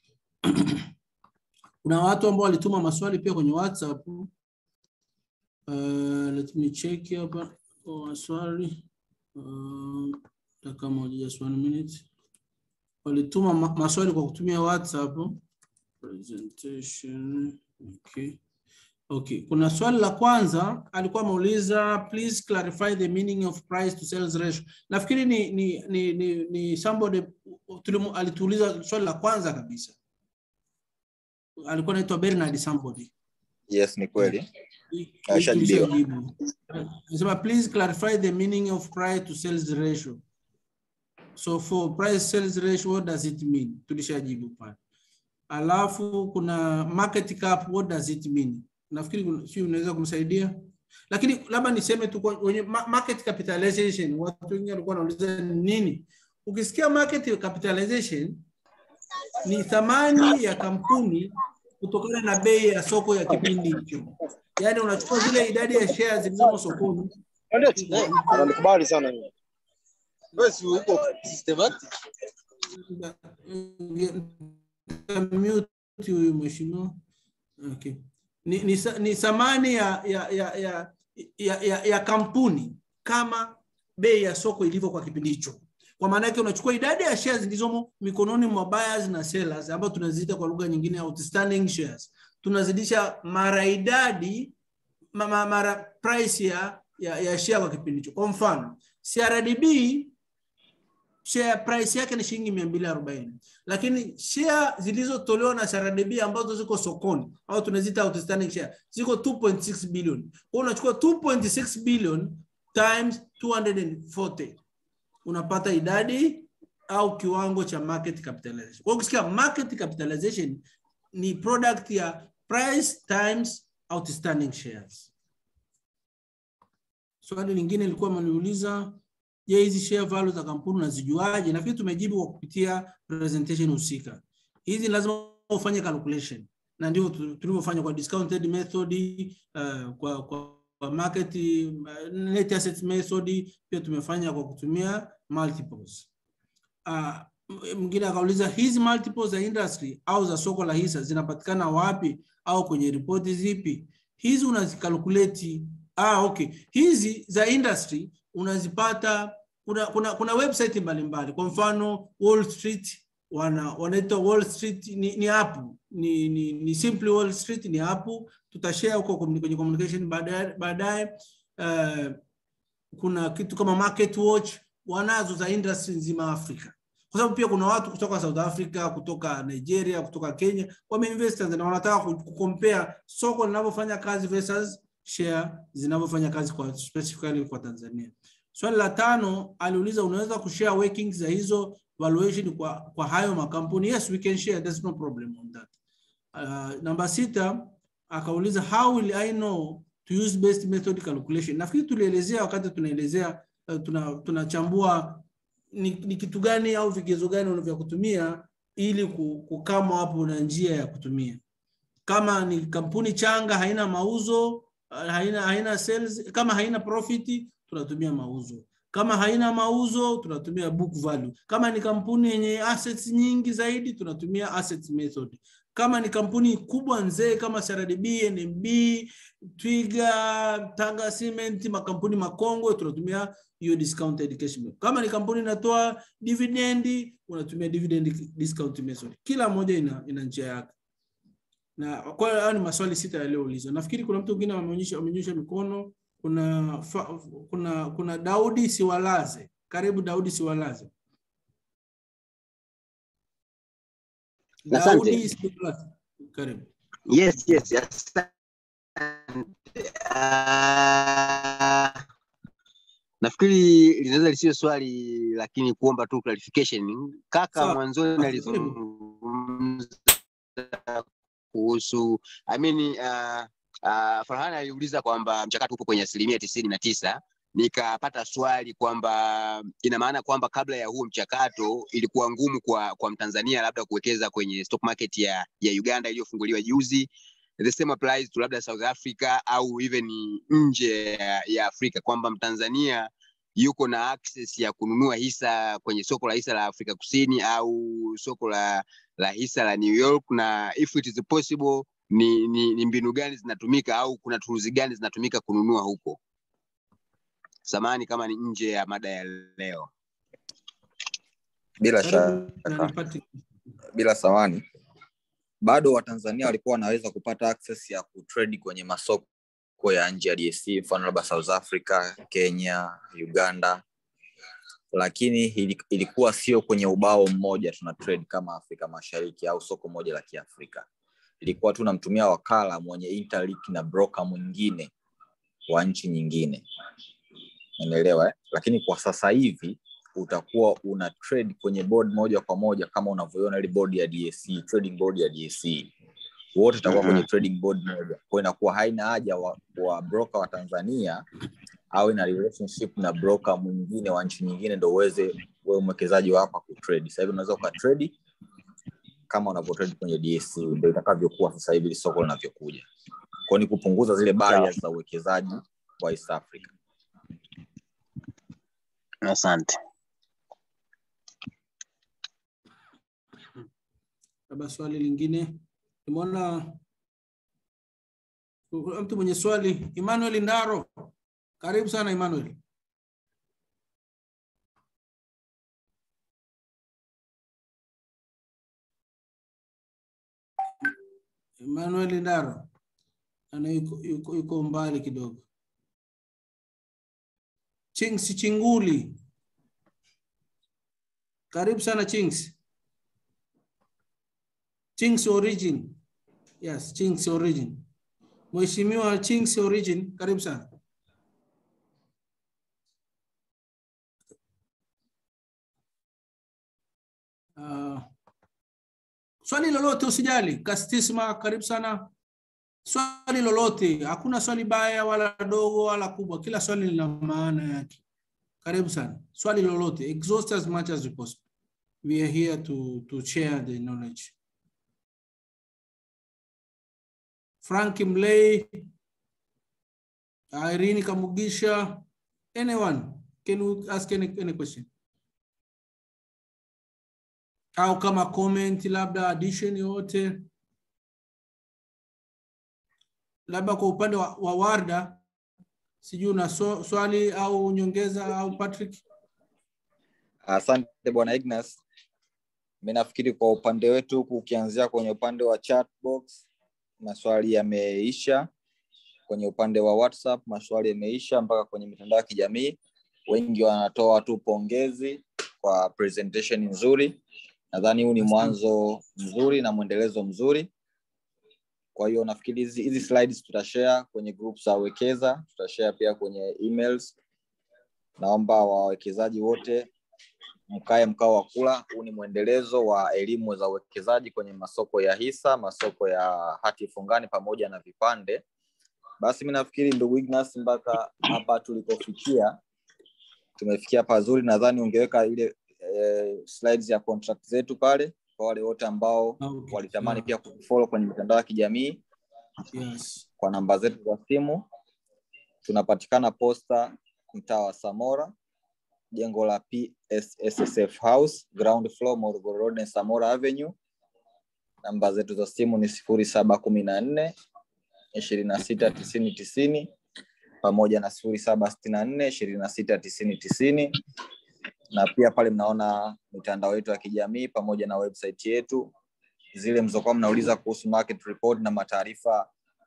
Kuna watu ambao walituma maswali pia kwenye WhatsApp. Uh, let me check hapa kwa maswali. Uh, dakika moja just one minute. Walituma ma maswali kwa kutumia WhatsApp. Presentation. Okay. Okay, kuna swali la kwanza alikuwa ameuliza please clarify the meaning of price to sales ratio. Nafikiri ni ni ni ni, ni somebody tulimu, alituuliza swali la kwanza kabisa. Alikuwa anaitwa Bernard somebody. yes ni kweli Hii Ashajibiwa. tulishajibu. Anasema please clarify the meaning of price to sales ratio. So for price sales ratio what does it mean? Tulishajibu pale. Alafu kuna market cap what does it mean? Nafikiri kuna- sio unaweza kumsaidia. Lakini labda niseme tu kwa- kwenye ma- market capitalization watu wengine walikuwa wanauliza ni nini? Ukisikia market capitalization ni thamani ya kampuni kutokana na bei ya soko ya kipindi hicho. Yaani unachukua zile idadi ya shares zilizomo sokoni. Ananikubali sana hiyo. Wewe si uko systematic. Mute huyu mheshimiwa. Okay. Ni, ni, sa- ni thamani ya, ya, ya, ya, ya, ya, ya kampuni kama bei ya soko ilivyo kwa kipindi hicho. Kwa maana yake unachukua idadi ya shares zilizomo mikononi mwa buyers na sellers ambayo tunaziita kwa lugha nyingine outstanding shares. Tunazidisha mara idadi ma- ma- mara price ya, ya, ya share kwa kipindi hicho. Kwa mfano, CRDB share price yake ni shilingi mia mbili arobaini lakini share zilizotolewa na CRDB ambazo ziko sokoni au tunaziita outstanding share ziko 2.6 billion. Kwa hiyo unachukua 2.6 billion times 240 unapata idadi au kiwango cha market capitalization. Kwa hiyo ukisikia market capitalization ni product ya price times outstanding shares. Swali lingine lilikuwa ameniuliza je, hizi share value za kampuni unazijuaje? Nafikiri tumejibu kwa kupitia presentation husika. Hizi lazima ufanye calculation na ndio tu- tulivyofanya kwa discounted method uh, kwa, kwa, kwa market uh, net asset method pia tumefanya kwa kutumia multiples. Uh, mwingine akauliza hizi multiples za industry au za soko la hisa zinapatikana wapi au kwenye ripoti zipi? Hizi unazikalkuleti. Ah, okay. Hizi za industry unazipata kuna, kuna, kuna website mbalimbali kwa mfano Wall Street wana wanaitwa Wall Street ni, ni app ni, ni, ni Simply Wall Street ni app tutashare huko communi- kwenye communication baadaye baadaye. Uh, kuna kitu kama Market Watch wanazo za industry nzima Afrika, kwa sababu pia kuna watu kutoka South Africa, kutoka Nigeria, kutoka Kenya wameinvest Tanzania, wanataka ku- kucompare soko linavyofanya kazi versus share zinavyofanya kazi kwa specifically kwa Tanzania. Swali la tano aliuliza, unaweza kushare workings za hizo valuation kwa, kwa hayo makampuni? Yes, we can share, there's no problem on that. Uh, namba sita akauliza how will I know to use best method calculation. Nafikiri tulielezea wakati tunaelezea uh, tuna tunachambua ni, ni kitu gani au vigezo gani unavyo kutumia ili ku- kukama hapo na njia ya kutumia. Kama ni kampuni changa haina mauzo, uh, haina haina sales, kama haina profit tunatumia mauzo. Kama haina mauzo tunatumia book value. Kama ni kampuni yenye assets nyingi zaidi tunatumia asset method. Kama ni kampuni kubwa nzee kama CRDB, NMB, Twiga, Tanga Cement, makampuni makongwe tunatumia hiyo discounted cash method. Kama ni kampuni inatoa dividend unatumia dividend discount method. Kila moja ina, ina njia yake. Na kwa hiyo haya ni maswali sita yaliyoulizwa. Nafikiri kuna mtu mwingine ameonyesha amenyosha mikono. Kuna kuna fa, kuna kuna Daudi Siwalaze. Karibu Daudi Siwalaze. Asante. Daudi Siwalaze. Karibu. Yes, yes, asante. Ah, nafikiri linaweza lisiwe swali lakini kuomba tu clarification. Kaka Sawa. mwanzoni Karibu. alizungumza kuhusu I mean, uh, uh, Farhan aliuliza kwamba mchakato upo kwenye asilimia tisini na tisa nikapata swali kwamba ina maana kwamba kabla ya huo mchakato ilikuwa ngumu kwa kwa Mtanzania labda kuwekeza kwenye stock market ya ya Uganda iliyofunguliwa juzi. The same applies to labda South Africa au even nje ya, ya Afrika kwamba Mtanzania yuko na access ya kununua hisa kwenye soko la hisa la Afrika Kusini au soko la la hisa la New York na if it is possible ni, ni, ni mbinu gani zinatumika au kuna tools gani zinatumika kununua huko. Samani kama ni nje ya mada ya leo. bila Karibu shaka na nipate bila samani bado watanzania walikuwa wanaweza kupata access ya kutrade kwenye masoko ya nje ya DSC mfano labda South Africa, Kenya, Uganda, lakini ili- ilikuwa sio kwenye ubao mmoja tuna trade kama Afrika Mashariki au soko moja la Kiafrika. Ilikuwa tu namtumia wakala mwenye interlink na broker mwingine wa nchi nyingine, unaelewa eh? Lakini kwa sasa hivi utakuwa una trade kwenye board moja kwa moja kama unavyoiona ile board ya DSC, trading board ya DSC wote itakuwa kwenye trading board moja. Kwa hiyo inakuwa haina haja wa, wa broker wa Tanzania awe na relationship na broker mwingine wa nchi nyingine ndo uweze wewe mwekezaji wa hapa kutrade. Sasa hivi unaweza ukatrade kama unavyotrade kwenye DSC, ndio itakavyokuwa sasa hivi soko linavyokuja. Kwa hiyo ni kupunguza zile barriers za uwekezaji wa East Africa. Asante. labda swali lingine. Nimeona kuna mtu mwenye swali, Emmanuel Ndaro. Karibu sana Emmanuel. Emmanuel Ndaro ana yuko, yuko, yuko mbali kidogo. Chings Chinguli. Karibu sana Chings. Chings Origin. Yes, Chings Origin. Mheshimiwa Chings Origin, karibu sana. Uh, swali lolote usijali. Kastisma, karibu sana. Swali lolote, hakuna swali baya wala dogo wala kubwa, kila swali lina maana yake. Karibu sana. Swali lolote, exhaust as much as you possible. We are here to, to share the knowledge. Frank Mlay, Irene Kamugisha, anyone, can you ask any, any question? Au kama comment, labda addition yote, labda kwa upande wa, wa Warda, sijui una so, swali au nyongeza au Patrick? Asante bwana Ignas. Mimi nafikiri kwa upande wetu huku ukianzia kwenye upande wa chat box maswali yameisha, kwenye upande wa WhatsApp maswali yameisha, mpaka kwenye mitandao ya kijamii wengi wanatoa tu pongezi kwa presentation nzuri. Nadhani huu ni mwanzo mzuri na mwendelezo mzuri. Kwa hiyo nafikiri hizi hizi slides tutashare kwenye group za wekeza, tutashare pia kwenye emails. Naomba wawekezaji wote mkae mkao wa kula. Huu ni mwendelezo wa elimu za uwekezaji kwenye masoko ya hisa, masoko ya hati fungani pamoja na vipande. Basi mi nafikiri ndugu Ignas, mpaka hapa tulipofikia tumefikia pazuri. Nadhani ungeweka ile eh, slides ya contract zetu pale kwa wale wote ambao Okay, walitamani sawa. pia kufollow kwenye mitandao ya kijamii Yes. kwa namba zetu za simu. Tunapatikana posta mtaa wa Samora, jengo la PSSSF House, ground floor, Morogoro Road na Samora Avenue. Namba zetu za simu ni sifuri saba kumi na nne ishirini na sita tisini tisini pamoja na sifuri saba sitini na nne ishirini na sita tisini tisini na pia pale mnaona mitandao yetu ya kijamii pamoja na website yetu zile mlizokuwa mnauliza kuhusu market report na mataarifa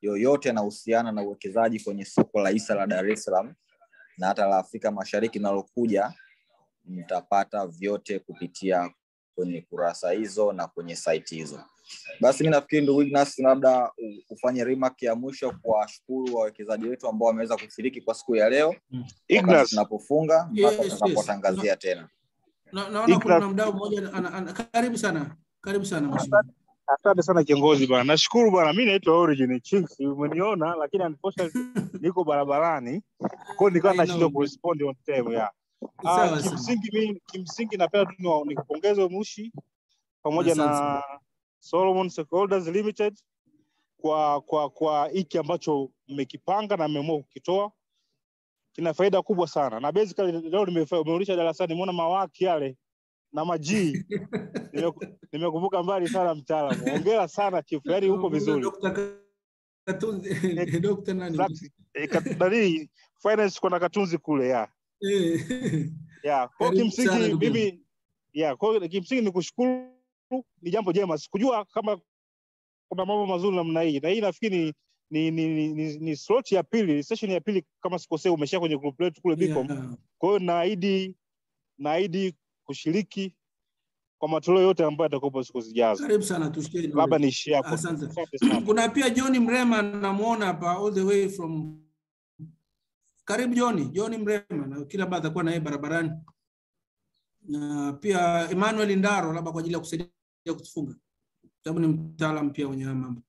yoyote yanahusiana na uwekezaji kwenye soko la hisa la Dar es Salaam na hata la Afrika Mashariki linalokuja, mtapata vyote kupitia kwenye kurasa hizo na kwenye site hizo. Basi mi nafikiri ndugu Ignas, labda u- ufanye remark ya mwisho kuwashukuru wawekezaji wetu ambao wameweza kushiriki kwa siku ya leo, wakati Ignas. tunapofunga mpaka Yes, yes. tutakapotangazia tena. Na, naona kuna Ignas. mdau mmoja ana, ana, karibu sana, karibu sana mheshimiwa. Asante sana kiongozi bwana, nashukuru bwana. Mi naitwa Origin Chinks, umeniona, lakini unfortunately niko barabarani, kwa hiyo nilikuwa I nashindwa know. kurespond on time ya Sawa Ah, sawa. kimsingi mi kimsingi napenda tu niwa- nikupongeze Mushi pamoja Asante na sana. Solomon Stakeholders Limited kwa kwa kwa hiki ambacho mmekipanga na mmeamua kukitoa kina faida kubwa sana, na basically leo nimefa- umerudisha darasani, nimeona mawaki yale na majii Nimeku- nimekumbuka mbali sana mtaalamu. Hongera sana chief, yaani uko vizuri. Dr. Katunzi, Dr. nani? Exactly. Eh, kat- nani finance kuna katunzi kule ya Eh, ya kwa hiyo Karibu sana kimsingi ndugu yangu. mimi ya kwa hiyo kimsingi ni kushukuru, ni jambo jema. Sikujua kama kuna mambo mazuri namna hii, na hii nafikiri ni ni, ni, ni, ni slot ya pili, session ya pili kama sikosea, umeshia kwenye group letu kule Bicom. Yeah. Kwa hiyo naahidi naahidi kushiriki kwa matoleo yote ambayo yatakuwepo siku zijazo. Karibu sana tushie. Labda niishie hapo. Asante. Asante sana. Kuna pia John Mrema namuona hapa all the way from karibu John, John Mrema na kila baada atakuwa na yeye barabarani. Na pia Emmanuel Ndaro labda kwa ajili ya kusaidia kutufunga. Sababu ni mtaalamu pia kwenye haya mambo.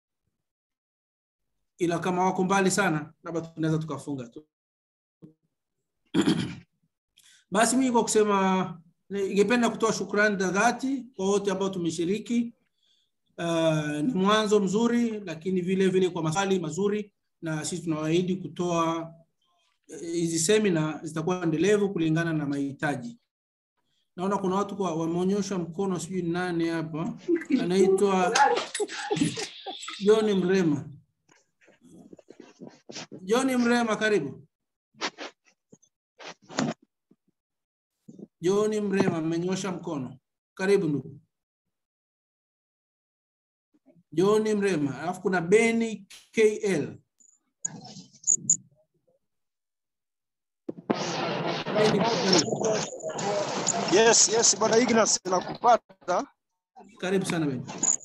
Ila kama wako mbali sana labda tunaweza tukafunga tu. Basi mimi kwa kusema ningependa kutoa shukrani za dhati kwa wote ambao tumeshiriki. Uh, ni mwanzo mzuri, lakini vile vile kwa maswali mazuri, na sisi tunawaahidi kutoa eh, hizi semina zitakuwa endelevu kulingana na mahitaji. Naona kuna watu kwa wameonyesha mkono, sijui ni nani hapa, anaitwa John Mrema. John Mrema, karibu. John Mrema amenyosha mkono, karibu ndugu. John Mrema, alafu kuna Beni KL. Beni, karibu. Yes, yes, bwana Ignas nakupata. Karibu sana Beni.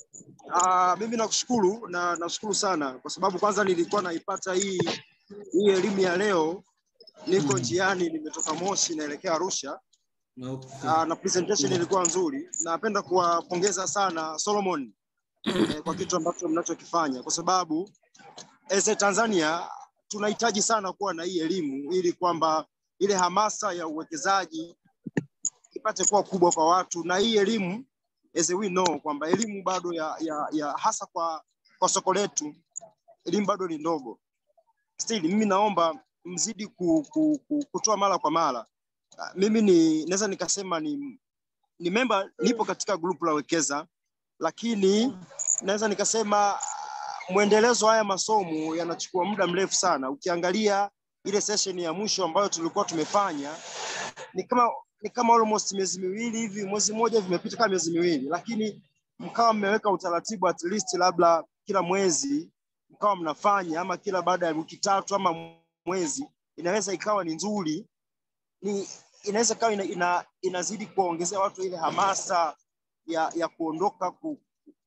Ah, mimi nakushukuru na nashukuru sana kwa sababu kwanza nilikuwa naipata hii hii elimu ya leo, niko njiani, nimetoka Moshi naelekea Arusha. Okay. Ah, na presentation ilikuwa nzuri. Napenda kuwapongeza sana Solomon eh, kwa kitu ambacho mnachokifanya kwa sababu as a Tanzania tunahitaji sana kuwa na hii elimu ili kwamba ile hamasa ya uwekezaji ipate kuwa kubwa kwa watu, na hii elimu as we know kwamba elimu bado ya, ya, ya hasa kwa, kwa soko letu elimu bado ni ndogo. Still mimi naomba mzidi ku, ku, ku, kutoa mara kwa mara. Ah, Mimi ni naweza nikasema ni ni memba, nipo katika grupu la Wekeza, lakini naweza nikasema ah, mwendelezo wa haya masomo yanachukua muda mrefu sana. Ukiangalia ile session ya mwisho ambayo tulikuwa tumefanya ni kama ni kama almost miezi miwili hivi, mwezi mmoja hivi imepita kama miezi miwili, lakini mkawa mmeweka utaratibu at least labda kila mwezi mkawa mnafanya ama kila baada ya wiki tatu ama mwezi, inaweza ikawa ni nzuri, ni inaweza ikawa ina, ina, inazidi kuwaongezea watu ile hamasa ya, ya kuondoka ku,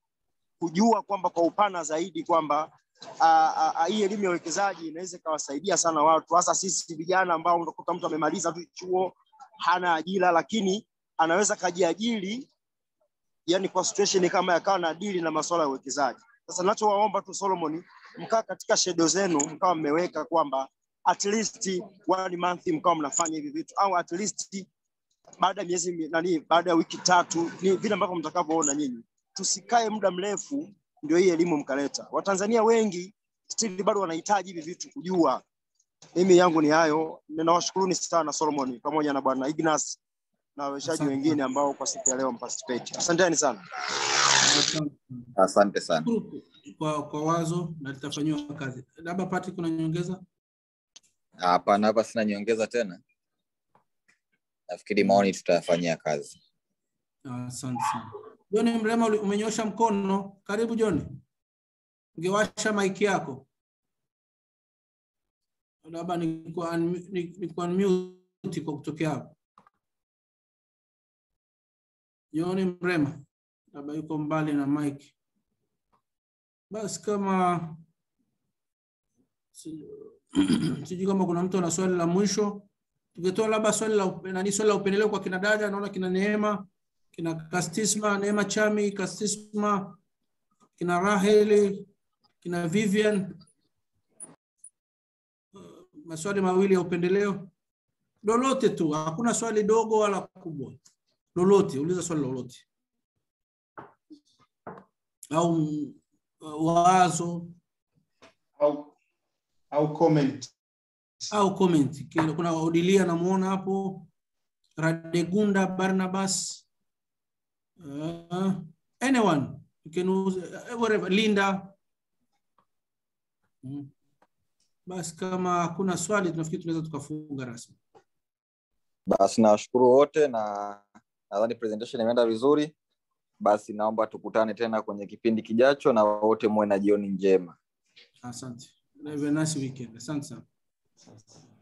kujua kwamba kwa upana zaidi kwamba ah, ah, ah, hii elimu ya uwekezaji inaweza ikawasaidia sana watu, hasa sisi vijana ambao unakuta mtu amemaliza tu chuo hana ajira, lakini anaweza kajiajiri, yani kwa situation kama yakawa na dili na masuala ya uwekezaji. Sasa nachowaomba tu Solomon, mkaa katika shedo zenu mkawa mmeweka kwamba at least one month mkawa mnafanya hivi vitu au at least baada ya miezi mi- nani, baada ya wiki tatu, ni vile ambavyo mtakavyoona nyinyi. Tusikae muda mrefu ndio hii elimu mkaleta. Watanzania wengi still bado wanahitaji hivi vitu kujua. Mimi yangu ni hayo. Ninawashukuruni sana Solomon pamoja na bwana Ignas na wawezeshaji Asante. wengine ambao kwa siku ya leo mparticipate. Asanteni sana. Asante. Asante sana. Shukuru kwa, kwa wazo na litafanyiwa kazi. Labda Patrick, kuna nyongeza? Hapana, hapa sina nyongeza tena. Nafikiri maoni tutayafanyia kazi. Asante sana. John Mrema uli- umenyosha mkono, karibu John. ungewasha maiki yako labda nikuwa unmu- ni- nikuwa unmute kwa kutokea hapo John Mrema labda yuko mbali na mic. Basi kama si- sijui kama kuna mtu ana swali la mwisho, tungetoa labda swali la upe- nani, swali la upendeleo kwa kina dada. Naona kina Neema, kina Kastisma, Neema Chami, Kastisma, kina Raheli, kina Vivian, maswali mawili ya upendeleo, lolote tu, hakuna swali dogo wala kubwa, lolote, uliza swali lolote au mm, wazo au au comment au comment. Kile- Kuna Odilia namuona hapo, Radegunda Barnabas, uh, anyone you can use, uh, whatever, Linda. Mm. Basi kama hakuna swali, tunafikiri tunaweza tukafunga rasmi. Basi nawashukuru wote na nadhani presentation imeenda vizuri. Basi naomba tukutane tena kwenye kipindi kijacho, na wote muwe na jioni njema. Asante. Have a nice weekend. Asante sana.